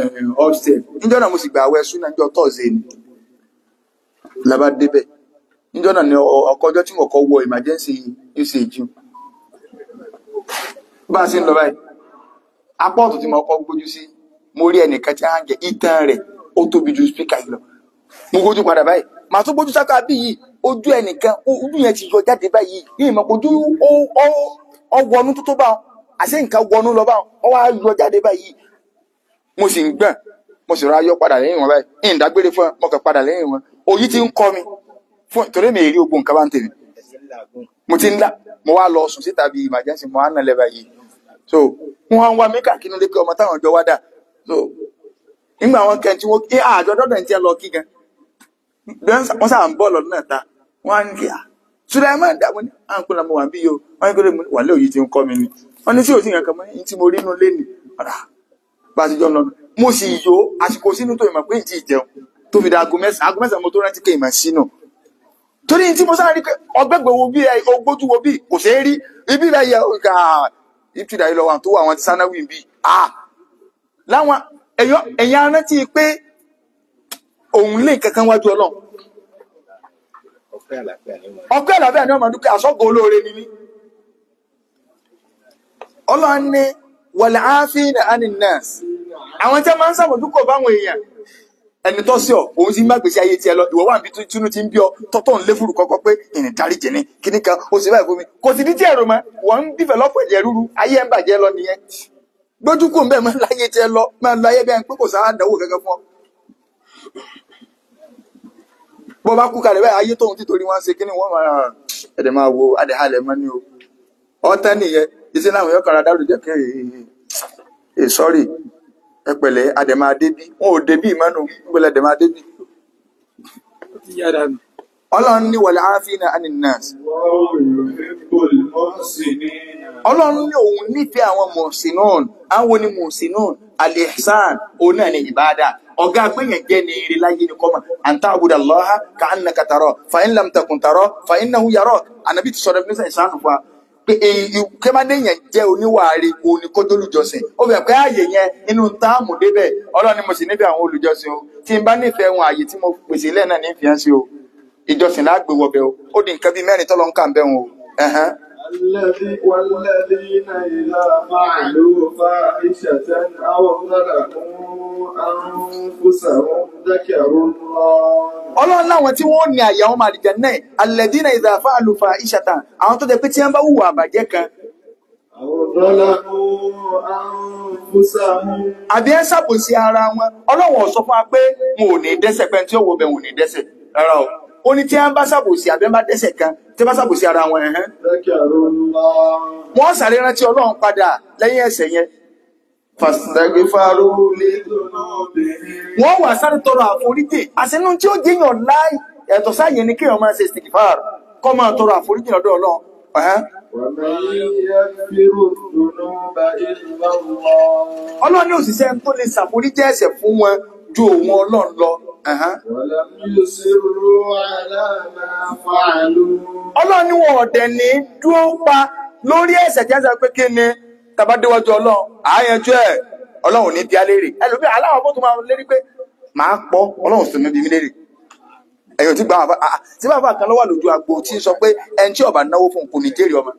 upstairs níjọ́ náà mo sì gbà àwẹ̀ súnà níjọ́ tọ́sídẹ̀ẹ́ ni labá débẹ̀ níjọ́ náà ni ọ- ọkọ̀ ọjọ́ tí mo kọ́ wọ emergency usage bá a ṣe ń lọ báyìí apá ọ̀tún tí mo kọ́ gbójú sí mo rí ẹnìkan tí a ń jẹ ìtàn rẹ̀ ó tóbi ju speaker yìí lọ mo gbójú padà báyìí màá tún gbójú sáká bí yìí ojú ẹnìkan ó- ojú yẹn ti yọ jáde báyìí ní ìmọ̀ ojú ó ó ó wọnú tó tó bá wọn àṣẹ nǹkan wọnú lọ bá wọn ó wá yọ jáde báyìí mo sì ń gbọ̀n mo sì rọ ayọ́ padà lẹ́yìn wọn báyìí ní ìdágbére fún ẹ mo kàn padà lẹ́yìn wọn òyì ti ń kọ́ mi fún torí mi èrí ogun nǹkan bá ń tèmi mo ti ń lá mo wá lọ sùn síta bíi emergency mo wá nà lẹ́bàá yìí so wọn wá ń wá mí káàkiri lé pé ọmọ táwọn ọjọ́ wá dà so nígbà wọn kẹ́ tí wọ́n kí àjọ dọ́dọ̀ ní tí ẹ lọ kí gan wọ́n sáà ń bọ̀ lọ́dún náà ta wọ́n á ní kí à Sulaiman dàbọ̀ ní à ń pè lámọ̀ wà bí yìí o wọ́n ní kí ló mú wà lé òyì ti ń kọ́ mi ni wọ́n ní sí òsì nǹkan mọ́ ní tí mo rí inú lé ni ọ̀rà bá a ti jọ ń lọ mo sì yó àsìkò sínú tó ìmọ̀ pé ìtì ìjẹun tó fi da aago mẹ́sàn-án aago mẹ́sàn-án mo tó rántí pé ìmọ̀ sínú torí tí mo sáré pé ọgbẹ́gbẹ́ wo bí ẹ ogbójú wo bí kò ṣeé rí ibi rẹ̀ yẹ ọ̀gá ìtìdá yìí lọ wà tó wà àwọn ti sánáwì bí a láwọn èèyàn èèyàn rántí pé òun lè kankan wájú ọlọ́run ọpẹ́ àlàáfíà ni wọn. ọgbẹ́ àlàáfíà ni ọmọ dúkẹ́ àsọ́gbọ̀ olóore ni mí ọlọ́run ní wọ̀lẹ̀ áfíìnà aninas àwọn tí a máa ń sàmójúkọ̀ báwọn èèyàn ẹni tó sí ọ òun sì ń bá gbèsè ayé tiẹ̀ lọ ìwọ wà níbi tí tínú ti ń bí ọ tọ́tọ́ ń lé fúru kọ́kọ́ pé ìrìn dárí jẹ ní kíní kan ó sì báyìí fún mi kò sì ní tí ẹ̀rọ mọ́ wọ́n ń dìfẹ̀lọ́pọ̀ ẹ̀jẹ̀ rúru ayé ẹ̀ ń bàjẹ́ lọ nìyẹn gbójú kò ń bẹ́ẹ̀ máa ń láyé tiẹ̀ lọ máa ń lọ ayé bẹ́ẹ̀ pé kò sáà dánwò kankan fún ọ bó bá kú kalẹ̀ báyìí ayé tóun ti torí wọn ṣe kíní wọn máa ẹ̀dẹ̀ máa wo adẹ̀halẹ̀ mọ́ ní o ọ̀tẹ́ nìyẹn iṣẹ́ láwọn yóò kára dárò jẹ́ kẹ́ ẹ̀ sọ́rí ẹ pẹ̀lẹ́ adẹ̀ máa débí wọn ò débí ìmánu gbọ́dọ̀ adẹ̀ máa débí. ọlọ́run ní wọlé àáfíìnà aninas ọlọ́run ní òun nífẹ̀ẹ́ àwọn mọ̀sínún àwọn ni mọ̀sínún alihsan òun náà ní ìbáadà ọ̀gá agbẹ́yẹn jẹ́ ní eré láyé ní kọ́mà àǹtá àbúdà lọ́ha ká ń nàka tàrọ fàyín lam takùn tàrọ fàyín náà yàrọ ànàbí ti sọ̀rọ̀ nísà ìsánù fún wa pé èyí kẹ́mádé yẹn jẹ́ oníwàárí òun ni kójú olùjọsìn ó bẹ̀rẹ̀ pé ààyè yẹn inú táàmù débẹ̀ ọlọ́run ni mo sì nífẹ̀ẹ́ àwọn olùjọsìn o tí n bá nífẹ̀ẹ́ wọn ààyè tí mo pèsè ilẹ̀ náà nífẹ̀ẹ́ sí o ìjọsìn lágbè wọbẹ̀ o ó di nǹkan bíi mẹ́rin tọ́lọ́ ń kà ń bẹ̀ wọn o. ẹ̀hẹ́n. الذي والذين إذا فعلوا فاحشة أو ظلموا أنفسهم ذكروا الله ọlọ́run láwọn tí wọ́n ní àyà wọn màlìjẹ náà alẹ́dínà ìdàfà àlùfà ìṣàtà àwọn tó jẹ pé tí wọ́n bá hùwà àbàjẹ́ kan أو ظلموا أنفسهم àbí ẹ ṣàbòsí ara wọn ọlọ́run ò sọ fún wa pé wọn ò ní dẹ́ṣẹ̀ pé tí ó wo bẹ̀ wọn ò ní dẹ́ṣẹ̀ rárá o ó ní tí wọ́n bá ṣàbòsí àbí wọ́n bá dẹ́ṣẹ̀ kan tí wọ́n bá ṣàbòsí ara wọn ẹ̀hẹ́n ذكروا الله wọ́n sáré rántí ọlọ́run padà lẹ́yìn ẹ̀ṣẹ̀ yẹn فاستغفروا لذنوبهم wọ́n wà sáré tọrọ àforíjì àṣẹnú tí ó jẹyàn láì ẹ̀tọ́ sáyẹ ni kéèyàn máa ṣe istighfar kọ́ máa tọrọ àforíjì lọ́dọ̀ ọlọ́run ẹ̀hẹ́n. ومن يغفر الذنوب إلا الله ọlọ́run ní òṣìṣẹ́ tó lè ṣàforíjì ẹ̀ṣẹ̀ fún wọn ju òun ọlọ́run lọ ẹ̀hẹ́n. ولم يصروا على ما فعلوا ọlọ́run ní wọn ọ̀dẹ̀ ní dúró pa lórí ẹ̀ṣẹ̀ tí wọ́n sọ pé kí ni tàbá déwájú ọlọ́run àáyanjú ẹ̀ ọlọ́run ní bí alérè ẹlòmíì aláwọ̀ bó tó máa lérí pé màá pọ̀ ọlọ́run sì ní bí mi léèrè ẹ̀yọ̀ tí gba àwọn àbá tí bàbá kan lọ́wọ́ lójú agbo tí ń sọ pé ẹni tí ọba náwó fún kò ní jèrè ọmọ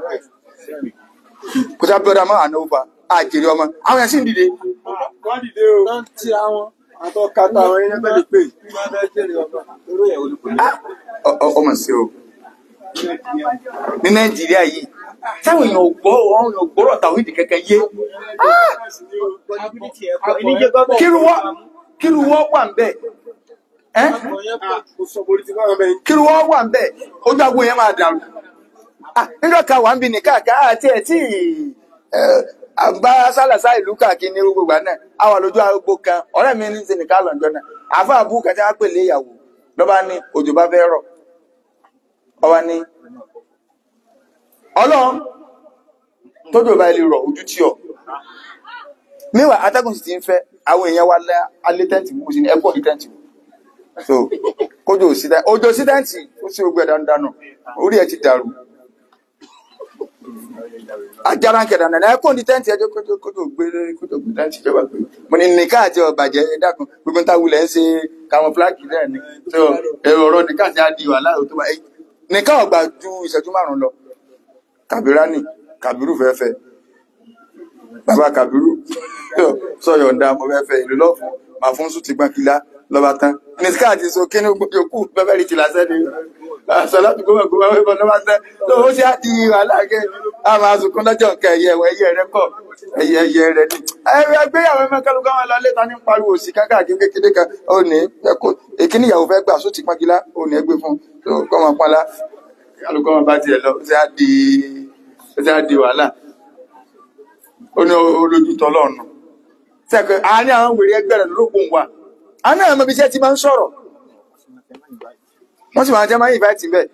kò sí abíọ́dá máa náwó fa àjèrè ọmọ àwọn yẹn sì ń dìde wọ́n dìde o. wọ́n ti àwọn àtọ́kata àwọn ẹni bẹ́ẹ̀ lè pè. wọ́n bẹ́ẹ̀ jèrè ọba. lórí ẹ̀ olùkọ́. Ah, ọ- ọ- ọmọ sí o ní nàìjíríà yìí táwọn èèyàn ò gbọ́ àwọn èèyàn ò gbọ́rọ̀ tàwọn ìdí kẹ̀kẹ́ yé kíru wọ́ kíru wọ́ wà ń bẹ̀ ẹ́ kíru wọ́ wà ń bẹ̀ ojú agbo yẹn máa dàrú Ah, níjọ́ ka wà ń bi nìkan ká àti ẹ̀ tí ẹ̀, àbá sálàsá ìlú káàkiri ní gbogbo àná àwà lójú agbo kan ọ̀rẹ́ mi ní sinmi ká lọ́njọ́ náà àfa àbú kàtí wá pèlè ìyàwó lọ́ba ní òjò bá fẹ́ rọ̀ ọba ní ọlọ́run tójò bá ilé rọ̀ ojú tí ọ níwà atẹ́gùn sì ti ń fẹ́ àwọn èèyàn wa lẹ́ alẹ́ tẹ́ǹtì mú sí ní ẹgbọ́n ní tẹ́ǹtì so kójò sí tẹ́ǹtì òjò sí tẹ́ǹtì ó sì gbẹ dandanù orí ẹ̀ ti dàrú ajára ń kẹ̀dà nàná ẹ kó ní tẹ́ǹtì ẹjọ́ kótó kótó gbé kótó gbé tẹ́ǹtì ìjọba pé mo ní nìkan àti ọ̀bàjẹ́ ẹ dákun gbogbo níta wulẹ̀ ń ṣe káwọn fúláàgì náà ni tó èrò ọ̀rọ̀ nìkan àti adi wàhálà tó wà nìkan ọ̀gbà ju ìṣẹ́jú márùn-ún lọ kàbíránì kàbírù fẹ́fẹ́ bàbá kàbírù sọ̀yọ̀ ǹda mo fẹ́fẹ́ ìlú lọ́fún màá fún sùn ti gbọ́n kila lọ́ba tán nìkan àti so kí ni yòókù bẹ́ẹ̀ rí ti lásán ni àṣọlá tó gbọ́mọ̀ gbọ́mọ̀ wípé lọ́ba tán tó ó ṣe á di wàhálà kẹ́ a máa sunkún lọ́jọ́ nǹkan ẹ̀yẹ ẹ̀wọ̀ ẹ̀yẹ rẹ kọ̀ ẹ̀yẹ ẹ̀yẹ rẹ ni. ẹgbéyàwó mẹ́kẹ́lú kan lọ létà ní pariwo sí kákàkiri kékeré kan ó ní ẹkọ èkíní ìyàwó fẹ́ gbà sóti pọ́nkílá ó ní ẹgbẹ́ fún tó kọ́ máa pọ́nlá kálukọ́ máa bá tiẹ̀ lọ ó ṣe á di ó ṣe á di wàhálà ó ní olójú tọ́lọ́ọ̀nù sẹ́kẹ̀ àárín àwọn wèrè ẹgbẹ́ rẹ̀ lókun wa àárín àwọn ọmọ ibi iṣẹ́ ti máa ń sọ̀rọ̀ wọ́n sì máa jẹ́ máa ń invite bẹ́ẹ̀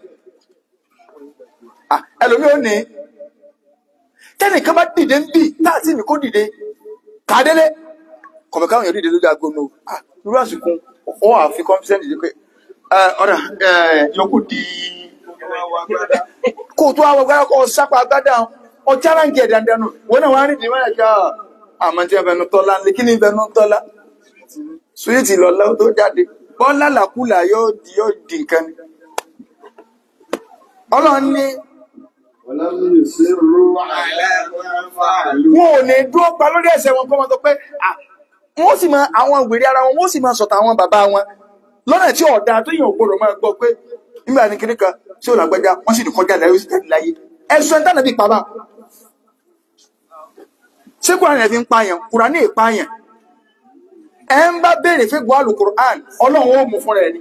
ẹlòmí ò ní tẹ́nìkan bá dìde ń bì láti ní kó dìde kàdélé kọ̀mọ̀ káwọn èèyàn dìde lójú aago nù irú àsìkò ó wà fi confidence dìde pé ọ̀rà yòókù di kó tó àwọn agbára kó sápá agbádá ọjà ránkì ẹ̀ dandan nù wọn náà wọn á rí ìdí mẹ́rin ká àmọ́ tí wọn bẹnu tọ́lá ní kí ni bẹnu tọ́lá suwiti lọ́lá tó jáde bọ́lá làkúlà yóò di yóò di nǹkan ni ọlọ́run ní ولم يصروا على ما فعلوا wọn ò ní dúró pa lórí ẹsẹ̀ wọn kọ́ wọn tó pé ah, wọ́n sì máa àwọn ìwèrè ara wọn wọ́n sì máa sọ̀tà àwọn bàbá wọn lọ́nà tí ọ̀dà tó yàn gbọ́dọ̀ máa gbọ́ pé nígbà ní kíní kan tí ò lágbájá wọ́n sì ní kọjá láyé ó sì jáde láyé ẹ̀sùn ẹ̀ńtà nàbí pàmà ṣé kúránì ẹ̀ fi ń pààyàn kúránì ìpààyàn ẹ̀ ń bá béèrè fún gbọ́ àlùkùránì ọlọ́run ó mú fúnra ẹ̀ ni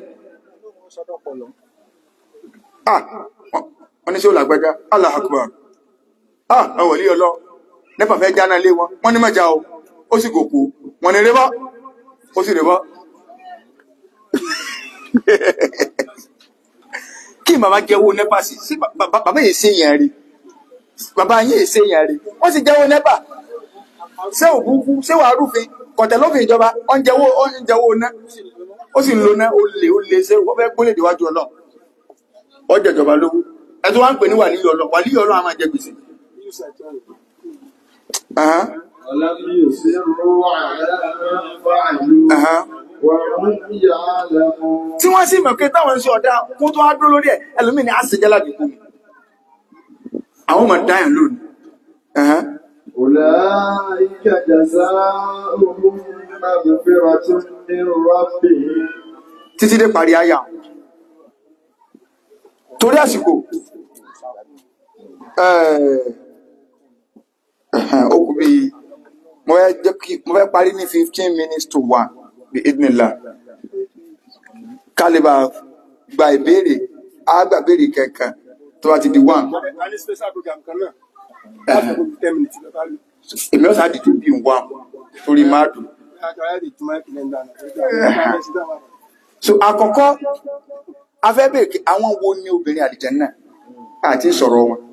ah wọ́n ní sí ò lágbájá Allah akbar ah ọwọ̀ lé ọlọ́ nípa fẹ́ jáná lé wọn wọ́n ní mẹ́jà o ó sì gòkú wọ́n ní rébọ́ ó sì rébọ́ kí bàbá jẹ́wọ́ nẹ́pà sí sí bàbá yìí ṣe yẹn rí bàbá yìí ṣe yẹn rí wọ́n sì jẹ́wọ́ nẹ́pà ṣé òbúkú ṣé wàá rúfin kọ̀tẹ̀ lófin ìjọba ó ń jẹ́wọ́ ó ń jẹ́wọ́ ná ó sì ń lo ná ó lè ó lè ṣe wọ́n fẹ́ gbólé déwájú ọlọ́ ọ jẹjọba lówó ẹ tó wá ń pè ní wàlíyọ̀ ọlọ́ wàlíyọ̀ ọlọ́ a máa jẹ gbèsè. Ahán, ولم يصروا على ما فعلوا ahán. وهم يعلمون tí wọ́n sì mọ̀ pé táwọn ń ṣe ọ̀dá kó tó wá dúró lórí ẹ̀ ẹlòmíì ni a sì jẹ́ ládùúgbò mi àwọn ọmọ dáyàn lónìí Ẹ̀hẹ́n. أولئك جزاؤهم مغفرة من ربهم títí dé parí àyà torí àsìkò ẹ̀ẹ̀, ẹ̀hẹ́n, ó kù bí mo fẹ́ jẹ́ kí mo fẹ́ parí ní fifteen minutes to one bí idinla kálíbà gba ìbéèrè á gba ìbéèrè kẹ̀kẹ́ tó bá ti di one a ní special program kan náà láti gbogbo ten minutes lọ bá lò èmi ọ̀sán àdìtò bí one torí máa dùn. àkàrà lè tún máìkì lẹ́nu dáná so àkọ́kọ́ afẹ́ bèèrè kí àwọn wo ni obìnrin àlìjẹ́nnà àti sọ̀rọ̀ wọn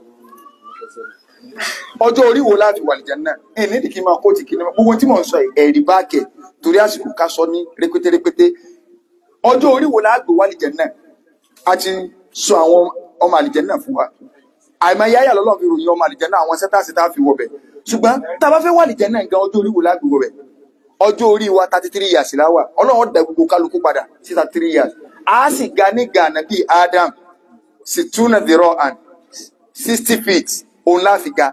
ọjọ́ orí wo láti wà àlìjẹ́nnà ẹ̀ nídìí kí n máa kó ti kí ni gbogbo tí mò ń sọ yìí, ẹ̀rí báàkẹ̀ torí àsìkò ká sọ ní rẹpẹtẹ rẹpẹtẹ ọjọ́ orí wo láàgbé wà àlìjẹ́nnà a ti sọ àwọn ọmọ àlìjẹ́nnà fún wa àìmọ̀ yáyà lọ́lọ́ fi ròyìn ọmọ àlìjẹ́nnà àwọn sẹ́tàsì tá a fi wọbẹ̀ ṣùgbọ́n tá a bá fẹ́ wà àlìjẹ́nnà gan ọjọ́ orí wo láàgbé wọbẹ̀ ọjọ́ orí wa thirty three years láwà ọlọ́run dá gbogbo kálukú padà sí thirty three years a sì ga ní gànà bíi Adam sì túnà zero and sixty feet òun láfi ga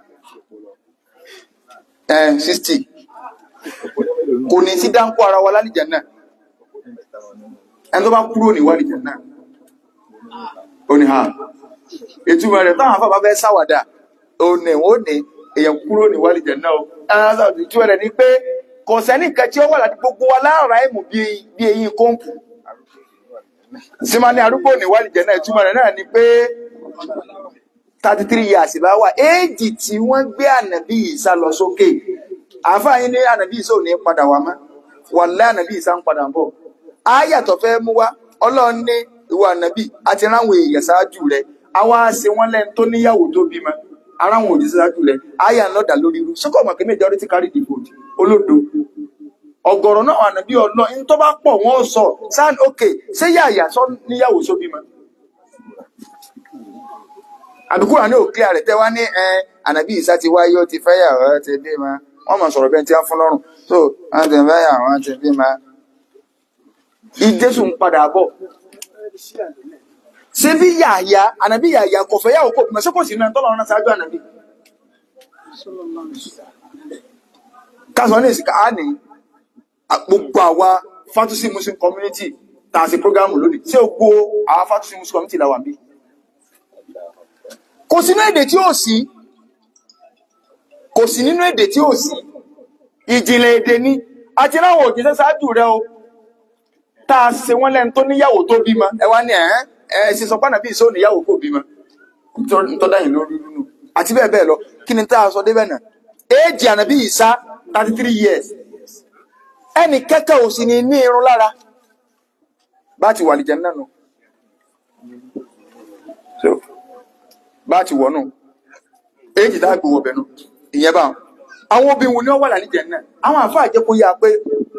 sixty kò ní sí dáńkó ara wa lálìjẹ náà ẹni tó bá kúrò ní wàlìjẹ náà ó ní ha ìtumọ̀ rẹ̀ táwọn afábá fẹ́ sáwàdà ó ní ó ní èèyàn kúrò ní wàlìjẹ náà ó ẹni ìtumọ̀ rẹ̀ ni pé kò sẹ́ni kan tí ó wà láti gbogbo wa láàrá ẹ̀mù bí bí eyín kóńpù simani arúgbó ní wàlìjẹ náà ìtumọ̀ rẹ̀ náà ni pé thirty three years bá wà éèjì tí wọ́n gbé ànàbí ìsá lọ sókè àfáàyín ní ànàbí ìsá ò ní padà wá mọ́ wàlẹ́ ànàbí ìsá ń padà bọ̀ áyàtọ̀ fẹ́ mú wá ọlọ́run ní ìwà ànàbí àti ráwọn èèyàn ṣáájú rẹ̀ àwa ṣe wọ́n lẹ́nu tó níyàwó tó bímọ aráwọn òjì ṣáájú rẹ̀ áyà ń lọ́dà lórí irú sókò mọ̀ kí majority carry the vote olódo ọ̀gọ̀rọ̀ náà ànàbí ọlọ ní tó bá pọ̀ wọ́n sọ sáà okay ṣé yàyà sọ níyàwó só bímọ àbíkúrò ní òkè rẹ̀ tẹ́ wá ní ẹ ànábì ìsá ti wáyé ó ti fẹ́yàwó ó ti bímọ wọ́n mọ̀ sọ̀rọ̀ bẹ́ẹ̀ tí wọ́n fún lọ́rùn so wọ́n ti fẹ́yàwó wọ́n ti bímọ. ìjésù ń padà bọ̀ ṣé bí yàyà ànábì yàyà kò fẹ́yàwó kò bímọ ṣé kò sí náà tọ́lọ́run náà ṣáájú ànábì. kásán ní ìsìnká á ní gbogbo àwa fatusi muslim community tá a ṣe programu lónìí ṣé o gbọ́ àwa fatusi muslim community la wà bí. kò sínú èdè tí ò sí kò sí nínú èdè tí ò sí ìjìnlẹ̀ èdè ni àti láwọn òjíṣẹ́ ṣáájú rẹ o tá a ṣe wọ́n lẹ́nu tó níyàwó tó bímọ ẹ wá ní ẹ̀ ẹ́ ṣe sọ pánà bí ìṣó níyàwó kò bímọ ntọ́dá yìí lórí nínú àti bẹ́ẹ̀ bẹ́ẹ̀ lọ kí ni tá a sọ débẹ̀ náà éèjì ànàbí ìsá thirty three years ẹnì kẹ́kẹ́ ò sì ní ní irun lára bá ti wà lìjẹ náà nù so bá ti wọ̀ nù éèjì tá a gbowó bẹ̀ nù ìyẹn bá wọn àwọn obìnrin wo ni wọ́n wà lálìjẹ náà àwọn àfáà jẹ́ kó yá pé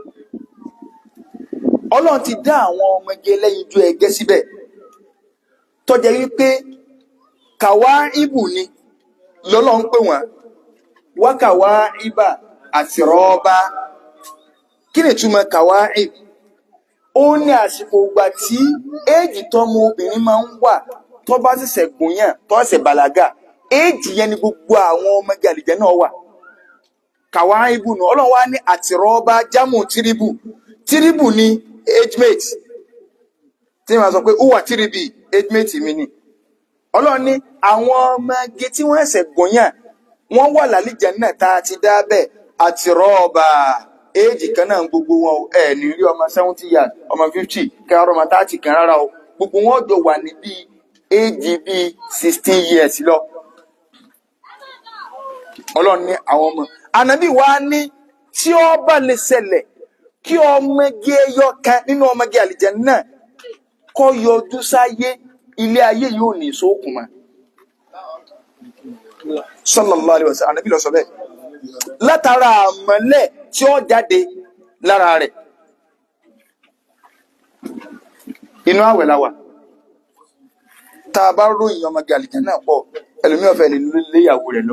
ọlọ́run ti dá àwọn ọmọge lẹ́yìn ju ẹgẹ́ síbẹ̀ tọ́jà wípé kàwá ibù ni lọ́lọ́run pè wọ́n wákàwá ibà àti rọ́ọ́bà kí ni ìtumọ̀ kàwá ibù ó ní àsìkò ìgbà tí éèjì tọ́mọ obìnrin máa ń wà tó bá ṣẹ̀ṣẹ̀ gùnyàn tó ṣẹ̀ṣẹ̀ bàlágà éèjì yẹn ni gbogbo àwọn ọmọge àlìjẹ náà wà kàwá ibù nù ọlọ́run wá ní àti rọ́ọ́bà jámù tìrìbù tìrìbù ni age mate tí wọ́n sọ pé ó wà tìrìbì age mate mi ni ọlọ́run ní àwọn ọmọge tí wọ́n ẹ̀sẹ̀ gbọ̀nyàn wọ́n wà lálìjẹ náà tá a ti dá bẹ́ẹ̀ àti rọ́ọ̀bà éèjì kan náà gbogbo wọn o ẹ̀ ní rí ọmọ seventy years ọmọ fifty kẹrọ ọmọ thirty kan rárá o gbogbo wọn jọ wà ní bíi éèjì bíi sixteen years lọ ọlọ́run ní àwọn ọmọ ànábì wa ní tí ó bá lè ṣẹlẹ̀ kí ọmọge ẹyọ kan nínú ọmọge àlìjẹ náà kọ́ yọjú sáyé ilé ayé yóò ní ìṣókùn mọ́ sallallahu alaihi wasallam ànábì ló sọ bẹ́ẹ̀ látara àmọ́lẹ̀ tí ó jáde lára rẹ̀ inú àwẹ̀ la wà tá a bá ròyìn ọmọge àlìjẹ náà pọ̀ ẹlòmíràn fẹ́ lè léyàwó rẹ̀ lọ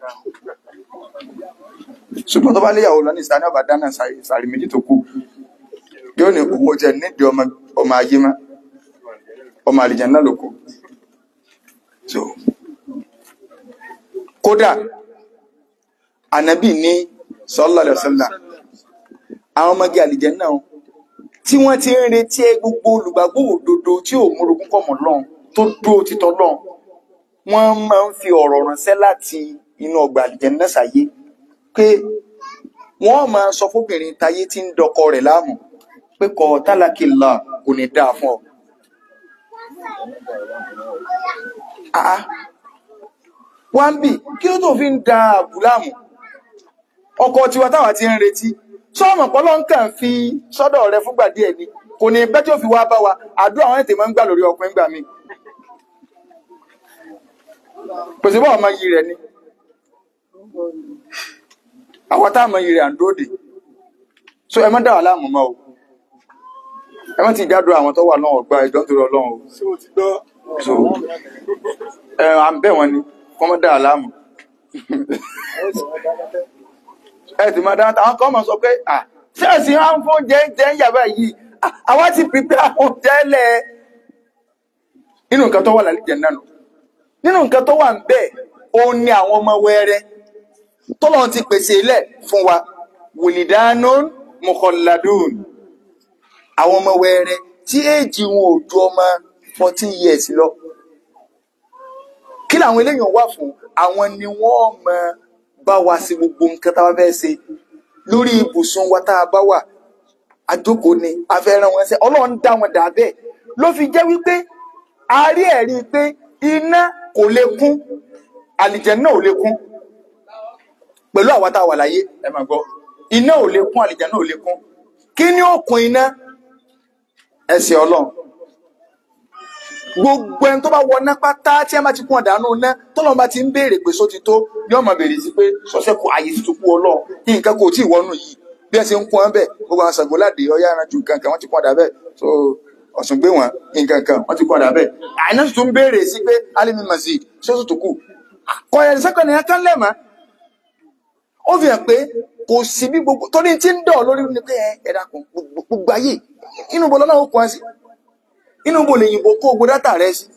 ṣùgbọ́n tó bá léyàwó lọ ní ìsìlání ọba dáná sàrí méjì tó kù yóò ní owó jẹ nídìí ọmọ ọmọ ayé má ọmọ àlìjẹ náà ló kù so kódà ànábì ní sallallahu alaihi wasallam àwọn ọmọge àlìjẹ náà tí wọ́n ti ń retí ẹ gbogbo olùgbàgbọ́ òdodo tí ò múrogún kọmọ lọ́n tó dúró títọ́ lọ́n wọ́n máa ń fi ọ̀rọ̀ ránṣẹ́ láti inú ọgbà àlìjẹ náà sáyé pé wọ́n máa sọ fóbìnrin táyé tí ń dọkọ rẹ̀ láàmú pé kọ tálákìlá kò ní dáa fún ọ. Àá wọ́n bì kí ló tó fi ń da àbù láàmú ọkọ tiwa táwa ti ń retí sọ́ọ̀mù pọ́lọ́ ń kàn fi sọ́dọ̀ rẹ fúngbà díẹ̀ ni kò ní pẹ́ tí ó fi wá bá wa àdúrà àwọn ètè máa ń gbà lórí ọkùnrin gbà mí. pèsè bá ọmọ yìí rẹ ni àwọn tá a mọ ìrìn àndóde so ẹ má dá wà láàmú mọ́ o ẹ má ti jádùn àwọn tó wà náà ọgbà ìjọ nítorí Ọlọ́run o ṣé o ti gbọ́ so ẹ à ń bẹ̀ wọ́n ni kọ́ mọ́ dá wà láàmú ẹ ti máa dáná àwọn kan mọ̀ sọ pé à ṣé ẹ̀sìn á ń fún oúnjẹ jẹ́ ń yàrá yìí à, àwa ti prepare oúnjẹ lẹ̀ nínú nǹkan tó wà lálẹ́ náà nù nínú nǹkan tó wà ń bẹ̀ òun ni àwọn ọmọ wẹ́rẹ́ tọ́lọ́run ti pèsè ilẹ̀ fún wa wùlìdánún mọ̀kànládùn àwọn ọmọ wẹ́rẹ́ tí éèjì wọn ò ju ọmọ 14 years lọ kí làwọn eléyàn wà fún àwọn ni wọ́n mọ bá wa sí gbogbo nǹkan tá a bá fẹ́ ṣe lórí ibùsùn wa tá a bá wà àjókòó ni a fẹ́ rán wọn ṣe ọlọ́run dá wọn dà bẹ́ẹ̀ ló fi jẹ́ wípé a rí ẹ̀rí pé iná kò lè kún àlìjẹ̀nnà ò lè kún pẹ̀lú àwa tá a wà láyé ẹ máa gbọ́ iná ò lè kún àlìjẹ̀nnà ò lè kún kí ni ó kún iná ẹsẹ̀ ọlọ́run gbogbo ẹni tó bá wọ ná pátá tí ẹ bá ti kún ọ̀dàánú ná tọ́lọ́run bá ti ń béèrè pé só ti tó yóò máa béèrè sí pé sọ́sẹ́ kù àyè ti tó kú ọlọ́run kí nǹkan kò tí ì wọnú yìí bí ẹ ṣe ń kún ẹ bẹ́ẹ̀ gbogbo àwọn Ṣàngóládé Ọya Ìrànjú nǹkan kan wọ́n ti kún ọ̀dà bẹ́ẹ̀ so Ọ̀ṣun gbé wọn nǹkan kan wọ́n ti kún ọ̀dà bẹ́ẹ̀ àìná sì tún béèrè sí pé alimi masjid ṣé ó sì tó kù kọ ẹ̀ sẹ́kọ̀ọ́ nìyẹn kan lẹ́mọ̀ ó fi hàn pé kò sí bí gbogbo torí tí ń dọ̀ lórí ni pé ẹ ẹ dákun gbogbo gbogbo ayé inú bo lọ́nà ó kọ́ ẹ sí inú bo lè yìnbó kó gbogbo dátà rẹ sí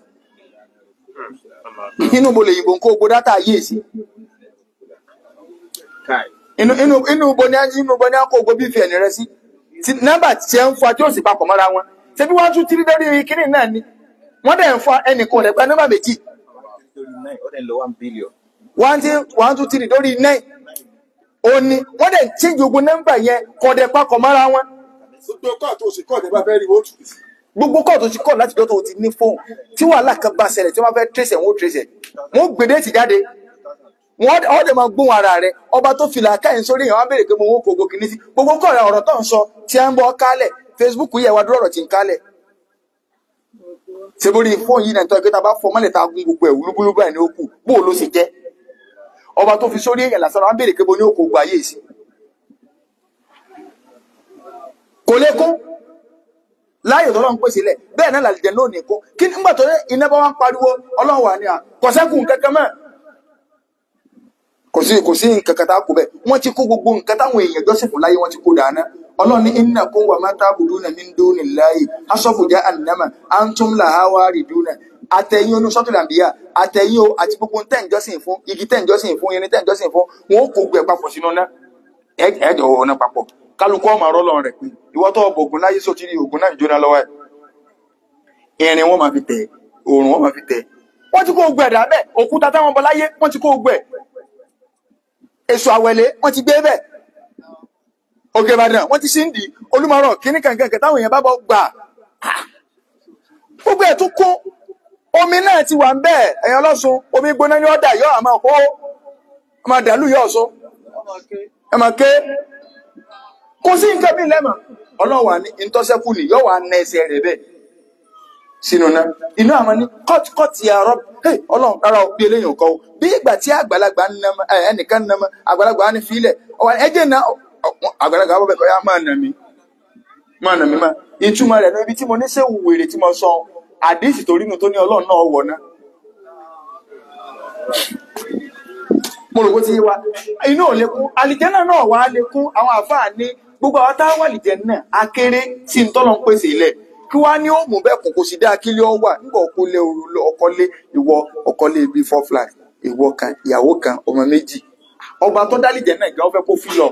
inú bo lè yìnbó kó gbogbo dátà ayé sí inú inú inú bo ní inú bo ní kó gbogbo bífẹ̀ẹ́nì rẹ sí tí nọ́mbà tí ẹ ń fa tí ó sì papọ̀ mọ́ra wọn ṣé bí wọ́n tún tírí lórí kínní náà ni wọ́n dẹ̀ ń fa ẹnìkan rẹ̀ gba nọ́mbà méjì one two one two three lórí nine ó ní wọ́n dẹ̀ change ogun nọ́mbà yẹn kọ́ dẹ̀ papọ̀ mọ́ra wọn gbogbo kọ́ àti òsì kọ́ ọ̀dẹ̀ bá fẹ́ rí wọ́n tù sí. gbogbo kọ́ọ̀tù ti kọ́ láti dọ́tò ti ní fóònù tí wàhálà kan bá ṣẹlẹ̀ tí wọ́n fẹ́ trace ẹ̀ wọ́n trace ẹ̀ wọ́n gbèdé ti jáde wọ́n ọ̀ dẹ̀ máa gbóhùn ara rẹ̀ ọba tó fìlà káyìn sórí yẹn wọ́n á béèrè pé mo wó kogo kìíní sí gbogbo kọ́ ọ̀rọ̀ tó ń sọ tí a ń bọ́ kálẹ̀ Facebook yẹ wá dúró ọ̀rọ̀ tí ń kálẹ̀ ṣe borí fóònù yìí náà tó ẹgbẹ́ ta bá fọ mọ́lẹ̀ ta gún gbogbo ẹ̀ wúlúbúlú báyìí ní ó kù bó o ló ṣe jẹ́ ọba tó fi sórí èèyàn lásán wọ́n á béèrè pé mo ní ó kogo ayé sí kò lè kún láyè tọ́lọ́ ń pèsè lẹ̀ bẹ́ẹ̀ náà làlìjẹ́ náà nìkó kí nígbà tó iná bá wá ń pariwo ọlọ́run wà ní à kọ̀sẹ́kù kankan mọ́ kò sí kò sí nǹkan kan tá a kó bẹ́ẹ̀ wọ́n ti kó gbogbo nǹkan táwọn èèyàn jọ́sìn fún láyé wọ́n ti kó dáná ọlọ́run ní iná kó wà má tábùdú náà mi ń dó ní láyè asọ́fùjá ànámà antum làhá wá rí dúnà àtẹ̀yìn onú sọ́tò làǹbíyà àtẹ̀yìn o àti gbogbo tẹ̀ ń jọ́sìn fún igi tẹ̀ ń jọ́sìn fún irin tẹ̀ ń jọ́sìn fún wọn ó kó gbẹ papọ̀ sínú náà ẹ̀ẹ́dọ̀ ọ̀nà papọ̀ kálukú ọmọ ọlọ́run rẹ̀ pé ìwọ́ tó ọbọ̀ ògùn láyé sóti rí ògùn náà jóná lọ́wọ́ ẹ̀ irin wọn máa fi tẹ̀ òòrùn wọn máa fi tẹ̀ wọ́n ti kó gbẹ̀ dà bẹ́ẹ̀ òkúta táwọn bọ láyé wọ́n ti kó gbẹ̀ èso àwẹ̀lé wọ́n ti gbé bẹ́ẹ̀ òkè ìbàdàn wọ́n ti ṣí ń dì olúmọ̀rọ̀ kíní kankan táwọn èèyàn bá bọ̀ gbà gbogbo ẹ̀ tó kó omi náà ti wà ń bẹ́ẹ̀ ẹ̀yàn lọ́sùn omi gbóná ní ọ̀dà yọ àmọ́ kó ọmọ dàlú yọ ọ̀sùn ẹ máa ké kò sí nǹkan bí lẹ́mọ̀ ọlọ́run wà ní ìtọ́sẹ́kù ni yóò wà ná ẹsẹ̀ rẹ̀ bẹ́ẹ̀ sínú náà inú àmọ́ ní kọ́tìkọ́tì àárọ̀ hey ọlọ́run rárá o bí eléyìí kọ́ o bí ìgbà tí àgbàlagbà ń nàmọ́ ẹ ẹnìkan ń nàmọ́ àgbàlagbà á ní fílẹ̀ ọwọ́ ẹjẹ̀ náà àgbàlagbà bọ̀ bẹ́ẹ̀ kọ́ ya máa nà mí máa nà mí máa ìtumọ̀ rẹ̀ ní ibi tí mo ní sẹ́wù wèrè tí mo sọ àdéhìsì torí nu tó ní ọlọ́run náà wọ̀ náà mo rò bó ti yé wa inú ò lékún àlìjẹ́nà náà wà á lékún àwọn àfáà ní gbogbo àwọn táwọn àlìjẹ́nà akéré tí ń tọ́lọ́ ń pèsè ilẹ̀ kí wá ní ó mú bẹ́ẹ̀ kún kò sí dá kílé ọ wà nígbà ọkọ lé ọkọ lé ìwọ ọkọ lé bíi four flat ìwọ kan ìyàwó kan ọmọ méjì ọba tó dá àlìjẹ́nà gan ó fẹ́ kó fúlọ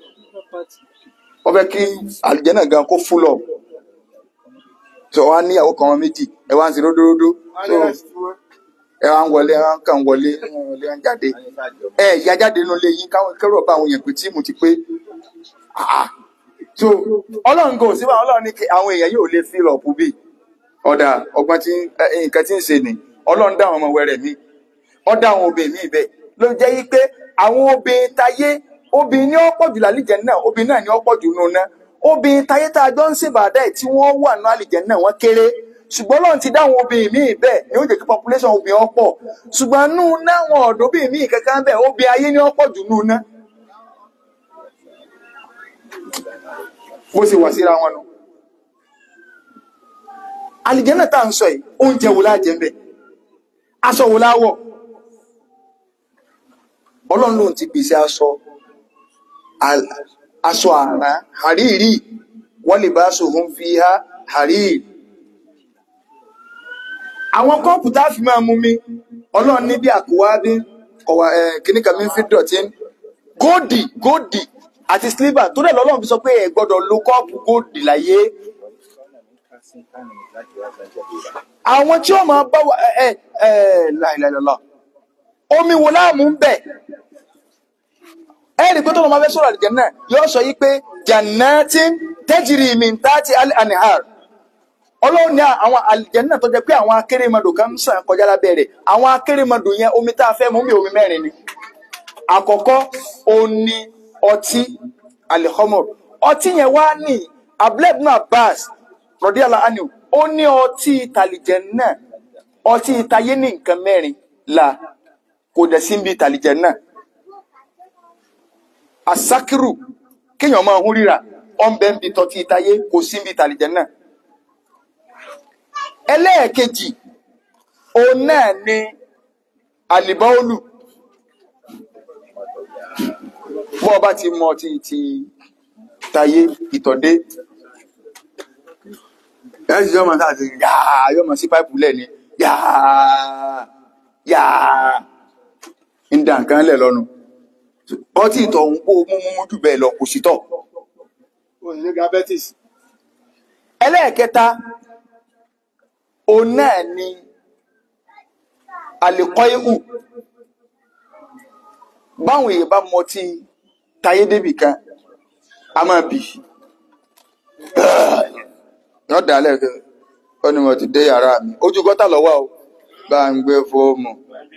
ó fẹ́ kí àlìjẹ́nà gan kó fúlọ tó wá níyàwó kan ọmọ méjì ẹ wá ń ṣe ródóródó tó ẹ wá ń wọlé ẹ wá ń kàn wọlé ẹ wọlé ẹ ń jáde ẹ ìyá jáde nínú ilé yín káwọn kẹrù ọba àwọn èèyàn pé tíìmù ti pé ah so ọlọ́run kò síbà ọlọ́run ní kí àwọn èèyàn yóò lè fi lọ́ọ̀pù bí ọ̀dà ọgbọ́n tí nǹkan tí ń ṣe ni ọlọ́run dá àwọn ọmọ wẹrẹ mi ọ dá àwọn obìnrin mi bẹ́ẹ̀ ló jẹ́ yí pé àwọn obìnrin tayé obìnrin ní ọ̀pọ̀ jù lálìjẹ náà obìnrin náà ní ọ̀pọ̀ jù nù náà obìnrin tayé tá a jọ ń ṣèbàdà ẹ̀ tí wọ́n wà ní àlìjẹ náà wọ́n kéré ṣùgbọ́n lọ́run ti dá àwọn obìnrin míì bẹ́ẹ̀ ni ó jẹ́ kí population obìnrin ọ̀pọ̀ ṣùgbọ́n nù náwọn ọ̀dọ́bìnrin míì kankan bẹ́ẹ̀ obìnrin ayé ní ọ̀pọ̀ jù nù náà bó ṣe wà síra wọn nù. àlìjẹ́nà tá à ń sọ yìí oúnjẹ wo láà jẹ ń bẹ̀ aṣọ wo láà wọ̀ ọlọ́run lòun ti pèsè aṣọ aṣọ àrán àríìrí wọ́n lè bá sòhun fi há àríìrí àwọn kọ́ọ̀pù tá a fi máa mú mi ọlọ́run ní bí àkúwá bí kìnnìkan mi fi dọ̀tí góòdì góòdì àti sliver tó dẹ̀ lọ́lọ́run fi sọ pé ẹ gbọ́dọ̀ lo kọ́ọ̀pù góòdì láyé àwọn tí ó máa bá wa ẹ ẹ láìláìlọ́lá omi wo láàmú ń bẹ̀ ẹ rí i pé tó lọ́ máa fẹ́ sọ̀rọ̀ àdìgẹ́ náà yóò sọ yìí pé jannatin tajri min tahti al-anhar ọlọ́run ní àwọn àlìjẹ́nà tó jẹ́ pé àwọn akérèmọdò kan ń sàn kọjá lábẹ́ rẹ̀ àwọn akérèmọdò yẹn omi tá a fẹ́ mú mi omi mẹ́rin ni àkọ́kọ́ òní ọtí alihomor ọtí yẹn wá ní abdulhamid abbas rọdíàlá anu ó ní ọtí tàlìjẹ́nà ọtí ìtayé ní nǹkan mẹ́rin la kò dẹ̀ sí bí tàlìjẹ́nà asakiru kéèyàn máa hún ríra ọ̀nbẹ́ńbi tọ́tí ìtayé kò sí bí tàlìjẹ́nà ẹlẹ́ẹ̀kejì òun náà ni àlìbáólù bọ́ ọba ti mọ ti ti tayé ìtọ̀dé ẹ̀ sì yọmọ sáà ti yáa yọmọ sí páìpù lẹ́ni yáa yáa ń da nǹkan lẹ̀ lọ́nu ọtí ìtọ̀ òun kó mú mú jù bẹ́ẹ̀ lọ kò sí tọ̀ ó ní diabetes ẹlẹ́ẹ̀kẹta òun náà ni àlèkọ́ ihù báwọn èèyàn bá mọ tí tayé débì kan a máa bì yọ dálẹ̀ kẹ ó ní mo ti dé yàrá mi ojú gọ́tà lọ́wọ́ o bá ń gbé fóòmù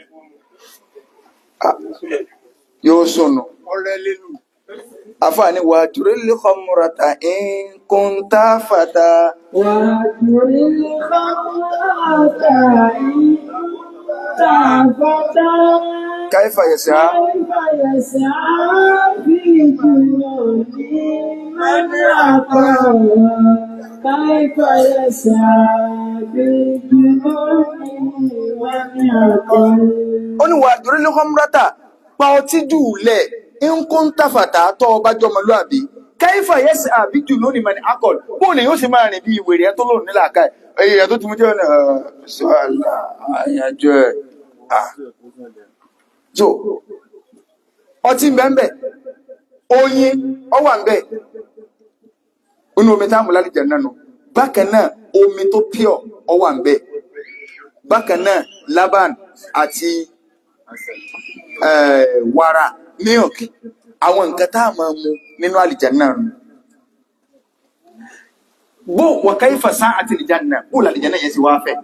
Ah, yóò sùnù ọ̀rẹ́ lẹ́nu àfààní wà jùrẹ́lì khamrata in kunta fata وَأَجْرِ الْخَمْرَةَ إِن تَعْفَتَا kaifa yasa كيف يسعى في جنون من عطاها كيف يسعى في جنون من عطاها ó ní wà jùrẹ́lì khamrata pa ọtí jù lẹ̀ in kunta fata tọ́ ọba jọmọlúàbí kaifa yasa àbí jù lónìí mani akọl bóun ni yóò sì máa rìn bí ìwèrè ẹ tó lòun nílà ká ẹ ẹyẹ tó ti mú jẹ́ ọ̀nà ṣọ́ọ̀lá àyàjọ ẹ̀ ah so ọtí mbẹ́mbẹ́ oyin ọwà mbẹ́ inú omi táàmù lálejò náà nù bákan náà omi tó pure ọwà mbẹ́ bákan náà laban àti eh, wàrà milk àwọn nǹkan tá a máa mu nínú àlìjánnà nù bó wa kayfa sa'at àlìjánnà bó làlìjánnà yẹn sì wá fẹ́.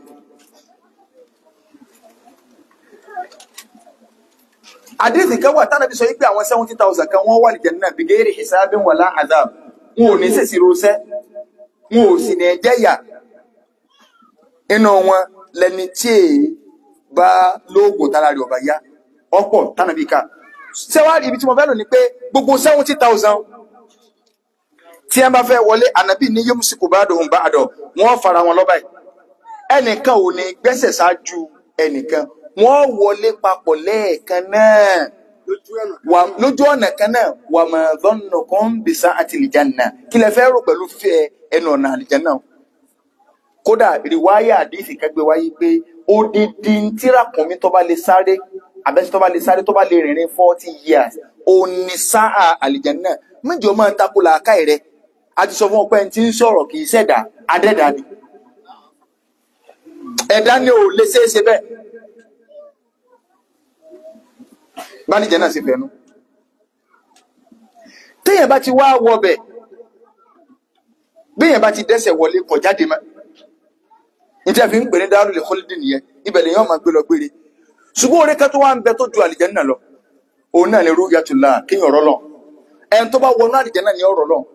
àdéhìí kan wà tánàbí sọ wípé àwọn seventy thousand kan wọ́n wà àlìjánnà bighairi hisabin wala adhab wọn ò ní sèṣì rosẹ́ wọn ò sì ní jẹ́yà inú wọn lẹni tí èyí bá lóògùn tára rẹ̀ ọ̀bà yá ọ̀pọ̀ tánàbí ká sẹ́wárí ibi tí mo fẹ́ lò ní pé gbogbo seventy thousand tí ẹ bá fẹ́ wọlé ànábì ní yémùsìkò bá dòun bá àdọ̀ wọ́n fara wọn lọ́ba yìí ẹnìkan ò ní gbẹ́sẹ̀ ṣáájú ẹnìkan wọ́n wọlé papọ̀ lẹ́ẹ̀kan náà lójú ẹ̀nà wà lójú ọ̀nà kan náà wà mà dọ́nà kan bìsà àti àlìjánnà kí lẹ fẹ́ rò pẹ̀lú fífẹ́ ẹnu ọ̀nà àlìjánnà kódà rìwáyà àdìsí kẹgbẹ́ wáyé pé odidi tírakùnmí tó bá lè sáré àbẹ́sí tó bá lè sáré tó bá lè rìnrìn forty years òní sáà àlìjánnà méjì ó máa ń takò làákàyè rẹ a ti sọ fún ọ pé ẹni tí ń sọ̀rọ̀ kì í ṣẹ̀dá adẹ́dá ni ẹ̀dá ni ò lè ṣeé ṣe bẹ́ẹ̀ bálìjẹ́ náà sì fẹ́nu téèyàn bá ti wá wọbẹ̀ béèyàn bá ti dẹ́sẹ̀ wọlé kọ̀ jáde mọ́ níta fi ń pè ní Darul Khuldi nìyẹn ibẹ̀ lè yàn máa gbé lọ gbére ṣùgbọ́n orí kan tó wá ń bẹ tó ju àlìjẹ́ náà lọ òun náà ni ru'yatullah kéèyàn ọ̀rọ̀ lọ ẹni tó bá wọnú àlìjẹ́ náà ni ọ̀rọ̀ lọ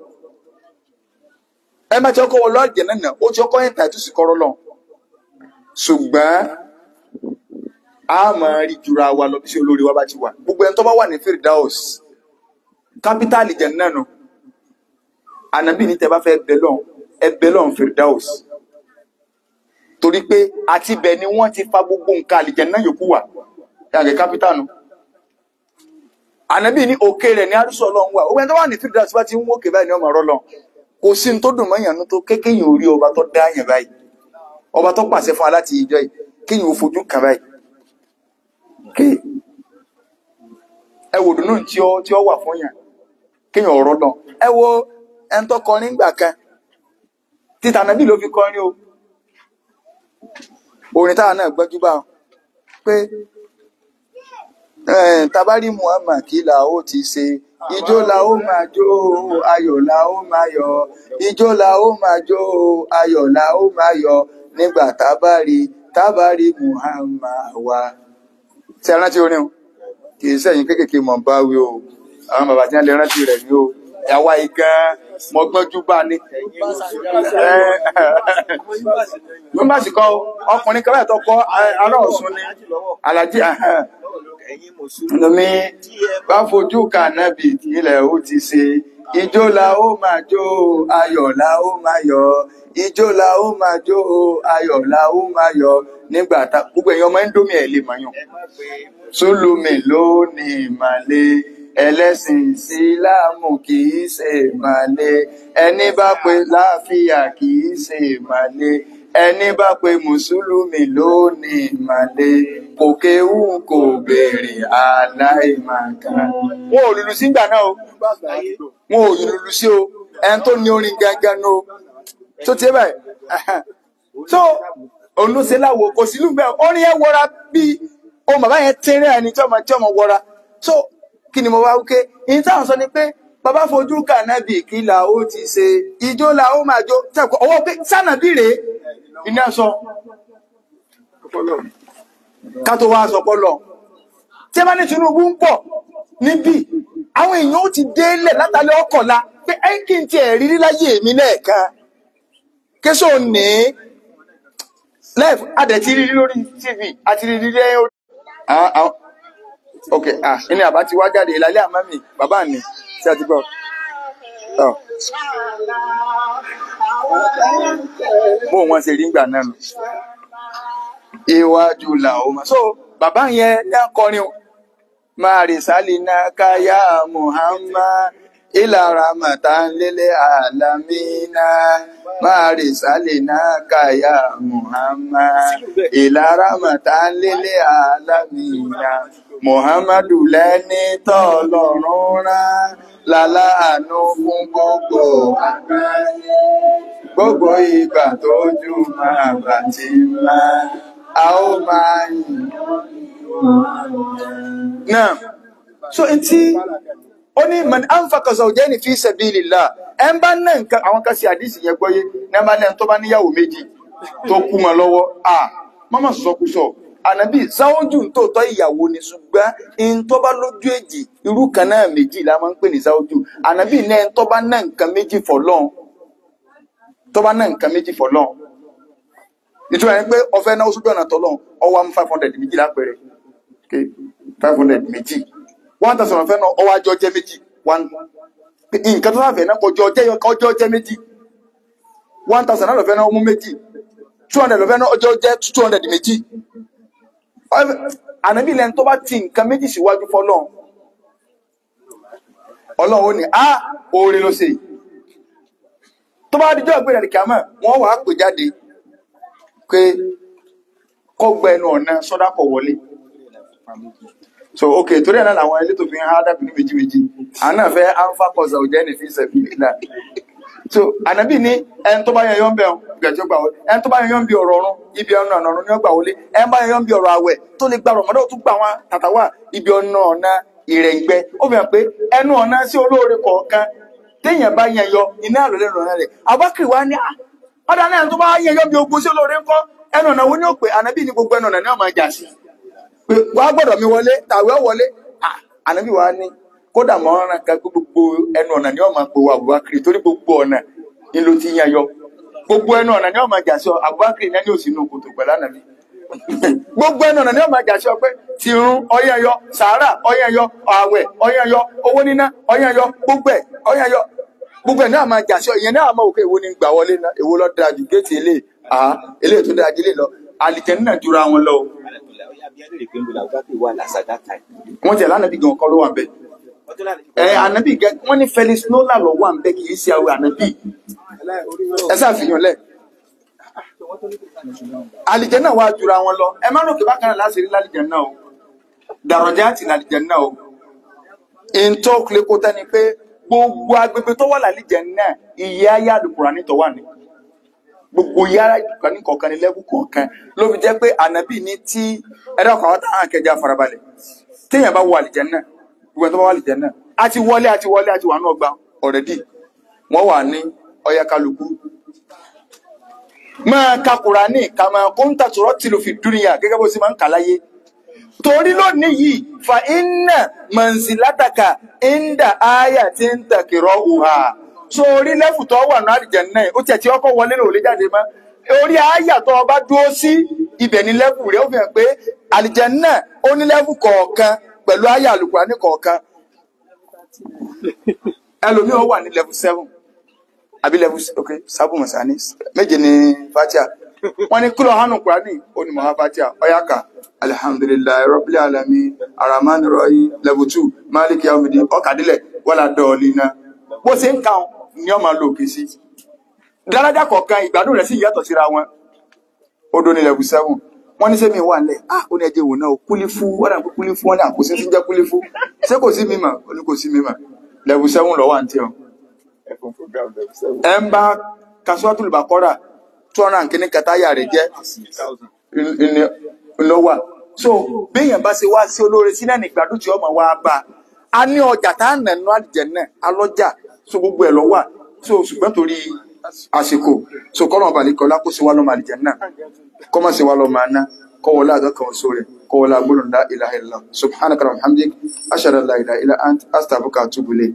ẹ má ti ọkọ wọlú àlìjẹ́ náà ó ti ọkọ yẹn tàìtù sí kọ́rọ́ lọ ṣùgbọ́n a máa rí jura wa lọ bí sí olórí wa bá ti wà gbogbo ẹni tó bá wà ní Firdaus kápítàlì jẹ náà nù ànábì ní tẹ bá fẹ́ bẹ lọ́n ẹ bẹ lọ́n Firdaus torí pé àti bẹ̀ ni wọ́n ti fa gbogbo nǹkan àlìjẹ náà yòókù wà yàgẹ̀ kápítà nù ànábì ní òkè rẹ̀ ní àrùsọ Ọlọ́run wà òwe ẹni tó wà ní Firdaus bá ti ń wókè báyìí ní ọmọ ọ̀rọ̀ lọ kò sí ní tó dùn mọ́ ìyànú tó kékéyìn orí ọba tó dá yàn báyìí ọba tó pàṣẹ fún wa láti ìjọ yìí kéyìn ò fojú kàn báyìí ké ẹ wò dùnú tí ó tí ó wà fún yàn kéèyàn ọ̀rọ̀ lọ ẹ wo ẹni tó kọrin gbà kan títà nàbí ló fi kọrin o orin táwa náà gbọ́jú bá wọn pé eh, tabari Muhammad kí la ó ti ṣe ijó la ó máa jó ayọ̀ la ó máa yọ̀ ijó la ó máa jó ayọ̀ la ó máa yọ̀ nígbà tabari tabari Muhammad wa tí a rántí orin o kì í sẹ́yìn kéékèèké mọ̀ bá wí o àwọn bàbá tí wọ́n lè rántí rẹ̀ ní o ẹ̀wá igan mọ́gbọ́njú bá ní. ló má sì kọ́ ọkùnrin kan báyìí tó kọ́ ará Ọ̀ṣun ni alájí lomi bá fojú kà nábì ilẹ̀ ó ti ṣe ijó la ó máa jó ayọ̀ la ó máa yọ̀ ijó la ó máa jó ayọ̀ la ó máa yọ̀ nígbà tá gbogbo èèyàn ọmọ indomie ẹ̀ lè mọ̀ yàn sólùmí ló ní ìmàle ẹlẹ́sìn ìsìláàmù kì í ṣe màlẹ ẹni bá pe láàfíà kì í ṣe màlẹ ẹni bá pe mùsùlùmí lónìí màlẹ kò kéwù kò béèrè aláìmàkà. wọn ò lùlù sígbà náà o wọn ò lùlù sí o ẹni tó ní orin gangan ní o tó tiẹ̀ báyìí so òun ló ṣe láwo kò sí lù bẹ́ẹ̀ orin yẹn wọra bíi ohun bàbá yẹn tẹ́rẹ̀ ẹni tí ọmọ tí ọmọ wọra so kí ni mo wá wípé ìyẹn táwọn sọ ni pé bàbá fojú kànábì kí là ó ti ṣe ijó là ó máa jó tẹ̀kọ́ ọwọ́ pé sànàbì rèé iná sọ ká tó wá sọ pọ́lọ̀ tí ẹ bá ní Tinubu ń pọ̀ níbí àwọn èèyàn ó ti délẹ̀ látàlẹ́ ọkọ̀la pé ẹ kí n tiẹ̀ rírí láyé mi lẹ́ẹ̀kan kéṣò ní lẹ́ẹ̀f adẹ̀ ti rírí lórí tv àti rírí lẹ́yìn orí. Ah, ah, ok ah ní àbá ti wá jáde ìlàlẹ́ àmọ́ mi bàbá mi tí a ti gbọ́. Oh. bó wọn ṣe rí ń gbà náà nù iwájú làwọn máa. so bàbá yẹn ní akọrin o máa rè sálì náà káyà muhammad ilà ramatan lélẹ̀ alamina máa rè sálì náà káyà muhammad ilà ramatan lélẹ̀ alamina muhammadu lẹ́ni tọ́lọ́run rán láláàánú fún gbogbo àgbáyé gbogbo ìgbà tójú máa bà ti máa a ó máa yìn náà so etí ó ní man anfaqa zawjaini fi sabilillah ẹ ń bá ná nǹkan àwọn kan sí àdìsí yẹn gbọ́yé ní ẹ bá ní ẹni tó bá níyàwó méjì tó kú mọ́ lọ́wọ́ à mọ́mọ́ sọkúsọ ànábì sáwọ́jù tó tọ́ ìyàwó ni ṣùgbọ́n ẹni tó bá lójú èjì irú kan náà méjì la máa ń pè ní sáwọ́jù ànábì ní ẹni tó bá ná nǹkan méjì fọlọ́n tó bá ná nǹkan méjì fọlọ́n ìtura ẹni pé ọfẹ náà sójú ọ̀nà tọ́lọ́n ọwọ́ mú five hundred méjì lápẹẹrẹ okay five hundred méjì one thousand ọfẹ náà ọwọ́ àjọ jẹ́ méjì one nǹkan tó láfẹ̀ẹ́ náà kọjọ jẹ́ ọjọ́ jẹ́ méjì one thousand náà lọ́fẹ́ náà ó mú méjì two hundred lọ́fẹ́ náà ọjọ́ jẹ́ two hundred méjì ànábì lẹ́nu tó bá ti nǹkan méjì síwájú fọlọ́n ọlọ́run ó ní á oore ló ṣe yìí tó bá dijọ́ ìgbéra kìámọ̀ wọ́n wàá pè jáde pé kọ́gbẹ́ ẹnu ọ̀nà sọ́dákọ̀ wọlé so ok torí ẹ̀ náà làwọn elétò fi ń há dàbí ní méjì méjì àwọn náà fẹ́ alpha cause ọ̀jẹ́ ní fi sẹ̀fì nílà so ànábì ní ẹni tó bá yẹ yọ́n bẹ̀ ọ́n gẹ̀jọ́ gbà wọlé ẹni tó bá yẹ yọ́n bí ọ̀rọ̀ ọ̀run ibi ọ̀nà ọ̀nà ọ̀run ni ó gbà wọlé ẹni bá yẹ yọ́n bí ọ̀rọ̀ àwẹ̀ tó lè gba rọ̀mọ́dọ́ tó gbà wọn tàtàwà ibi ọ̀nà ọ̀nà ìrẹ̀ǹgbẹ́ ó fi hàn pé ẹnu ọ̀nà sí olóore kọ̀ọ̀kan téèyàn bá yẹn yọ iná àlọ́lẹ́ rọ̀ rẹ̀ abákìrì wa ní à ọ̀dà náà tó bá yẹn yọ bí ogun sí olóore ńkọ́ ẹnu ọ̀nà wo ni ó pè ànábì ní gbogbo ẹnu ọ̀nà ni ó máa jà sí pé wà á gbọ́dọ̀ mi wọlé tàwé wọlé à, ànábì wa ní kódà mọ́ ọ̀ràn kan pé gbogbo ẹnu ọ̀nà ni ó máa pè wọ Abubakar torí gbogbo ọ̀nà ni ló ti yẹn yọ gbogbo ẹnu ọ̀nà ni ó máa jà sí ọ Abubakar náà ní òsì inú kòtò pẹ̀lú ànábì gbogbo ẹnu ọ̀nà ni ó máa jà sí ọ pé tìrún ọyẹ́ yọ sàárà ọyẹ́ yọ ààwẹ̀ ọyẹ́ yọ owó níná ọyẹ́ yọ gbogbo ẹ̀ ọyẹ́ yọ gbogbo ẹ̀ náà máa jà sí ọ ìyẹn náà máa wò pé èwo ni gbà wọlé náà èwo ló dáa jù géètì eléyìí àá eléyìí tó dáa jù eléyìí lọ àlìjẹ̀nnú náà jura wọn lọ o wọ́n jẹ́ lánàbí gan kọ́ ló wà bẹ́ẹ̀ ẹ ànábì gẹ wọ́n ní Felix Nola lọ wà bẹ́ẹ̀ kì í ṣe àwọn ànábì ẹ ṣàfihàn lẹ̀ àlìjẹ̀nnú náà wà jura wọn lọ ẹ má lókè bákan náà láti rí lálìjẹ̀nnú náà o dàrọ̀jà àti lálìjẹ̀nnú náà o ìntọ́ kúlẹ̀kọ́tà ni pé gbogbo agbègbè tó wà lálìjẹ̀nnú náà iye ayé àdùkùrà nítọ̀ wà ní gbogbo yàrá ìdùkọ̀ ní kọ̀ọ̀kan ní lẹ́bù kọ̀ọ̀kan ló fi jẹ́ pé ànábì ní tí ẹ̀dá ọkọ̀ àwọn táwọn akẹjà farabalẹ̀ téèyàn bá wọ àlìjẹ́nnà gbogbo ẹni tó bá wọ àlìjẹ́nnà a ti wọlé a ti wọlé a ti wà ní ọgbà ọ̀rẹ́dì wọ́n wà ní ọya kálukú máa ka Kùránì kàmá kóńtà tòrọ́ tìlù fi dúnìyà gẹ́gẹ́ bó ṣe máa ń kà láyé torí lónìí yìí fa iná mọ̀nsílátàkà ìndà áyà tí ń tàkìrọ̀ òhà so orí lẹ́fù tó wà ní àlìjẹ̀nnà ó tiẹ̀ tí ọkọ̀ wọlé lòlé jáde mọ́ orí àyà tó ọba dúró sí ibẹ̀ ní lẹ́fù rẹ̀ ó fi hàn pé àlìjẹ̀nnà ó ní lẹ́fù kọ̀ọ̀kan pẹ̀lú àyà àlùkùránì kọ̀ọ̀kan ẹlòmíì ó wà ní lẹ́fù seven àbí lẹ́fù ok sábù mọ̀sánì méje ní fatia wọ́n ní kílọ̀ hánù kúránì ó ní mọ̀há fatia ọ̀yáka alihamdulilayi rabbil alamin aramani rọ̀yìn level two maliki yawmidi ọ̀kadìlẹ̀ wọ́lá dọ̀ọ̀lì náà bó ṣe ń ka ni ọmọ lò kì í sí dáradá kọ̀ọ̀kan ìgbádùn rẹ̀ sì yàtọ̀ síra wọn ó dó ní level seven wọ́n ní sẹ́mi wà lẹ̀ ah ó ní ẹjẹ́ wò náà kúlífù wọ́n náà kúlífù wọ́n náà kò sí sí jẹ́ kúlífù ṣé kò sí mímọ̀ ó ní kò sí mímọ̀ level seven lọ́wọ́ àǹtí ọ̀ Ẹ̀fọn program level seven. ẹ ń bá kasuwatul bakora two hundred and kìíní kẹtàyà rẹ jẹ thousand. lọwà so béèyàn bá ṣe wá sí olóore sílẹ̀ nígbàdùn tí ọmọ wa bá a ní ọjà tá à ń nànú àlìjẹnà alọjà so gbogbo ẹ lọwà so ṣùgbọ́n torí àsìkò so kọ́nà ọba nìkan lákó sí wa lọ́mọ àlìjẹnà kọ́mọ̀ sí wa lọ́mọ àná kọ́wọ́lá àdọ́kan oṣù rẹ̀ kọ́wọ́lá gbọ́dọ̀ la ilaha illallah subhanaka wa hamdik ashhadu an la ilaha illa ant astaghfiruka wa atubu ilayk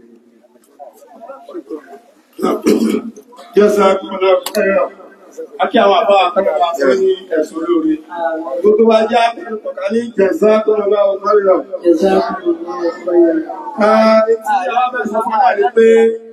Jazakumullahu khairan. Akí àwọn àbá àkọ́kọ́ fún ní ẹ̀sùn olóore. Gbogbo wa já pẹ̀lú kọ̀ọ̀kan ní Jazakumullahu khairan. Ah, etí àwọn bẹ̀rẹ̀ sọ fún wa ní pé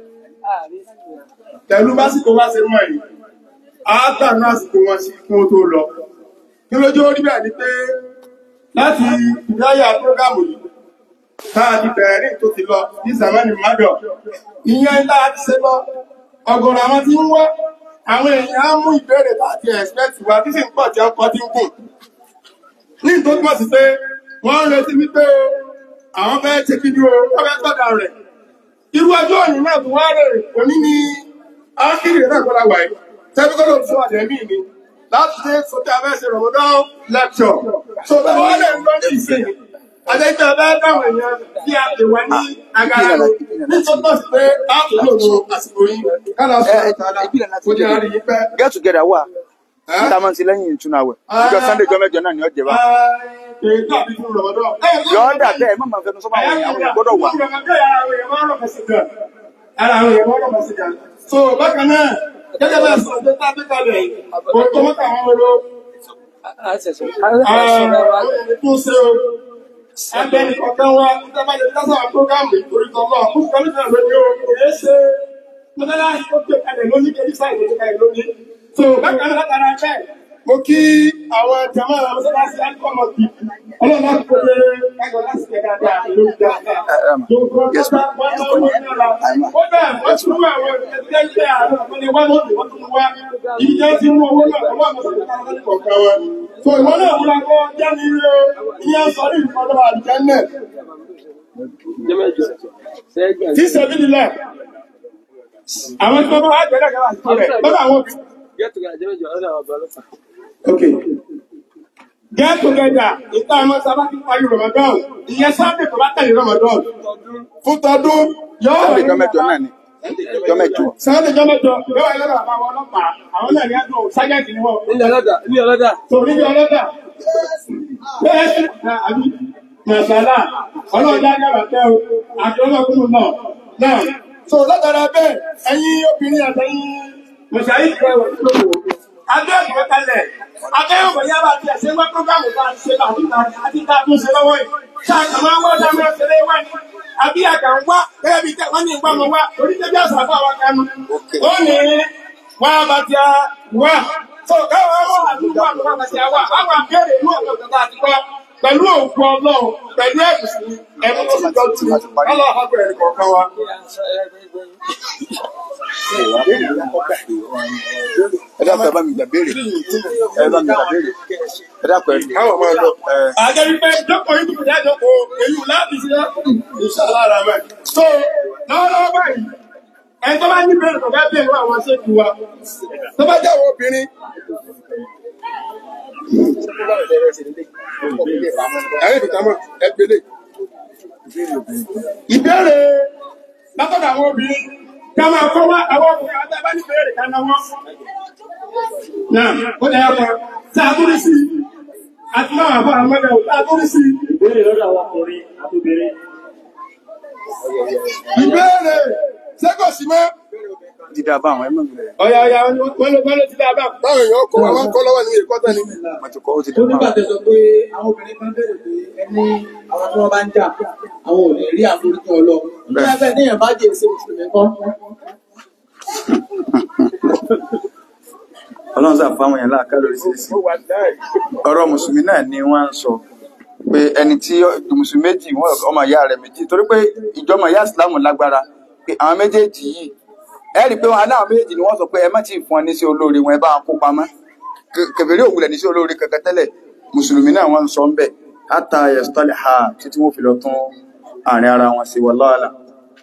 pẹ̀lú básìkò wá ṣe mọ̀ yìí, a gbà ní àsìkò wọn sí kí wọ́n tó lọ. Kí lójú ó rí bẹ́ẹ̀ ni pé láti ìdáyà prógámù yìí, táà ti bẹ̀rẹ̀ ní tó ti lọ ní Sàmánì Mádọ̀. Ìyẹn ńlá ti ṣe lọ, ọ̀gọ̀rọ̀ àwọn tí ń wá, àwọn èèyàn á mú ìbéèrè láti expect wa tí sì ń pọ̀ tí ọkọ̀ tí ń gùn. Ní tó túmọ̀ sí pé wọ́n ń retí wípé o, àwọn fẹ́ ṣe kí ni o, wọ́n fẹ́ gbọ́dọ̀ rẹ̀. Irú ọjọ́ òní náà tún wá rè òní ni ákìrì náà gbọ́dọ̀ wà yìí. Tẹ́bíkọ́lọ̀ tó àdẹ̀mí ni láti ṣe sọ́tẹ́ abẹ́ ṣe Ramadan lecture. So bẹ́ẹ̀ wọ́n lè ń lọ ní ìsìn. Adéjọ́ bẹ́ẹ̀ dáwọn èèyàn tí a lè wá ní agara rẹ̀. Nítorí sí pé a kò lò lo àsìkò yìí. Kálá sọ ìtàlá kò ní àárín yìí pẹ́. get together wà níta máa ń ti lẹ́yìn ìtúnu àwẹ̀ ìjọ sunday jọ mẹ́jọ náà ni ó jẹ bá Èyí tàbí fún Ramadan. yọ ọ́ dà bẹ́ẹ̀ má máa fẹnu sọ́mọ́ àwọn èèyàn àwọn èèyàn gbọ́dọ̀ wà Ara àwọn èèyàn wọ́n rọ̀ sí gan. So bákan náà, gẹ́gẹ́ bá sọ ọjọ́ tá a gbé kalẹ̀, kò tó mọ́ta àwọn oró. Tó ṣe o, abẹ́ni kọ̀ọ̀kan wa, ìtàbájẹ́ lásán àwọn prógámù ìtorítọ̀ lọ, fún kọ́lẹ́fẹ̀ lóní o, kò yẹ ṣe mọ́tálá ó gbé kalẹ̀ lóní, kejì sáì tó gbé kalẹ̀ lóní. So bákan náà látara bẹ́ẹ̀, mo kí àwọn jàmá àwọn mọ́sálásí àkọ́mọ̀ kì ọlọ́run láti kó lé ẹgbẹ́ láti kẹ́ dáadáa lórí dáadáa. Gbogbo Yes, ọjọ́ wọn náà wọ́n ní ọ̀la. Ó bẹ́ẹ̀ wọ́n tún mú àwọn ẹgbẹ́ ilé àárọ̀ wọ́n ní wá lóde wọ́n tún wá. Ibi jẹ́ ti mú owó náà wọ́n mọ̀ sí ọ̀gá kọ̀ọ̀kan wọn. So ìwọ náà múra kọ́ jẹ́ ní ilé o, kí á sọ ní ìfọdọ́ àdìjẹ́ náà. Tí sẹ́bí nílẹ̀, àwọn tí wọ́n bá wá gbẹ́dẹ̀ kẹ́wàá sí rẹ̀, lọ́dọ̀ àwọn òbí. Okay. Get together ìta ọmọ sábà ti parí Ramadan. Ìyẹn sábẹ̀ tó bá tẹ̀lé Ramadan. Fún tọdún yóò sunday jọ mẹ́jọ náà ni jọ mẹ́jọ Sábẹ̀ jọ mẹ́jọ yóò wáyé lọ́dọ̀ àwọn ọlọ́pàá. Àwọn náà ní àdúrà sájẹ́ǹtì ni wọ́n. Ilé ọlọ́dà, ilé ọlọ́dà. Torí ní ọlọ́dà. Bẹ́ẹ̀ sí àbí Màṣálà. Ọlọ́jà yàrá tẹ́ o. Àti ọlọ́kùnrin náà. Náà. So látara bẹ́ẹ̀, ẹ̀yin obìnrin àtẹ̀yìn Màṣáyí ti rẹ̀ wọ̀ nílò Adé ìwé kalẹ̀. Adé ìwé yára ti ẹ̀ṣẹ́ wá prógámù bá ń ṣe láti àti tá a tún ṣe lọ́wọ́ yìí. Ṣáà kà máa ń wá dáná ṣẹlẹ̀ wá ní. Àbí àgbà ń wá gẹ́gẹ́ bí wọ́n ní ìgbà mọ̀ wá. Oníṣẹ́ bí àṣà fún àwọn kanu. Ó ní wá bá ti a wá. So káwọn ọmọ àdúgbò àmọ́ bá ti a wá. Àwọn àbẹ̀rẹ̀ ìlú ọ̀dọ̀ tó bá ti kọ́. Pẹ̀lú òkú ọlọ́run, pẹ̀lú ẹ̀bùsùn, ẹ̀bùn tó ṣàjọ́ tì. Ọlọ́run á bẹ̀rẹ̀ kọ̀ọ̀kan wa. ẹ dákun ẹ bá mi gbà béèrè ẹ bá mi gbà béèrè ẹ dákun ẹ Káwọn máa lọ. ẹ Àjẹ́ wípé jókòó yìí kò dájọ́ kó èyí ò láti ṣe ìṣàlá ara rẹ̀. So, lọ́wọ́lọ́wọ́ báyìí, ẹni tó bá ní bẹ̀rẹ̀ tó bá bẹ̀rẹ̀ àwọn aṣẹ́jú wa, tó bá jẹ́ àwọn obìnrin. Ẹ̀rẹ́ ìdìtàmọ̀ ẹgbẹ̀lẹ̀. Ìbéèrè látọ̀dọ̀ àwọn obìnrin, ká máa kọ́ wá àwọn obìnrin àti abá ní bẹ̀rẹ̀ ká náà wọ́n. Náà, ó lẹ́yìn ọkọ̀, sáà tó rí sí i àti máa àbá àmọ́dẹ̀ òtá tó rí sí Ìbéèrè lọ́dọ̀ àwọn ọkùnrin àtòbìnrin. ìbéèrè ṣẹ́gọ̀ sí mọ́ ti dá bá àwọn ẹ mọ̀ mi rẹ̀ ọ̀yà ọ̀yà wọ́n ló wọ́n ló ti dáadáa báwọn èèyàn kọ́ àwọn kọ́ lọ́wọ́ ní ẹ̀kọ́ tẹ́ni mo ti kọ́ ó ti tó dá bá nígbà tẹ́ sọ pé àwọn obìnrin kan bẹ̀rẹ̀ pé ẹni àwọn tí wọ́n bá ń jà àwọn ò lè rí àforíjì ọlọ nígbà bẹ́ẹ̀ níyàn bá jẹ́ èsè mùsùlùmí kan ọlọ́run sà fáwọn èèyàn láàká lórí sírísì ọ̀rọ̀ mùsùlùmí náà ni wọ́n ń sọ pé ẹni tí mùsùlùmí méjì wọn ọmọ ìyá rẹ̀ méjì torí pé ìjọmọ ìyá ìsìlámù lágbára pé àwọn méjèèjì yìí ẹ rí i pé wọn aláwọn méjèèjì ni wọ́n sọ pé ẹ má tí ì fún ọ ní sí olóore wọn ẹ bá wọn kó pamọ́ kẹfẹrí òwúlẹ̀ ní sí olóore kankan tẹ́lẹ̀ mùsùlùmí náà wọ́n ń sọ ń bẹ̀ hátà ẹ̀sítọ́lẹ̀ ha títí wọ́n fi lọ tún àárín ara wọn sí wallahu a'lam.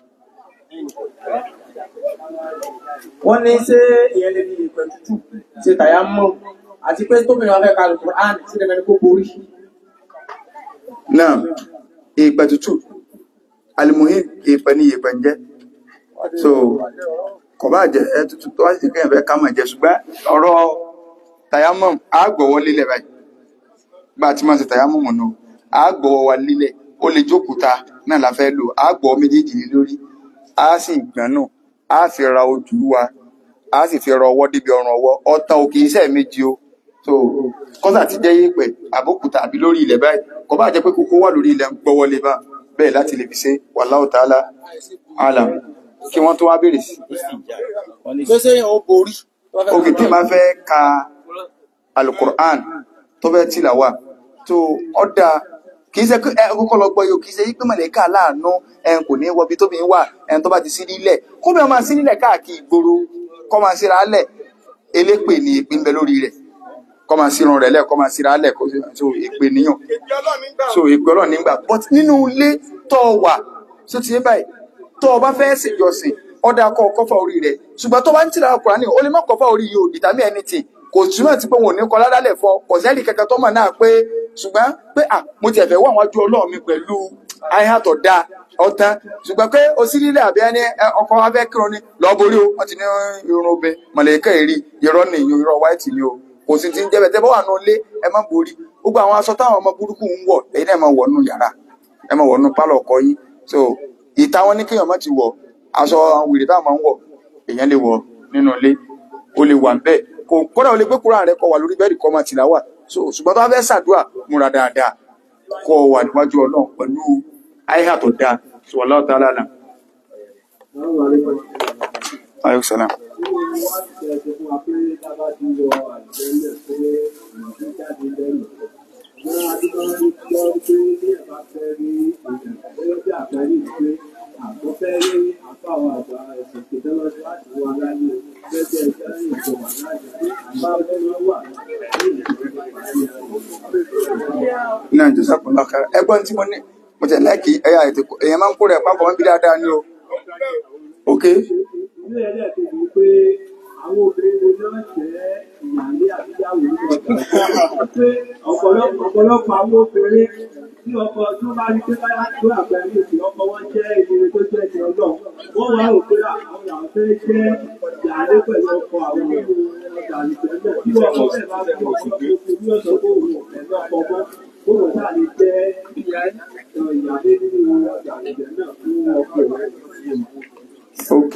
wọ́n ní ṣé ìyẹn lè ní ìpẹ́ tútù ṣe tàyà mọ́ àti pé tóbìnrin wọn fẹ́ ka lùkùn án sí dandan ní kó borí. náà ìpẹ̀ tútù alimuhim ìpẹ̀ ní ìpẹ̀ ń jẹ́ so kò bá jẹ́ ẹ tútù tó wá sí kéèyàn fẹ́ ká mọ̀ jẹ́ ṣùgbọ́n ọ̀rọ̀ tayamum á gbọ́wọ́ lílẹ̀ báyìí bá a ti máa ṣe tayamum nù á gbọ́wọ́ wa lílẹ̀ ó lè jókòóta náà la fẹ́ lò á gbọ́wọ́ méjèèjì lé lórí á sì gbọ́n nù á fi ra ojú wa á sì fi ra ọwọ́ débi ọrùn ọwọ́ ọ̀tá òkè iṣẹ́ méjì o so kọ́sà ti jẹ́ yẹ̀pẹ̀ àbókúta àbí lórí ilẹ̀ báyìí kò bá jẹ́ pé kókó wà lórí ilẹ̀ ń gbọ́wọ́ lé bá bẹ́ẹ̀ láti lè fi ṣe wallahu ta'ala alam kí wọ́n tó wá béèrè sí pé ṣé yẹn ó borí. tó fẹ́ òkè tí máa fẹ́ ka alukur'an tó fẹ́ tìlàwà tó ọ̀dà kì í ṣe pé ẹ kọ́kọ́ lọ gbọ́ yìí o kì í ṣe pé mọ̀lẹ́kà láàánú ẹn kò ní wọbi tóbi wà ẹn tó bá ti sí nílẹ̀ kó bẹ́ẹ̀ máa sí nílẹ̀ káàkiri ìgboro kọ́ máa síra lẹ̀ elépè ní ìpín bẹ lórí rẹ̀ kọ́ máa sírun rẹ̀ lẹ̀ kọ́ máa síra lẹ̀ kó so èpè níyàn so èpè ọlọ́run nígbà but nínú ilé tó wà tó ti yé báyìí tó o bá fẹ́ ṣèjọsìn ọ̀dà kọ́ kọ́fà orí rẹ̀ ṣùgbọ́n tó bá ń tìlà Kùránì o lè má kọ́fà orí yìí ò dìtàmí anything kò túmọ̀ sí pé wọn ò ní kọ́ ládàlẹ̀ fọ kò sẹ́ẹ̀lì kankan tó mọ̀ náà pé ṣùgbọ́n pé à mo tiẹ̀ fẹ́ wà wọ́n ju ọlọ́run mi pẹ̀lú àyàtọ̀ da ọ̀tán ṣùgbọ́n pé o sí nílẹ̀ àbí ẹni ọkọ̀ wa fẹ́ kírun ni lọ́ọ́ borí o wọ́n ti ní irun obìn mọ̀lẹ́kẹ́ èrí irọ́ ni ìyó irọ́ white ni o kò sì ti ń jẹ́ bẹ́ẹ̀ tẹ́ bá wà nù ilé ẹ má borí gbogbo àwọn aṣọ táwọn ọmọ burúkú ń wọ̀ èyí náà ẹ má wọ̀ nù yàrá ẹ má wọ̀ nù pálọ̀ ọkọ yín so ìta wọn ní kéèyàn má ti wọ̀ aṣọ àwọn wèrè táwọn máa ń wọ̀ èèyàn lè wọ̀ nínú ilé o lè wà bẹ́ẹ̀ kò kódà o lè gbé kúrò rẹ kọ wà lórí bẹ́ẹ̀dì kọ máa tìlá wà so ṣùgbọ́n tó bá fẹ́ ṣàdúrà múra dáadáa kọ wà níwájú Ọlọ́run pẹ̀lú àyíká tó dáa sọ Allahu ta'ala alam. Aleykum salaam. náà jọ sápò lọkà ẹ̀gbọ́n tí mo ní mo tẹ láìkì ẹyà ètò èèyàn máa ń kó rẹ pápọ̀ wọn bí dáadáa ní o ok ilé ẹlẹ́ẹ̀kejì ni pé àwọn obìnrin wo náà jẹ́ ìyàlé àbíyáwó ní ọjà pé ọ̀pọ̀lọpọ̀ ọ̀pọ̀lọpọ̀ àwọn obìnrin tí ọkọ tó bá rí pé báyà tó àgbáyé òsì ọkọ wọn jẹ́ ìdílé tó jẹ́ ìdílé ọlọ́run wọ́n wá rò pé àwọn làwọn fẹ́ jẹ́ ìyàlé pẹ̀lú ọkọ àwọn ọjà àlùfẹ́ náà tí ọkọ bẹ́ẹ̀ bá fi ọkọ tó fi ní ọ̀sán tó wù pẹ̀lú ọkọ mọ́ ó wọ́n sáà lè jẹ́ ìyàlé nínú ọjà àlùfẹ́ náà fún ọkọ rẹ̀. ok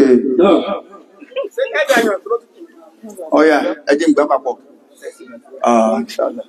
ọyà ẹ jẹ́ n gbà papọ̀ ah inshallah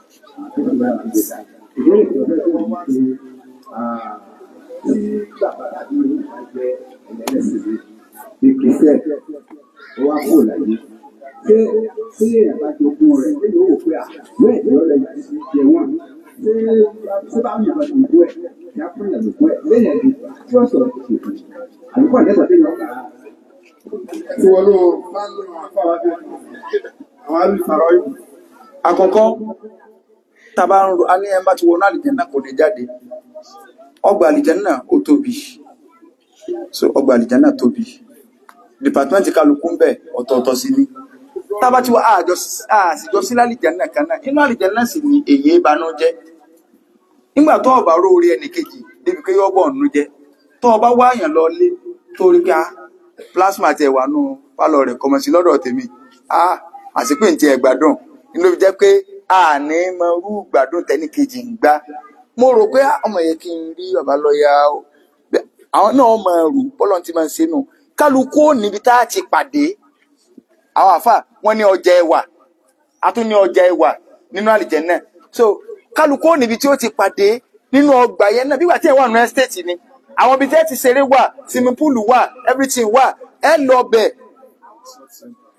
ìbéèrè tó fẹ́ tó wá sí tí bàbá àbí ìyá jẹ́ ẹlẹ́sìn bí kìsẹ́ ó wá kó láyé ṣé ṣé àbájogún rẹ̀ ṣé yóò wò pé à bẹ́ẹ̀ ni ọ̀rẹ́ yìí ti jẹ wọ́n ṣé ṣé bá mi ìbàdàn ìbú ẹ̀ yà fún ìyàwó ìbú ẹ̀ lẹ́yìn ẹ̀dùn tí wọ́n sọ̀rọ̀ kò ṣe fún àbíkọ́ àdẹ́sọ̀ tẹ́lẹ̀ ọ̀gá tí wọ́n ló máa ń lò àfáwà bí àwọn alùsàrọ̀ yìí àkọ́kọ́ tàbá ń ro a ní ẹmbá ti wọnú àlìjẹ́nà kò ní jáde ọgbà àlìjẹ́nà ó tóbi so ọgbà àlìjẹ́nà tóbi dìpàtmẹ́ntì kálukú ń bẹ ọ̀tọ̀ọ̀tọ̀ sí ní tàbá ti wọ àṣìjọ sí lálìjẹ́nà kan náà inú àlìjẹ́nà sì ni èyí ìbànújẹ́ nígbà tó ọba ró orí ẹnì kejì débi pé yọ́bọ̀ ọ̀nù jẹ́ tó ọba wáyàn lọ lé tó rí ká plasma ti ẹ̀wà nù pálọ̀ rẹ̀ kọmọ sí lọ́dọ̀ tèmi ah àsìpé ntí ẹ̀ gbádùn inú fi jẹ́ pé àní mọ irú gbádùn tẹ́nì kejì ń gbá mo rò pé ah, ọmọ yẹn kí n rí bàbá lọ́ọ̀yà o Bẹ́- àwọn náà mọ ẹrù bọ́lọ̀ tí máa ń ṣe nù kálukú ò níbi tá a ti pàdé àwọn àfà wọn ní ọjà ẹwà a tún ní ọjà ẹwà nínú àlìjẹ́nnà so kálukú ò níbi tí ó ti pàdé nínú ọgbà yẹn náà bígbà tí ẹ wà nínú ẹ́stéètì ni àwọn ibi tí ẹ ti ṣeré wà swimming pool wà everything wà ẹ lọ bẹ̀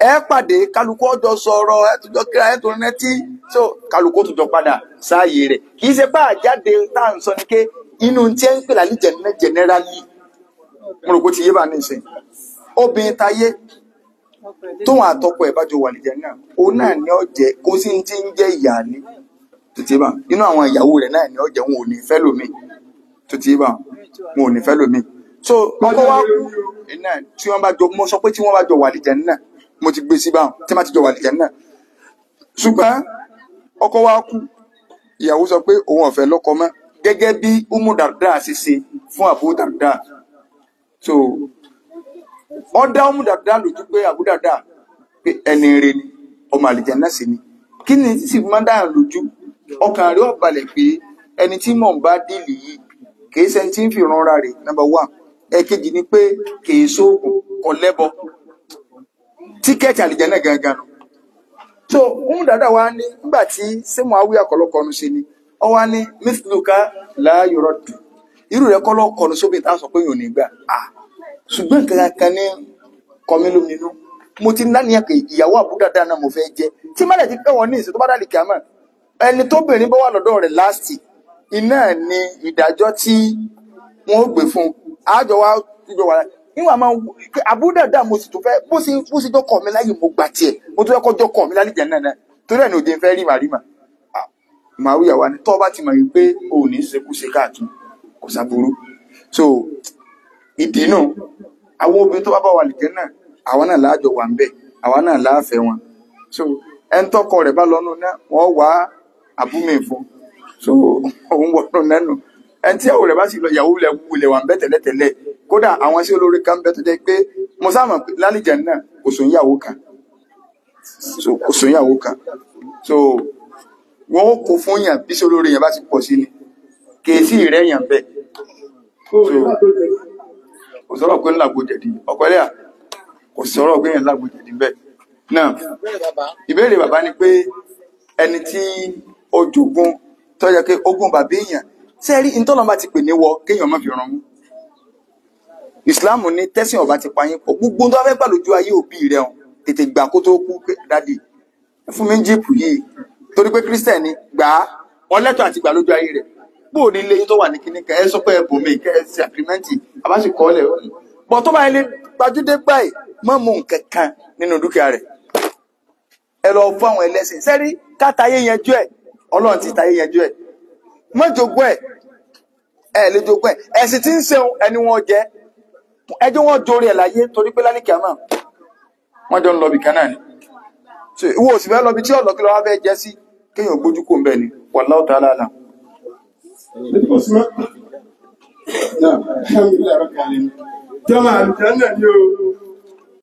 ẹ pàdé kálukú ọjọ́ sọ̀rọ̀ ẹ tún jọ kíra ẹ tún rántí so kálukú tún jọ padà sáàyè rẹ̀ kì í ṣe pé àjáde tá à ń sọ ni pé inú tí ẹ ń pè lálẹ́ jẹ̀nẹ́ jẹ̀nẹ́rálì mo rò pé ó ti yé bá ní ìsìn obìnrin táyé tóun àtọkọ ẹ̀ bá jọ wà lìjẹ náà òun náà ní ọjẹ kó sí ti ń jẹ ìyáálé tó ti yé bá inú àwọn ìyàwó rẹ̀ náà ní ọjẹ wọn ò ní fẹ́ lómi tó ti yé bá wọn ò ní fẹ́ lómi so ọkọ wa kú iná tí wọn bá jọ mo sọ pé tí wọn bá jọ wà lìjẹ náà mo ti gbé sí báwọn tí wọn bá ti jọ wà lìjẹ náà ṣùgbọ́n ọkọ wa kú ìyàwó sọ pé òun ọ̀fẹ́ lọ́kọ mọ́ gẹ́gẹ́ bí umu darda ṣe ṣe fún abu darda so ọdá umu darda lójú pé abu darda pé ẹni rere ni ọmọ àlìjẹ náà sì ni kí ni sì máa ń dáhùn lójú ọkàn rẹ̀ ó balẹ̀ pé ẹni tí mò ń bá dìlì yìí kìí ṣe ẹni tí ń fi ìrànra rẹ̀ number one ẹ̀kejì ni pé kìí sóògùn kò lẹ́bọ tíkẹ́ẹ̀tì àlìjẹ náà gangan nù so umu darda wa ní nígbà tí sẹ́mu awí àkọlọ́kọ́nu ṣe ni ọ wá ní mithluka láàyò rọ̀dù irú rẹ̀ kọ́ lọ́kọ̀ọ́nu sóbì tá a sọ pé yóò ní gbà ah ṣùgbọ́n nǹkan kan ní kọmí lóminú mo ti láníyàn pé ìyàwó àbúdàdà náà mo fẹ́ jẹ́ tí mọ́lẹ̀ ti pẹ́ wọn ní ìsìn tó bá dàlí kìámà ẹni tóbìnrin bá wà lọ́dọ̀ rẹ̀ láàsì iná ni ìdájọ́ tí wọ́n ó gbé fún un àjọ wa jọ wà níwọ̀n máa pé àbúdàdà mo sì tún fẹ́ bó sì bó sì jọkọ̀ mi láyè mo gbà tiẹ̀ mo tún fẹ́ kọ́ jọkọ̀ mi lálẹ́ jẹ̀ náà náà torí ẹ̀ ní òde ń fẹ́ rí màrí mà màwíyà wa ni tọ́ bá ti mọ̀ wípé o ò ní ṣekúṣe káàkiri kò sáburú so ìdínú àwọn obìnrin tó bá bá wà lìjẹ́ náà àwọn náà láàjọ wà ń bẹ̀ àwọn náà láàfẹ́ wọn so ẹni tọkọ rẹ̀ bá lọ́nu náà wọ́n wá àbúmi fún so òun wọnú nẹ́nu ẹni tí ìyàwó rẹ̀ bá sì lọ ìyàwó rẹ̀ wulẹ̀ wà ń bẹ̀ tẹ́lẹ̀tẹ́lẹ̀ kódà àwọn sí olórí kan bẹ tó jẹ́ pé mo sáàmù lálìjẹ́ náà kò sóun ìyàwó kan so kò sóun ìyàwó kan so wọn ó kó fún yàn bí sólórí yẹn bá ti pọ̀ sí ni kèésì rẹ̀ yàn bẹ́ẹ̀ kò sọ̀rọ̀ pé ńlá gbòjẹ̀dì ọ̀pọ̀ ẹlẹ́yà kò sọ̀rọ̀ pé ńlá gbòjẹ̀dì bẹ́ẹ̀ náà ìbéèrè bàbá ni pé ẹni tí ó jogún tó yẹ pé ogún bàbá èèyàn ṣé rí ntọ́nà bá ti pè ní wọ kéèyàn má fi ràn mú ìsìláàmù ní tẹ́sìn ọba ti payín pọ̀ gbogbo tó bá fẹ́ gbà lójú ayé òbí rẹ̀ hàn tètè gbà kó tó kú pé dádì fún mi ń jíìpù yìí torí pé kírísítẹ̀nì gbà á wọn lẹ́tọ̀ àti gbà lójú ayé rẹ̀ bóò ní ilé yín tó wà ní kíní kan ẹ sọ pé ẹ bò mí kẹ ẹ ṣe àgírímẹ́ǹtì àbáṣe kọ́ lẹ̀ bọ̀ tó bá yẹn lé gbajúdé báyìí má mú nǹkan kan nínú dúkìá rẹ̀ ẹ lọ fún àwọn ẹlẹ́sìn sẹ́rí ká tayé yanjú ẹ̀ ọlọ́run ti tayé yanjú ẹ̀ má jogún ẹ̀ ẹ lè jogún ẹ̀ ẹ̀sìn tí ń ṣeun ẹni wọn jẹ ẹjọ́ wọn jórí ẹ̀ láyé torí pé lálẹ́ kìámà wọ́n jọ ń lọ bìkan náà ni so ìwọ òsì fẹ́ lọ bí tí ọ̀lọ́ kí ló wá fẹ́ jẹ́ sí kéèyàn gbójú kò ń bẹ̀ ni wallahu ta'ala alam. Alhamdulillah rabbil alamin. Jọmọ àlùjá náà ni o.